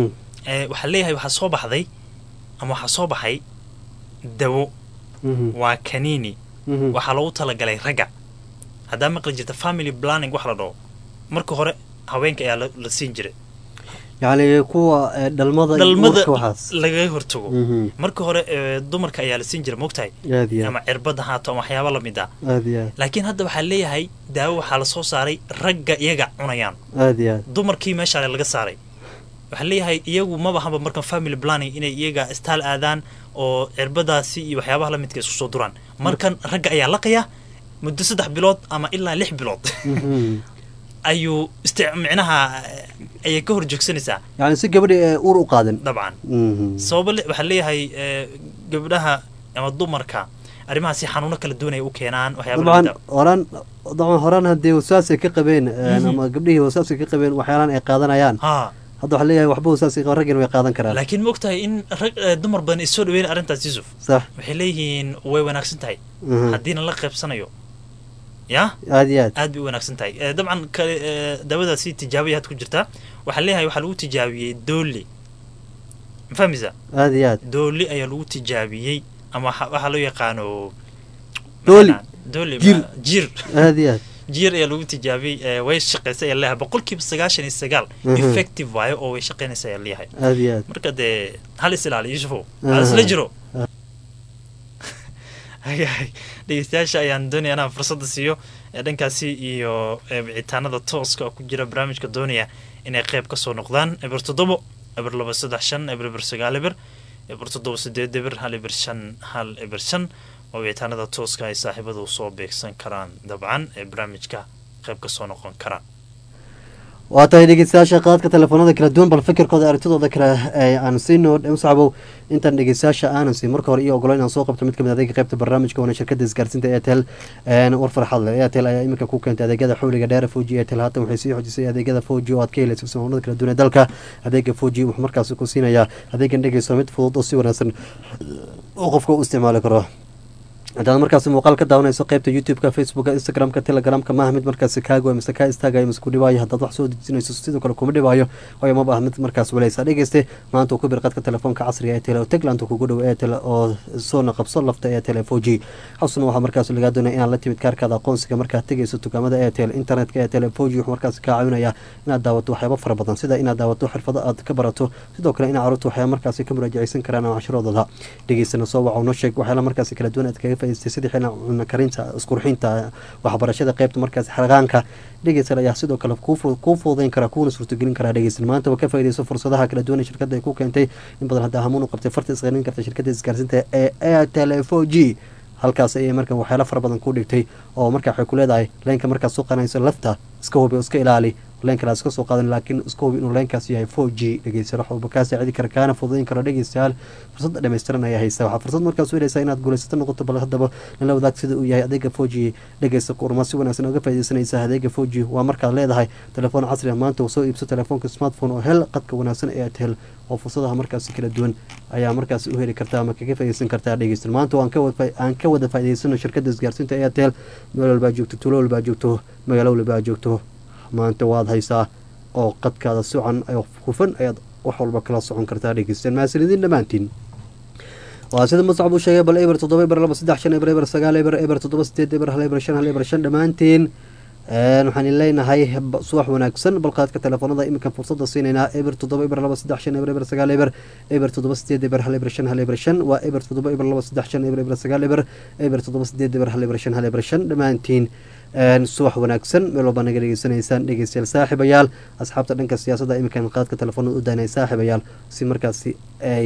waxaa leeyahay waxaa soo baxday ama waxaa soo baxay dawo waa kanini waxaa loogu talagalay ragga haddaa maqli jirta family planning wax la dhaho marka hore haweenka ayaa la siin jiray yacni kuwa dhalmada dhalmada uurka waxaas lagaga hortago Mhm. marka hore ee, dumarka ayaa la siin jiray mogtahay aad iyo ama cirbada haato ama waxyaaba lamid ah aad iyo aad laakiin hadda waxaa leeyahay daawo waxaa lasoo saaray ragga iyaga cunayaan aad iyo aad dumarkii meesha laga saaray waxaa leeyahay iyagu maba haba markan family planning inay iyaga istaal aadaan oo cirbadaasi iyo waxyaabaha lamidka isku soo duraan markan ragga ayaa laqaya muddo saddex bilood ama ilaa lix bilood Mhm. ayuu istic micnaha eh, ayay ka hor joogsanaysaa yacni si gabadhi ee uur u qaadan dabcan Mhm. sababa le- waxaa leeyahay eh, gabdhaha ama dumarka arrimahaasi xanuuno kala duwanay u keenaan waxyaaba dabcan lamid ah. horaan dabcan horaan haddii wasaasay ka qabeen een, Mhm. ama gabdhihii wasaasay ka qabeen waxyaalaan ay qaadanayaan ha hadda waxaa leeyahay waxba wasaasay qaban raggina way qaadan karaan laakiin ma ogtahay in rag eh, dumar badan ay soo dhaweyn arrintaas yusuf sax waxay leeyihiin way wanaagsan tahay Mhm. haddiina la qaybsanayo ya aad iyo aad aad bay u wanaagsan tahay Eh, dabcan kale eh, daawadaasi tijaabaya had ku jirtaa waxaa leeyahay waxaa lagu tijaabiyey dooli ma fahmaysa aad iyo aad dooli ayaa lagu tijaabiyey ama waxa- waxaa loo yaqaano Dooli. maxaa la- dooli Jir. ma- jir aad iyo aad jiir ayaa lagu tijaabiyey eh, way shaqaysay ayaa leeyahay boqolkiiba sagaashan iyo sagaal Mhm. effective waayo oo way shaqaynaysa ayaa leeyahay aad iyo aad marka dee hal is ilaali yusufow hal isla jiro Ayahay, dhegeystayaasha ayaan doonaya inaan fursadda siiyo ee dhankaasi iyo ee wicitaanada tooska oo ku jira barnaamijka doonaya inay qeyb kasoo noqdaan eber toddobo eber laba saddex shan eber eber sagaal eber eber toddoba sideed eber hal eber shan hal eber shan oo wicitaanada tooska ay saaxiibadu soo beegsan karaan dabcan ee barnaamijka qeyb kasoo noqon karaan waa tahay dhegeystayaasha qaadka telefoonada kala duwan bal fikirkooda aragtidooda kale ee aan siino musacbow intaan dhegeystayaasha aanan siin marka hore iyo ogolo inaan soo qabto mid kamid adeega qaybta barnaamijka waana shirkada isgaarsiinta airtel een, war farxad leh airtel ayaa iminka ku keentay adeegyada xawliga dheer foji airtel haatan waxay sii xojisay adeegyada foji oo aad ka helaysa soomaalada kala duwan ee dalka adeega foji wuxuu markaasi ku siinayaa adeegan dhegeyso mid fudud oo si wanaagsan oo qofka u isticmaali karo haddaad markaasi muuqaal ka daawanayso qaybta youtube-ka facebooka instagram-ka telegramka maaha mid markaasi kaago mise kaa istaagayo mise ku dhibaayo haddaad wax soo dejinayso sidoo kale kuma dhibaayo waayo ma baah mid markaas waleysa dhegeyste maanta uu ku bir qadka telefoonka casriga ee tele oo tegland kugu dhow ee tele oo soona qabso lafta ee tele four g xusna waxaa markaas lagaa doonaya inaad la timid kaarkaada aqoonsiga markaad tegeyso dukaamada ee tele internetka ee tele four g wuxuu markaas kaa caawinaya inaad daawato waxyaabo fara badan sida inaad daawato xirfado aad ka barato sidoo kale inaad carruurta waxyaaba markaasi ka muraajaceysan karaan oo cashiroodooda dhegeystana soo waxa noo sheeg waxyaala markaasi kala duwan aad kaga faa'idaystay sidii xilna cunno karinta isqurxinta waxbarashada qaybta markaasi xarqaanka dhegeysan ayaa sidoo kale kuu fu- kuu fududeyn kara kuuna suurtagelin karaa dhegeysan maantaba ka faa'iidayso fursadaha kala duwan ee shirkadda ay ku keentay in badan hadda hamuun u qabtay farta isqarin karta shirkadda isgaarsiinta ee airtel four g halkaas ayay markan waxyaalo fara badan ku dhigtay oo marka waxay ku leedahay leenka markaad soo qadanayso lafta iska hubi oo iska ilaali leenkana iska soo qaadan laakiin iska hubi inuu leenkaas yahay four g dhegeystayaal wax walba kaa saacidi kara kaana fududeyn karo dhegeystayaal fursadda dhammaystiran ayaa haysa waxaa fursad markaas u helaysaa inaad guulaysato noqoto bal haddaba nala wadaag sida uu yahay adeega four g dhegeysta kurma si wanaagsan oga faaideysanaysa adeega four g waa markaad leedahay telefoon casri ah maanta soo iibso telefoonka smartphone oo hel qadka wanaagsan ee aad hel oo fursadaha markaasi kala duwan ayaa markaas u heli kartaa ama kaga faaideysan kartaa dhegeysta maanta waan ka wada aan ka wada faa'iideysano shirkadda isgaarsiinta airtel meel walbaa joogto tuulo walbaa joogto magaalo walbaa joogto maanta waad haysaa oo qadkaada sucan oo hufan ayaad wax walba kala socon kartaa dhegeystaan mahadsanidin dhammaantiin waa sida muscab uu sheegay bal eber toddoba eber laba saddex shan eber eber sagaal eber eber toddoba sideed eber hal eber shan hal eber shan dhammaantiin Een, waxaan idin leenahay ba- subax wanaagsan balqaadka telefoonada iminkan fursada siinaynaa eber toddoba eber laba saddex shan eber eber sagaal eber eber toddoba sideed eber hal eber shan hal eber shan waa eber toddoba eber laba saddex shan eber eber sagaal eber eber toddoba sideed eber hal eber shan hal eber shan dhammaantiin een, subax wanaagsan meel walba naga dhegeysanaysaan dhegeystayaal saaxiibayaal asxaabta dhanka siyaasadda iminkan qaadka telefoonada u daanay saaxiibayaal si markaasi ay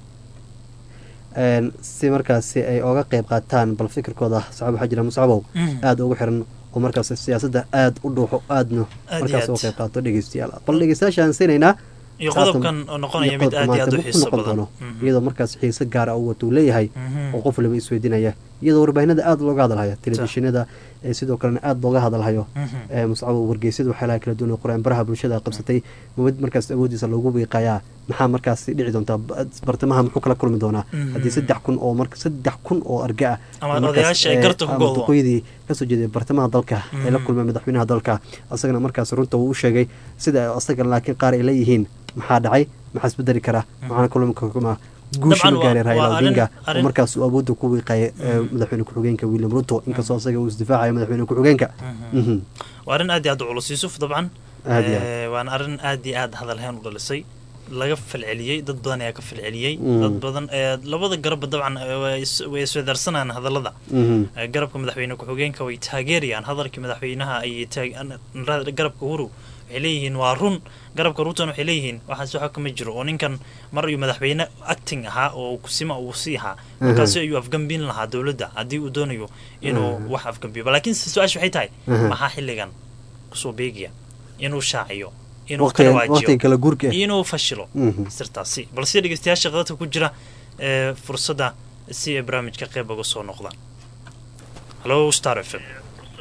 een, si markaasi ay oga qeyb qaataan bal fikirkooda saxaab waxaa jira muscabow Mhm. aada ugu xiran oo markaas siyaasadda aada u dhuuxo aadna Aad iyo markaas aad. uga qeyb qaato dhegeystayaal bal dhegeystayaasha aan siinaynaa iyo saatan- qodobkan oo noqonaya iyo mid qodobka aad iyo aad maanta u wuxuu xiiso noqon badan doono Mhm. iyadoo markaas xiise gaara u wata uu leeyahay Mhm. oo qof waliba isweydiinaya iyadoo warbaahinada aada looga hadalhayo telefishinada ee sidoo kalena aada looga hadalhayo Mhm. ee muscabo wargeysyada waxyaalaha kala duwan ee qoreen baraha bulshada qabsatay mid markaas awoodiisa loogu wiiqayaa maxaa markaas dhici doontaa Ba- bartamaha muxuu kala kulmi doonaa Mhm. haddii saddex kun oo mar saddex kun oo arga ah Ama oo markaas, odayaasha ay ee, garta ku ama go'do. duqoydii kasoo jeeday bartamaha dalka ay la Mhm. kulmeen madaxweynaha dalka asagana markaas runta uu u sheegay sida asaga laakiin qaar ay leeyihiin maxaa dhacay maxaa isbedeli kara maxaana kulmi kuma guusha Dabcan ma gaaray waa- raila waa arrin- odinga oo arrin- markaas uu awoodda ku wiiqaya ee, madaxweyne ku-xigeenka william ruto inkastoo asaga uu isdifaacaya madaxweyne ku-xigeenka Mhm. waa arrin aad iyo aad u culus yuusuf dabcan Aad iyo aad. Eh, waana arrin aad iyo aad hadalhayn u dhalisay laga falceliyey dad badan ayaa ka falceliyey Mm. dad badan eh, labada garabba dabcan eh, way is- way iswedaarsanayaan hadallada Mhm. Eh, garabka madaxweyne ku-xigeenka way taageerayaan hadalkii madaxweynaha ay taag- an- ra- garabka uhuru waxay leeyihiin waa run garabka ruutan waxay leeyihiin waxaas waxa kama jiro oo ninkan mar ayuu madaxweyne acting ahaa oo kusima uu sii ahaa markaasi ayuu afgambin lahaa dowladda haddii uu doonayo inuu wax afgambiyo laakiin su-aasha waxay tahay Aha. maxaa xilligan kusoo beegaya inuu shaaciyo inuu waqtiga kala waqtiga waajiyo kala guurka ah. inuu fashilo Mhm. sirtaasi balse dhegeystayaasha qadadka ku jira ee fursadda si ay barnaamijka qeyb uga soo noqdaan hallo star f m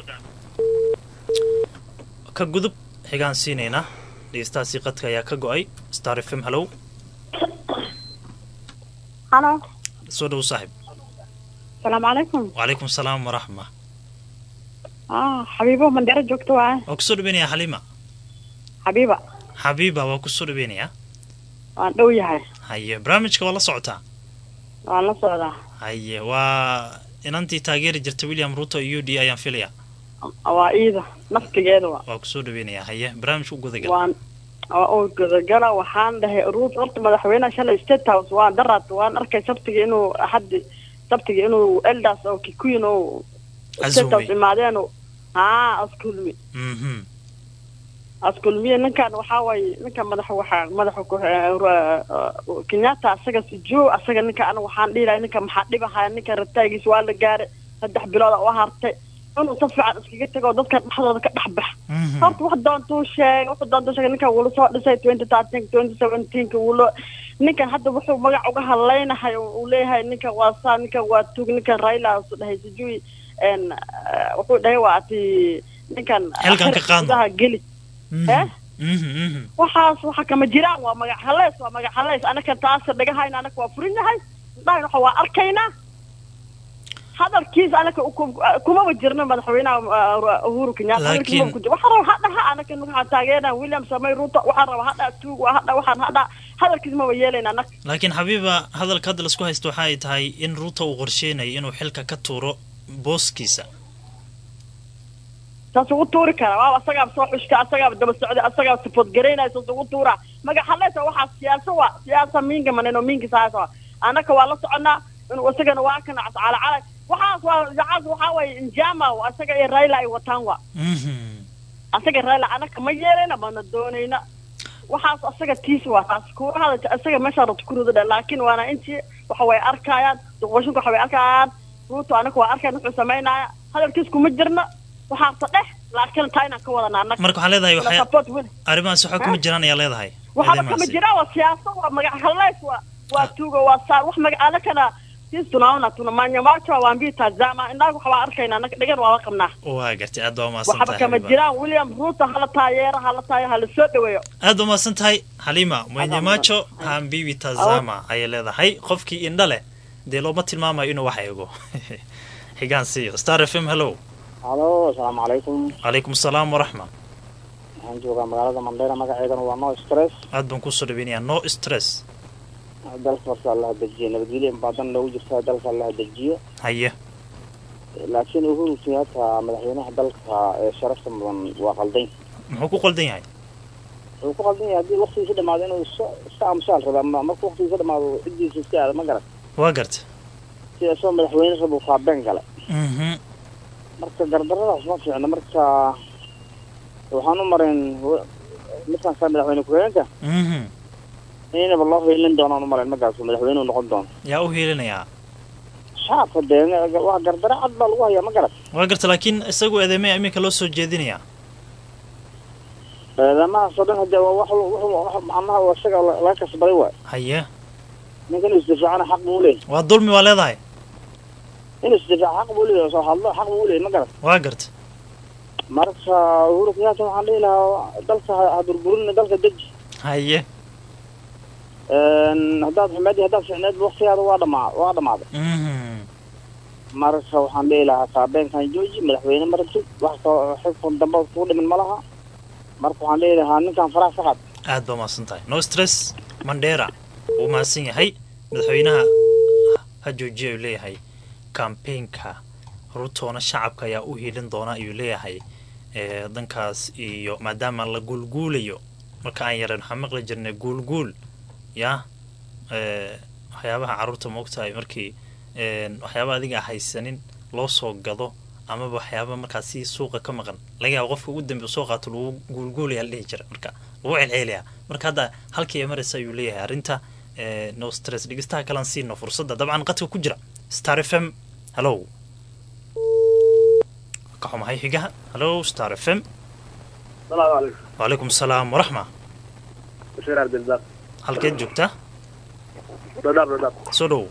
ka gudub xigaan siinaynaa dhegeystahaasi qadka ayaa ka go-ay star f m hallow halo soo dhow saaxib asalaamu calaykum wacalaykum salaam waraxma ah xabiibo mandero joogto waaye waa kusoo dhaweynayaa xaliima xabiiba xabiiba waa kusoo dhaweynayaa waan dhow yahay haye barnaamijka waa la socotaa waan la socdaa haye waa inantii taageeri jirta william ruto u d ayaan filayaa waa iida naftigeeda wa waa kusoo dhaweynayaa haye barnaamijka u gudagal waan waa oo gudagala waxaan dhahay ruut horta madaxweynaha shalay state house waan daraad waan arkay sabtiga inuu axaddi sabtiga inuu eldas oo kikuyin oo state house Azumi. imaadeen haa askulmi mhm askulmiye ninkan waxaa waaye ninka madaxa waxaa madaxa ku kenyatta asaga sijoo asaga ninka aniga waxaan dhihi lahay ninka maxaa dhibahaya ninka rataagiis waa la gaaray saddex bilood oo hartay inuu si fiican iskaga tago dadka dhexdooda ka dhex bax horta wax doontuu sheegay wuxuu doontuu sheegay ninkan wuu lasoo dhisay twenty thirteen twenty seventeenka wuu loo ninkan hadda wuxuu magac uga hadlaynahay oo uu leeyahay ninkan waa saa ninkan waa tug ninkan raila su dhahay sijui n wuxuu dhahay waa ati ninkan Xilkan ka qaadno. gudaha geli eh mhm mhm waxaas waxa kama jiraan waa magac haleys waa magac haleys anaka taasa dhagahayna anaka waa furin yahay dhahayn waxa waa arkaynaa hadalkiis anaka uku- kumaba jirno madaxweynaha uh, uhuru kenyatta Laakiin- hadalkiis kumaba ku jirno. waxaa raba hadhaha anaka waxaa taageerna william samay ruto waxaa raba hadha tuug waa hadha waxaan hadha hadalkiis maba yeelayna anaka laakiin xabiiba hadalka hadda laisku haysto waxa ay tahay in ruuto uu qorsheynayo inuu xilka ka tuuro booskiisa saas ugu tuuri karaa waaba asagaaba soo xushta asagaaba daba socday asagaaba sifood garaynaya saas ugu tuuraa magac haleysa waxaa siyaasa waa siyaasa miinga maneno miinga saasa waa anaka waa la soconaa inuu isagana waa kana calacalay waxaas waa waxaas waxaa waaye njama asaga iyo raila ay wataan waa mhm asaga raila anaka ma yeelayna mana doonayna waxaas asaga tiis waa taas kuurahada asaga meeshaa rabta kuruda dhe laakiin waana intii waxa way arkayaan duqooshinka waxa way arkayaan ruuto anaka waa arkayan wuxuu samaynaya hadalkiis kuma jirna waxaasa dheh laakiin taa inaan ka wadana anaka marka waxaa leedahay Wala waxay support win. arrimahaas waxaa kuma jiraan ayaa leedahay waxaba kama arrimahaasi. jiraan waa siyaasa waa magac haleys waa waa tuuga waa saar wax magac anakana sisi tunaona tunamanyamacho waambii tazama indaga waxa waa arkayna anaka dhegan waa la qabnaa waa gartay aad baa umahadsan waxaba tahay kama Xabiiba. jiraan william ruuto hala taayeero hala taayeero hala soo dhaweeyo aad baa umahadsan tahay xaliima mwenyemacho hambibi tazama ayay leedahay qofkii indha leh dee looma tilmaamayo inuu wax eego xigaan siiyo star f m hello halo asalaamu calaykum calaykum asalaam waraxma waxaan joogaa magaalada mandheera magaceedana waa no stress aad baan kusoo dhaweynayaa no stress dalka horta allaha dejiyo nabadgelyo in badan loogu jirtaa dalka allaha dejiyo haye laakiin uhuru kenyatta madaxweynaha dalka ee sharafta mudan waa qaldan muxuu ku qaldan yahay wuxuu ku qaldan yahay haddii waktigiisa dhamaado inuu iska iska aamusaal raba ama marka waktigiisa dhamaado ciddiisa iska aada ma garan waa garta sida isagoo madaxweyne raba uu faabeen gale mhm marka gardaradaas ma fiicna marka waxaan u marayn midkaan saa madaxweyne ku-xigeenka mhm inaba loo hiilin doonaan u marayn markaas madaxweyne uu noqon doono yaa u hiilinayaa shacabka dee waa gardaro cad baa lagu hayaa ma garan waa garta laakiin isagu eedeemaya iminka loo soo jeedinayaa eedamahaas oo dhan hadee waa wax wax macnaha waa isaga laga kasbaday waay haye ninkan inuu isdifaacana xaq buu leeyahay waa dulmi waa leedahay inuu isdifaaco xaq buu leeyahay soo hadlo xaq buu leeyahay ma garan waa garta marka uhuru kenyatta waxaan dhihi lahaa dalka ha ha burburin dalka deji haye haddaad xumeed iyo haddaad ficneed waktigaada waa dhamaa waa dhamaaday mhm marka waxaan dhihi lahaa saabeenkan jooji madaxweyne ma rabtid wax kaloo xilkan dambe kugu dhimin ma laha marka waxaan dhihi lahaa ninkan faraha ka qad aad baa mahadsan tahay no stress mandera wuu mahadsan yahay madaxweynaha ha joojiya ayuu leeyahay kambeynka rutoona shacabka ayaa u hiilin doona ayuu leeyahay ee dankaas iyo maadaama la guulguulayo marka aan yareen waxaan maqli jirnay guulguul ya ee waxyaabaha carruurta maogtahay markii een waxyaaba adiga haysanin loo soo gado amaba waxyaaba markaas si suuqa ka maqan laga yaabo qofka ugu dambe soo qaato lagu guulguulaya la dhihi jira marka lagu celceelaya marka hadda halkii ay maraysa ayuu leeyahay arrinta ee no stress dhegeystaha kalan siino fursadda dabcan qadka ku jira star f m hallow ka xumahay xigaha hallow star f m salaamu calaykum wacalaykum asalaam waraxma bashiir cabdilbaaq halkeed joogtaa dhadhaab dhadhaab soo dhow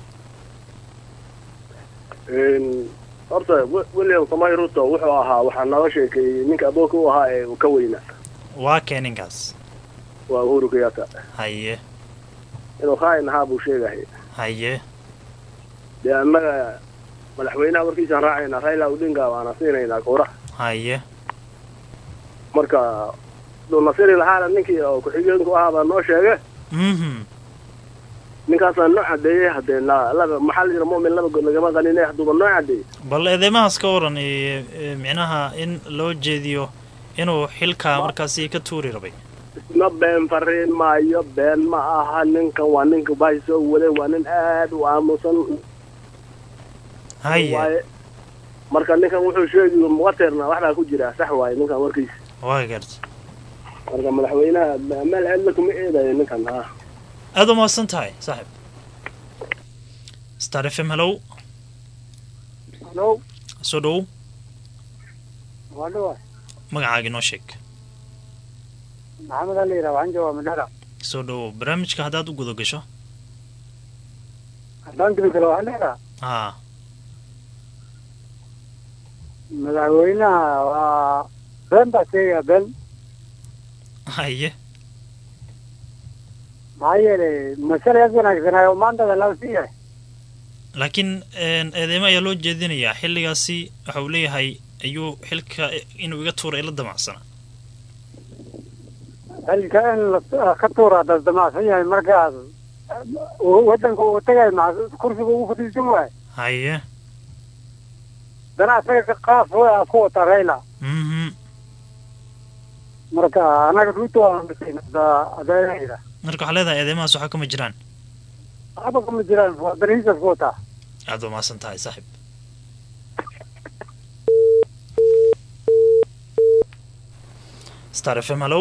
horta Wi- william samay ruto wuxuu ahaa waxaa nooga sheekeeyey ninka abooka u ahaa ee uu ka weynaa waa kee ninkaas waa uhuru kenyatta haye inuu khaain ahaa buu sheegaya haye dee annaga madaxweynaha warkiisaan raacaynaa raila odinga waana siinaynaa kooraha haye marka duu nasiri lahaana ninkii oo ku-xigeenku ahaa baa noo sheege mhm ninkaasaa noo cadeeyey haddee la- laba maxaa la jira mumin laba god lagama qaninay hadduuba noo cadeeyey bal eedeymahaas ka waran ee ee micnaha in loo jeediyo inuu xilka markaasi ka tuuri rabay isma been fariin maayo been ma aha ninkan waa ninka baahi soo waday waa nin aad u aamusan haye waaye marka ninkan wuxuu sheegi muqaterna waxbaa ku jira sax waaye ninkan warkiisa waa garta marka madaxweynaha meel cidla kuma eedayo ninkan ha aad u mahadsan tahay saaxib star f m hallow halo soo dhow waa dhawa magacaaga inoo sheeg maxamed ali yidhaha waxaan joogaa madhara soo dhow barnaamijka haddaad u guda gasho haddaan geli kale waxaan leedaha haa madaxweynaha waa been baa sheegaya been haye maxaa yeelay masalayaas wanaagsanaayo maantada laba sii yahay laakiin een, eedeymo ayaa loo jeedinayaa xilligaasi waxa uu leeyahay ayuu xilka inuu iga tuura ila damacsana xilka in la- ka tuura das damacsan yahay markaas uu wadanka uu tagay maca kursiga ugu fadhiisan waayo haye dana asaga ka qaaf waa ku wata rayla mhm marka anaga ruuto waan adeerayda marka waxaa leedahay eedeymahaas waxaa kama jiraan waxba kama jiraan waa danihiisas ku wataa aad baa mahadsan tahay saaxib star f m hallow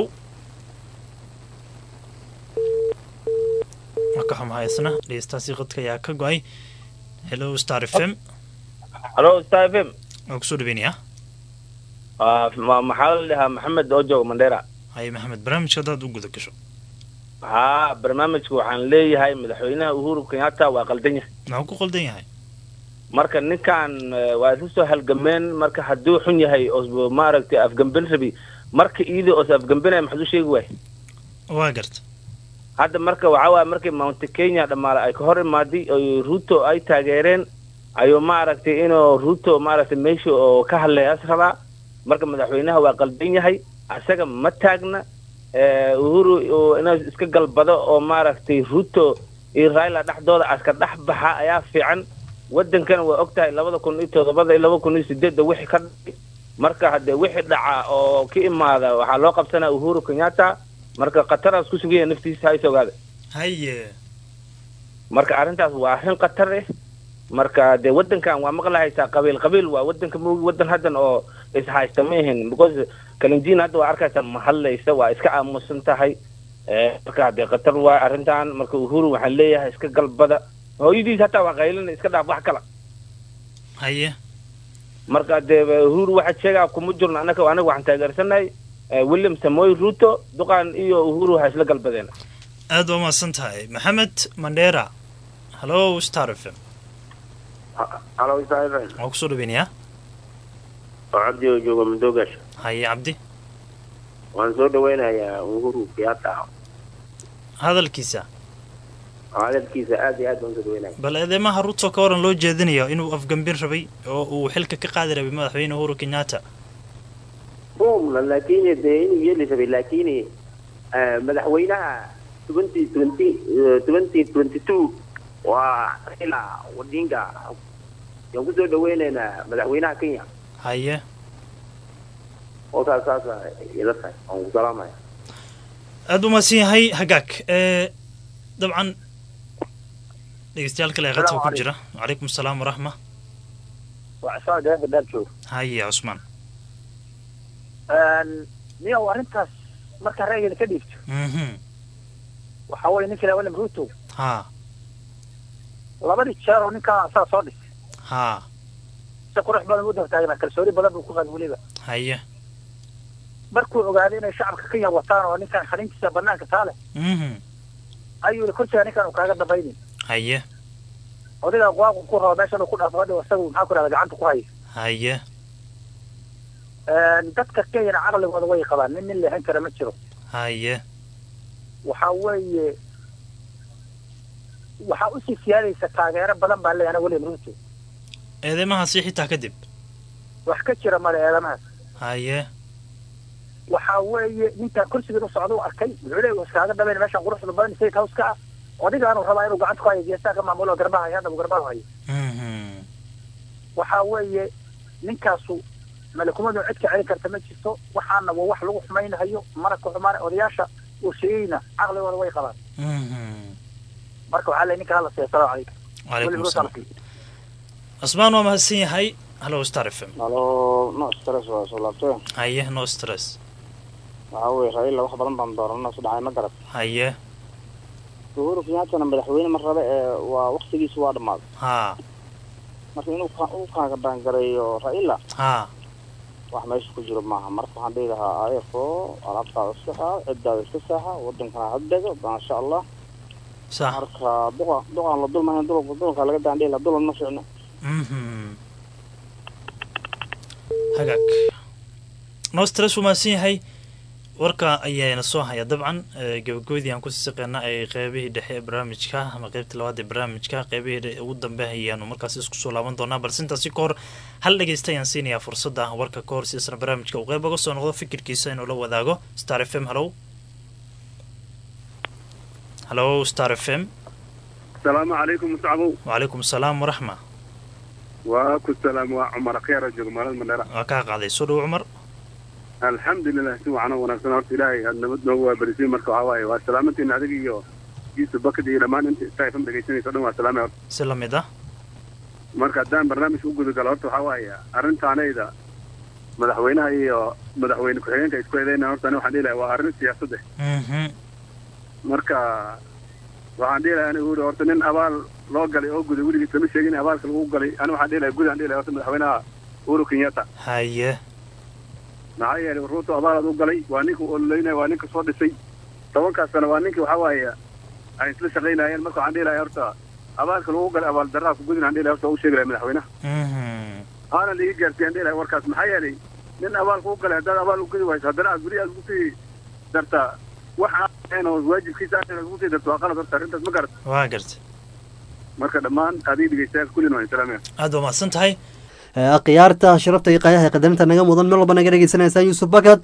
marka xumahay isna dhegeystaasi qadka ayaa ka go-ay hello star f m halo star f m waan kusoo dhaweynayaa Ah, ma- maxaa la dhahaa maxamed oo jooga mandera haye maxamed barnaamijka haddaad u guda gasho haa barnaamijka waxaan leeyahay madaxweynaha uhuru kenyatta waa qaldan yahay maxuu ku qaldan yahay marka ninkan eh, waa isu soo halgameen marka hadduu xun yahay oo maaragtay afgambin rabi marka iyada oos afgambinaya maxaad u sheegi waay waa garta hadda marka waxaa waaya markii mount kenya dhammaale ay ka hor imaaday oo ruto ay taageereen ayuu maaragtay inuu ruto maaragtay meesha oo ka hadlayaas rabaa marka madaxweynaha waa qaldan yahay asaga ma taagna eh, uhuru oo inuu iska galbado oo maaragtay ruto iyo raila dhexdooda aska dhex baxa ayaa fiican wadankana waa og tahay labada kun iyo todobada iyo laba kun iyo sideedda wixii ka dhacay marka haddee wixii dhaca oo ka imaada waxaa loo qabsanaa uhuru kenyatta marka khataraas ku sugaya naftiisa hay ogaada haye marka arrintaas waa arrin khatar eh marka dee wadankan waa maqlahaysaa qabiil qabiil waa wadanka moogi wadan haddan oo ishaysta ma ahin because kalinjiin hadda waa arkaysaa ma hadlaysa waa iska aamusan tahay Eh, marka dee khatar waa arrintan marka uhuru waxaan leeyahay iska galbada hooyadiis hataa waa qaylina iska dhaaf wax kala haye marka dee uhuru waxaad sheegaa kuma jirno anaga anaga waxaan taageersanahay eh, william samoy ruto duqan iyo uhuru ha isla galbadeen aad waa mahadsan tahay maxamed mandheera hallo star f m halo isaaifan waa kusoo dhaweynayaa oo cabdi oo jooga madoogash haye cabdi waan soo dhaweynayaa uhuru kenyatta hadalkiisa hadalkiisa aad iyo aad baan soo dhaweynaya bal eedeymaha ruto ka waran loo jeedinayo inuu afgambin rabay oo uu xilka ka qaadi rabay madaxweyne uhuru kenyatta rumna lakin dee inuu yeeli rabay lakin eh, madaxweynaha twenty twenty twenty twenty two waa raila odinga yaan kusoo dhaweynaynaa madaxweynaha kenya haye oo saas saasa ila tahay waan ku salaamaya aad u mahadsan yahay hagaag ee dabcan dhegeystayaal kale ee qadka ku jira wacalaykum asalaam waraxma waa cismaan gaanka daar joog haye cusmaan niyow arrintaas markaa ra'yigeeda ka dhiibto mhm waxaa weeye ninka ilaa william ruto ha labadii jeer oo ninkaa asaga soo dhisay ha si qurux badan u daba taagnaa kalsooni badan buu ku qaad weliba haye markuu ogaaday inay shacabka kenya wataan oo ninkan xalintiisa banaanka taale mhm ayuu yidhi kursiga ninkan uu kaaga dambaynin haye odiga waaqu ku rabo meeshan uu ku dhaafo hadhow isagu maxaa ku dhahda gacanta ku haya haye dadka kenyana caqligooda way qabaan nin nin leexin kara ma jiro haye waxaa weeye waxaa usii siyaadaysa taageero badan baa leeyahay william ruto eedeymahaasi xitaa kadib wax ka jira male eedamahaas haye waxaa weeye ninkan kursigan u socda u arkay wuxuu leeyahay iskaaga dhabayn meeshan quruxda badan state house ka ah odigaanu rabaa inuu gacanta ku hayo geesaha ka maamulo garbaha hayo hadda uu garbaha hayo mhm waxaa weeye ninkaasu malakumadu cid ka celin karta ma jirto waxaana waa wax lagu xumaynayo mana ku xumaana odayaasha uu sheegayna caqligooda way qabaan mhm marka waxaa leeyahay ninka hala siiya salaamu calaykum Waalaikum William Ruto salaam. hala siiya. cusmaan waa mahadsan yahay hallo star f m halo no stress waa soo laabtay haye no stress waxaa weeye raila wax badan baan doorana su dhacay ma garad haye uhuru kenyattana madaxweyne mar rabe ee waa waktigiisu waa dhammaaday ha marka inuu ka- uu kaaga baangareeyo raila ha wax meesha ku jiro maaha marka waxaan dhihi lahaa ayafo alaabtaada iska saa ciddaada iska saaxa wadankana hadego maasha allah sax marka duqa duqaan la dulmahayn dulka dulka laga daan dhihi lahaa dulan ma fiicno mhm hagaag no stress wuu mahadsan yahay warka ayaana soo haya dabcan ee, gabagabadii aan kusii saqeena ay qeybihii dhexe ee barnaamijka ama qeybtii labaad ee barnaamijka qeybihii dhe- ugu dambe ayaanu markaas isku soo laaban doonaa balse intaasi ka hor hal dhegeysta ayaan siinayaa fursadda warka ka hor si isna barnaamijka uu qeyb uga soo noqdo fikirkiisa inuu la wadaago star f m hallow hallow star f m asalaamu calaykum muscabow wacalaykum asalaam waraxma waa ku salaam waa cumar khayra jooga magaalada mandheera waa kaa qaaday soo dhow cumar alxamdulilah si wacan oo wanaagsan horta ilaahay aad nabad noogu waabarisay marka waxaa waaye waa salaamanteena adiga iyo yusuf bakad iyo dhammaan inta istaafam dhegaysanaysa o dhan waa salaamay horta si lamid ah marka haddaan barnaamijka u gudagalo horta waxaa waaye arrintaanayda madaxweynaha iyo madaxweyne ku-xigeenka isku eedeyna horta ani waxaan dhihi lahaa waa arrin siyaasad eh mhm marka waxaan dhihi lahaa anigu uri horta nin abaal loo galay oo guday weligiis lama sheegin in abaalka lagu galay ani waxaan dhihi lahaa gudaan dhihi lahaa horta madaxweynaha uhuru kenyatta haye maxaa yeelay ruuto abaalaad u galay waa ninka ololeynaya waa ninka soo dhisay tobankaas sano waa ninkii waxaa waaye ay isla shaqaynayeen marka waxaan dhihi lahaa horta abaalka lagu galay abaal darraha ku gudin aan dhihi lahaa horta waa u sheegi lahaa madaxweynaha mhm aana liiga gaarsiiyaan dhihi lahaa warkaas maxaa yeelay nin abaalka u galay haddaad abaal u gudi wayso haddana aad guri aad ugu sii dartaa wax aan oo waajibkiisa aan ugu sii darto waa qalad horta arrintaas ma garata waa gartay marka dhammaan adiga dhegeystayaal kullin waa islaamaya aad waa mahadsan tahay khiyaarta sharafta iyo qaayaha qadarinta naga mudan meel walba naga dhegeysanaysaa yuusuf bakad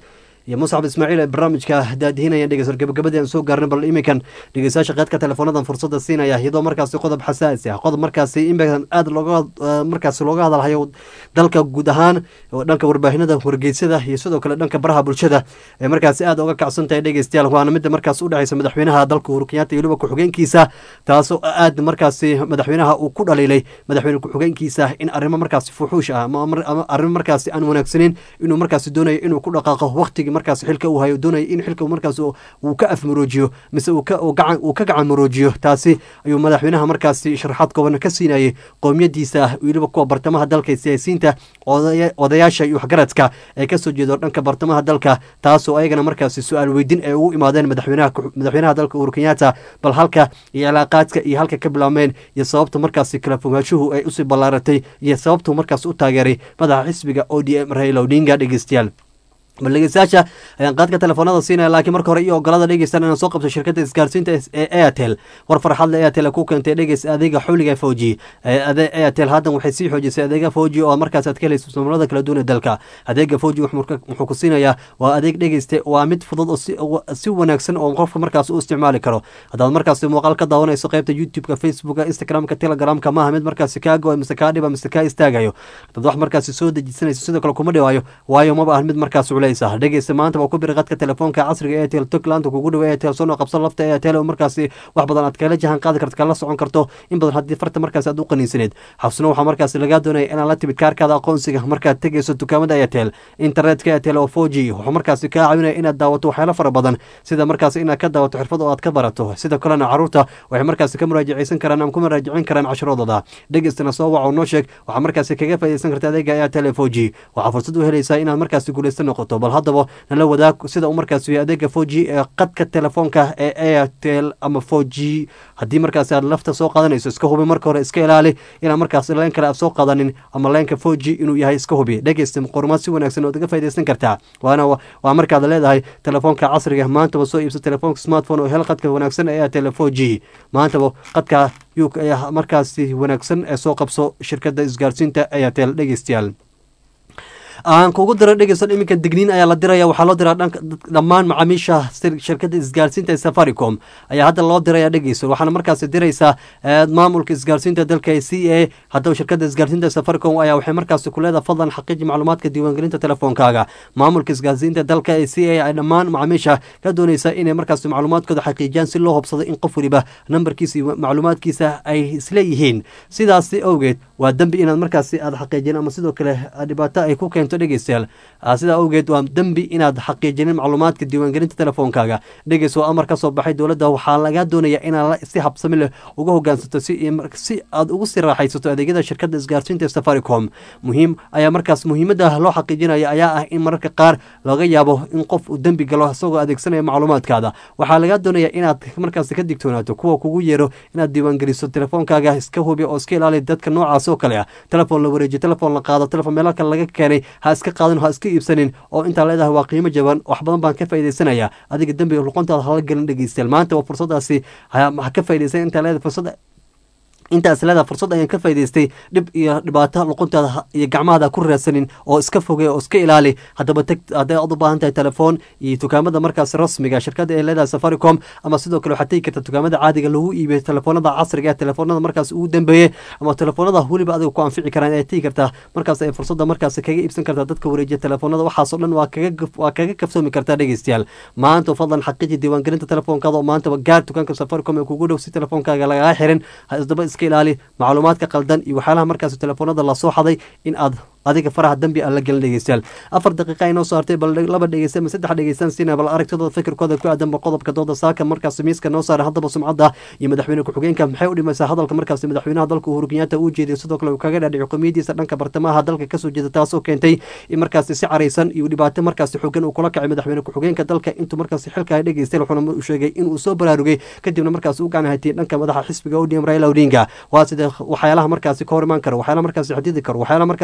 iyo muscab ismaaciil ee barnaamijka daadihinaya dhegeystayaal gabagabadii aan soo gaarnay bal iminkan dhegeystayaasha qaadka teleefoonadan fursada siinaya iyadoo markaasi qodob xasaasi ah qodob markaasi inbadan aada looga markaasi looga hadalhayo dalka guud ahaan dhanka warbaahinada wargeysyada iyo sidoo kale dhanka baraha bulshada ee markaasi aada uga kacsan tahay dhegeystayaal waana midda markaas u dhexeysa madaxweynaha dalka uhuru kenyatta iyo weliba ku-xigeenkiisa taasoo aada markaasi madaxweynaha uu ku dhaliilay madaxweyne ku-xigeenkiisa in arrimo markaasi fuxuush ah ama arrimo markaasi aan wanaagsaneyn inuu markaasi doonayo inuu ku dhaqaaqo waqtigii markaasi xilka uu hayo doonaya in xilka markaas uu ka afmaroojiyo mise uu ka gacan maroojiyo taasi ayuu madaxweynaha markaasi sharaxaad kooban ka siinayay qowmiyadiisa weliba kuwa bartamaha dalka siyaasiyiinta odayaasha iyo waxgaradka ee kasoo jeedo dhanka bartamaha dalka taasoo ayagana markaasi su-aal weydin ay ugu imaadeen madaxweynaha dalka uhuru kenyatta bal halka iyo cilaaqaadka iyo halka ka bilaabmeen iyo sababta markaasi kala fogaanshuhu ay usii ballaaratay iyo sababtu markaas u taageeray madaxa xisbiga o d m raila odinga dhegeystayaal bal dhegeystayaasha ayaan qaadka telefoonada siinaya laakiin marka hore iyo ogolada dhegeystan inaan soo qabto shirkadda isgaarsiinta ee airtel war farxadle airtel ku keentay dhegeys adeega xawliga foji airtel haddan waxay sii xoojisay adeega foji oo markaas aad ka helayso somalada kala duwan ee dalka adeega foji wuxuu ku siinayaa waa adeeg dhegeyste waa mid fudud oo si wanaagsan oo qofka markaas u isticmaali karo haddaad markaasi muuqaal ka daawanayso qaybta youtube-ka facebooka instagramka telegramka maaha mid markaasi kaa go mise kaa dhiba mise kaa istaagayo haddaad wax markaasi soo dejisanayso sidoo kale kuma dhawaayo waayo maba ahan mid markaas dhegeysta maanta waa ku biri qadka telefoonka casriga airtel togland kugu dhawa airtel sono qabsan lafta airtel oo markaasi wax badan aad kala jahan qaadi karto kala socon karto in badan haddii farta markaasi aad u qaniinsaneed xabsino waxaa markaasi lagaa doonaya inaad la timid kaarkaada aqoonsiga markaad tegeyso dukaamada airtel internetka airtel oo four g wuxuu markaasi kaa caawinaya inaad daawato waxyaalo fara badan sida markaasi inaad ka daawato xirfad oo aad ka barato sidoo kalena caruurta waxay markaasi ka muraajaceysan karaan ama ku muraajacin karaan cashiradooda dhegeystana soo waco noo sheeg waxaa markaasi kaga faaideysan karta adeega airtel four g waxaa fursad u helaysaa inaad markaasi guuleysta noqoto bal haddaba nala wadaag sida uu markaas yahay adeega four g ee qadka telefoonka ee airtel ama four g haddii markaasi aad lafta soo qaadanayso iska hubi marka hore iska ilaali inaad markaas leen kale aad soo qaadanin ama leenka four g inuu yahay iska hubi dhegeysta qormaad si wanaagsan ood uga faideysan kartaa waana waa markaad leedahay telefoonka casriga maantaba soo iibsa telefoonka smartphone oo hel qadka wanaagsan ee airtel four g maantaba qadka yuk ayaa markaasi wanaagsan ee soo qabso shirkadda isgaarsiinta airtel dhegeystayaal aan kugu diro dhegeysan iminka digniin ayaa la diraya waxaa loo diraa dhammaan macaamiisha shirkadda isgaarsiinta ee safaricom ayaa hadda loo diraya dhegeysan waxaana markaasi diraysaa maamulka isgaarsiinta dalka c a haddaba shirkadda isgaarsiinta safaricom ayaa waxay markaasi ku leedahay fadlan xaqiiji macluumaadka diiwaangelinta telefoonkaaga maamulka isgaarsiinta dalka ee c a ay dhammaan macaamiisha ka dooneysa inay markaasi macluumaadkooda xaqiijiyaan si loo hubsado in qof waliba nambarkiisa iyo macluumaadkiisa ay isleeyihiin sidaasi awgeed waa dembi inaad markaasi aad xaqiijin ama sidoo kale dhibaato ay ku keento dhegeystayaal sidaa awgeed waa dembi inaad xaqiijinin macluumaadka diiwaangelinta telefoonkaaga dhegeys waa amar ka soo baxay dowladda waxaa laga doonaya inaad si habsami leh uga hogaansato si aad ugu sii raaxaysato adeegyada shirkadda isgaarsiinta safaricom muhiim ayaa markaas muhiimadda loo xaqiijinaya ayaa ah in mararka qaar laga yaabo in qof uu dembi galo isagoo adeegsanaya macluumaadkaada waxaa laga doonaya inaad markaas ka digtoonaato kuwa kugu yeero inaad diiwaangeliso telefoonkaaga iska hubi oo iska ilaali dadka noocaas oo kale ah telefoon la wareejiyo telefoon la qaado telefoon meelo kale laga keenay ha iska qaadan ha iska iibsanin oo intaa leedahay waa qiimo jaban wax badan baan ka faaideysanaya adiga dembiga luqontaada hala gelin dhegeystayaal maanta waa fursadaasi ha ka faideysan intaa leedahay fursada intaas leedaha fursad ayaan ka faa'idaystay dhib iyo dhibaato luquntaada iyo gacmahada ku raadsanin oo iska fogey oo iska ilaali haddaba teg hadday aad u baahan tahay telefoon iyo dukaamada markaas rasmiga shirkadda ay leedahay safaricom ama sidoo kale waxaad tegi karta dukaamada caadiga lagu iibiyo telefoonada casriga ee telefoonada markaas ugu dambeeyey ama telefoonada weliba adiga ku anfici karaan ay tegi kartaa markaas ay fursadda markaas kaga iibsan kartaa dadka wareejiya telefoonada waxaasoo dhan waa kaga waa kaga kaftoomi kartaa dhegeystayaal maanta fadlan xaqiiji diiwaangelinta telefoonkaada oo maantaba gaar dukaanka safaricom ee kugu dhow si telefoonkaaga lagaga xirin ha isdaba iska ilaali macluumaadka qaldan iyo waxyaalaha markaas telefoonada lasoo xaday in aad adiga faraha dambi aan la gelin dhegeystayaal afar daqiiqa inoo soo hartay bal laba dhegeysta ama saddex dhegeystaan siina bal aragtidooda fikirkooda ku aadanba qodobka dooda saaka markaas miiska noo saaray haddaba sumcadda iyo madaxweyne ku-xigeenka maxay u dhimaysaa hadalka markaas madaxweynaha dalka uhuru kenyatta uu jeediyo sidoo kale uu kaga dhaadhici qomiyadiisa dhanka bartamaha dalka kasoo jeeda taasoo keentay in markaasi si caraysan iyo dhibaato markaasi xogan uu kula kacay madaxweyne ku-xigeenka dalka intuu markaasi xilka dhegeystay wuxuuna u sheegay inuu soo baraarugay kadibna markaas u gacan haytay dhanka madaxa xisbiga odm raila odinga waa sida waxyaalaha markaasi ka hor imaan karo waxyaalaha markaasi xadidi karo waxyaalaha markaasi dhibaato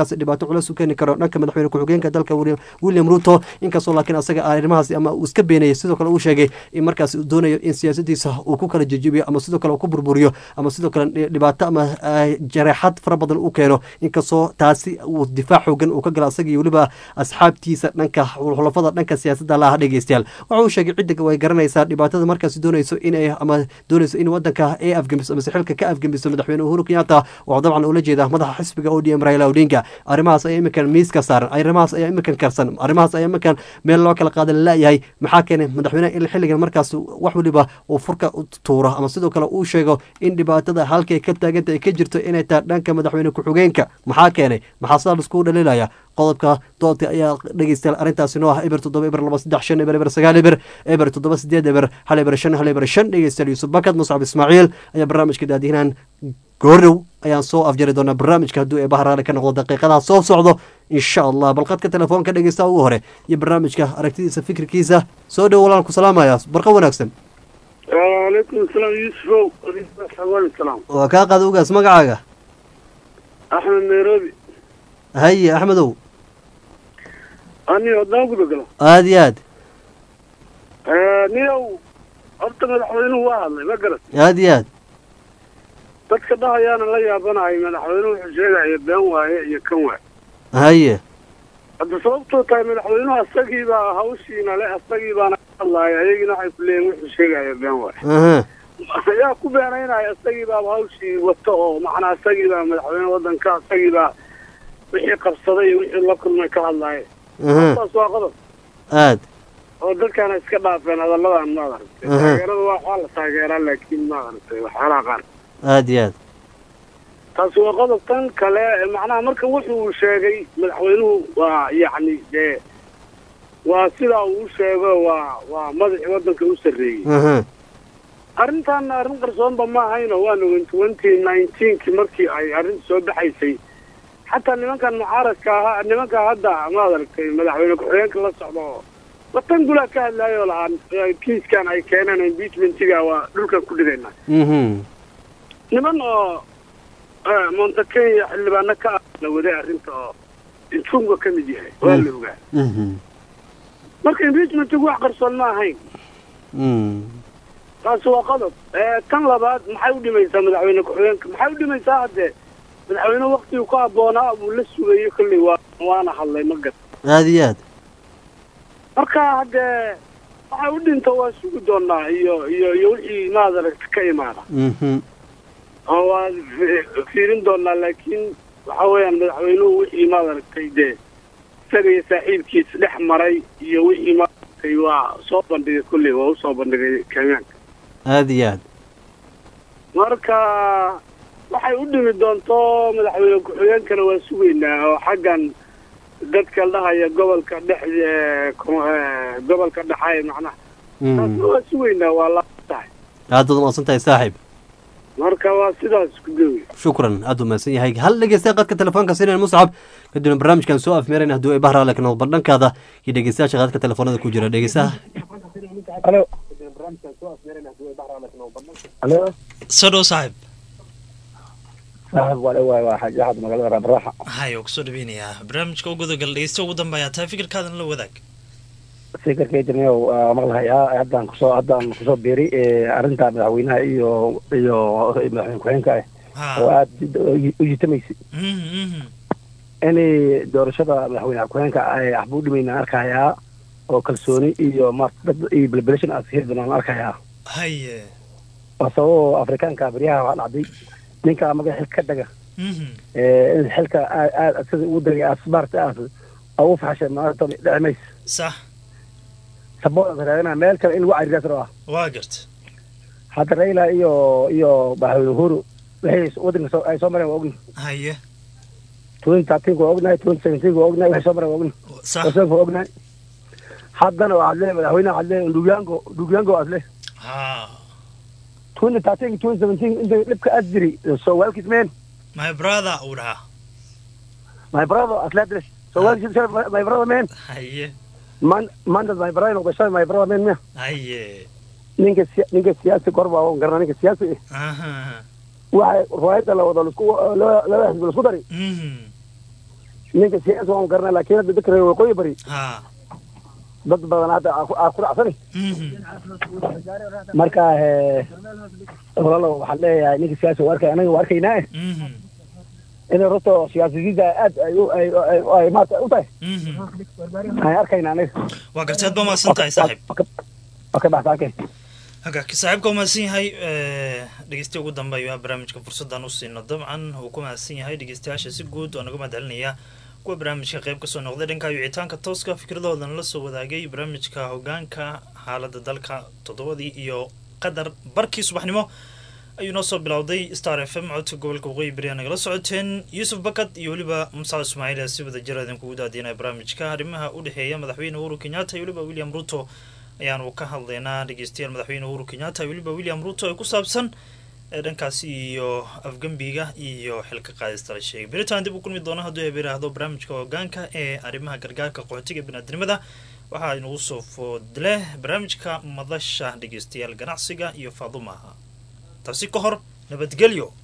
culeys u keeni karo dhanka madaxweyne ku-xigeenka dalka William- william ruto inkastoo laakiin asaga arrimahaasi ama uu iska beenayay sidoo kale uu sheegay in markaas uu doonayo in siyaasadiisa uu ku kala jejibiyo ama sidoo kale uu ku burburiyo ama sidoo kale dhibaato ama ah, jareexad fara badan u keeno inkastoo taasi uu difaac xoogan uu ka gala asaga iyo weliba asxaabtiisa dhanka xulafada dhanka siyaasadda laha dhegeystayaal waxa uu sheegay cidda way garanaysaa dhibaatada markaas doonayso inay ama doonayso in wadanka ay afgembiso amase xilka ka afgembiso madaxweyne uhuru kenyatta waxuu dabcan ula jeedaa madaxa xisbiga odm raila odinga arrimahaas ayaa iminkan miiska saaran arrimahaas ayaa iminkan karsan arrimahaas ayaa iminkan meel loo kala qaadan laayahay maxaa keenay madaxweynaha in xilligan markaas wax weliba uu furka u tuuro ama sidoo kale uu sheego in dhibaatada halkay ka taaganta ay ka jirto inay tahay dhanka madaxweyne ku-xigeenka maxaa keenay maxaa sidaa laiskugu dhaliilaya qodobka doodka ayaa dhegeystayaal arrintaasi noo ah eber toddoba eber laba saddex shan eber eber sagaal eber eber toddoba sideed eber hal eber shan hal eber shan dhegeystayaal yuusuf bakad muscab ismaaciil ayaa barnaamijka daadihinaan goordow ayaan soo afjari doonaa barnaamijka hadduu eebaha raali ka noqdo daqiiqadaha soo socdo insha allah balqadka telefoonka dhegeysta ugu hore iyo barnaamijka aragtidiisa fikirkiisa soo dhow walaan ku salaamaya barqa wanaagsan وعليكم السلام يوسف حوالي السلام waa kaa qaada ugaas magacaaga احمد نيروبي haye axmedow اني ودان قد قلا aada iyo aad نيو horta madaxweynuhu waa hadlay ma garat aada iyo aad dadka dhahayaana la yaabanahay madaxweynuhu wuxuu sheegaya been waaye iyo kan waaye haye hadda sababtoo tahay madaxweynuhu asagii baa hawshiina le asagii baana ka hadlaaya ayagina waxay ku leeyihin wuxuu sheegaya been waaye aha ayaa ku beenaynaya asagii baaba hawshii wato oo macnaa asagii baa madaxweyne wadanka asagii baa wixii qabsaday iyo wixii la kulmay ka hadlaaye aha taas waa qodob aad oo dadkaana iska dhaafeen hadalladan maad aragtay Aha. taageerada waa waxaa la taageeraa laakiin maad aragtay waxyaalaha qaar aada iyo aad taasi waa qodob tan kale macnaha marka wuxuu sheegay madaxweynuhu waa yacni dee waa sidaa uu u sheego waa waa madaxii wadanka u sarreeyey aha arrintan arrin qarsoonba ma ahayno waana twenty nineteenki markii ay arrinta soo baxaysay xataa nimankan mucaaradka ahaa nimanka hadda maad aragtay madaxweyne ku-xigeenka la socda oo watan gulaa ka hadlaayoo lahaan kiiskan ay keeneen impeachmentiga waa dhulkan ku dhigayna mhm niman oo eh, monte kenya xildhibaano ka ah la waday arrinta oo intunga ka mid yahay waa la ogaa mhm marka impeachmentigu wax qarsoon ma ahayn mm taasi waa qodob Eh, tan labaad maxay u dhimaysaa madaxweyne ku-xigeenka maxay u dhimaysaa haddee madaxweyne waktigii ku habboonaa buu la sugayo kolley waa waana hadlay ma gad aada iyo aad marka haddee waxay u dhinto waa sugi doonaa iyo iyo iyo wixii maad aragta ka imaada mhm oo waa fi- fiirin doonaa laakiin waxa weeyaan madaxweynuhu wixii maad aragtay dee isaga iyo saaxiibkiis dhex maray iyo wixii maad aragtay waa soo bandhigay kolley waa usoo bandhigay kenyaanka aada iyo aad marka waxay u dhimi doonto madaxweyne ku-xigeenkana waa sugaynaa oo xaggan dadka la dhahaya gobolka dhex eh, ko- eh, gobolka dhexe macnaha taasna waa sugaynaa waa la tahay aad baad umaqsan tahay saaxiib marka waa sidaas ku gewi shukran aada umahadsan yahay hal dhegeystaya qadka telefoonka sinan muscab kadibna barnaamijkan soo afmeerayna hadduu ay bahra laakiin bal dhankaada iyo dhegeystayaasha qadka telefoonada ku jira dhegeystaha Halo. Halo. soo dhow saaxiib Saaxiib waa dhawaay waa xaaji axad magaalada Rabraxa. hay oo kusoo dhaweynayaa barnaamijka u gudagal dhegeysta ugu dambeeya tahay fikirkaadan la wadaag Fikirkay jirnay waa maqlahayaa haddaan kusoo haddaan kusoo biiray ee arrinta madaxweynaha iyo iyo madaxweyne ku-xigeenka ah oo aad u jitamaysa Mhm, mhm. inay doorashada madaxweyne ku-xigeenka ay waxba u dhimayna arkayaa oo kalsooni iyo maarta dad iyo belbelashan aad heli doonaan arkayaa haye waa sababoo afrikaanka baryaha waxaa dhacday ninka magaca xilka ka daga Mhm. ee in xilka aad aad sida ugu dagay aad maarta aad ugu faxashay maarta dhici maysa sax sabooda raadina meel kale in lagu cariiraas rabaa waa garta hadda raila iyo iyo madaxweyne uhuru waxay wadanka soo ay soo mareen waa ogni haye twenty thirteen waa ognahay twenty seventeen waa ognahay waxay soo mareen waa ogni sax wasanka waa ognahay haddana waxaad leeyahay madaxweyne waxaad leeyahay ndugiyango ndugiyango aad leeyahay ha twenty thirteen twenty seventeen inta dhibka aad jiri so walkis man my brother uu dhahaa my brother aad leedahay so walkis my brother man haye man mandas my brother noqday shalay my brother man miya haye ninka siya- ninka siyaasi kor baa garana ninka siyaasi eh aha waxay riwaayadda la wado lasku laba laba xisbi lasku dari Mhm. ninka siyaasa waan garanaa laakiin hadda dadka reer waqooyi bari ha dad badan hadda aa ku- aa ku racsani marka eh, walaalow waxaan leeyahay ninka siyaasa waa arkay anaga waa arkaynaa inay runta siyaasadiinta aad ay u ay ay- ay maarata u tahay aan arkaynaa anaga waa gartay aad baa mahadsan tahay saaxiib waa ka baxsa arkay hagaagka saaxiibka waa mahadsan yahay dhegeystiya ugu dambe ayuu barnaamijka fursaddan u siino dabcan wuu ku mahadsan yahay dhegeystayaasha si guud waa naga mahadcelinaya kuwa barnaamijka qayb kasoo noqday dhanka wicitaanka tooska fikradahoodan la soo wadaagay barnaamijka hogaanka xaalada dalka toddobadii iyo qadar barkii subaxnimo ayuu noo soo bilowday star f m codka gobolka waqooyi beri aa nagala socoteen yuusuf bakad iyo weliba musac ismaaciil ee si wada jira idinkugu daadinaya barnaamijka arrimaha u dhexeeya madaxweyne uhuru kenyatta iyo weliba william ruto ayaanu ka hadlaynaa dhegeystayaal madaxweyne uhuru kenyatta iyo weliba william ruto ee ku saabsan ee dhankaasi iyo afgembiga iyo xilka qaadista la sheegay beritaan dib u kulmi doona hadduu eber yidhaahdo barnaamijka hogaanka ee arrimaha gargaarka qaxootiga biniadnimada waxaa inagu soo foodleh barnaamijka madasha dhegeystayaal ganacsiga iyo faadumaha taasi ka hor nabadgelyo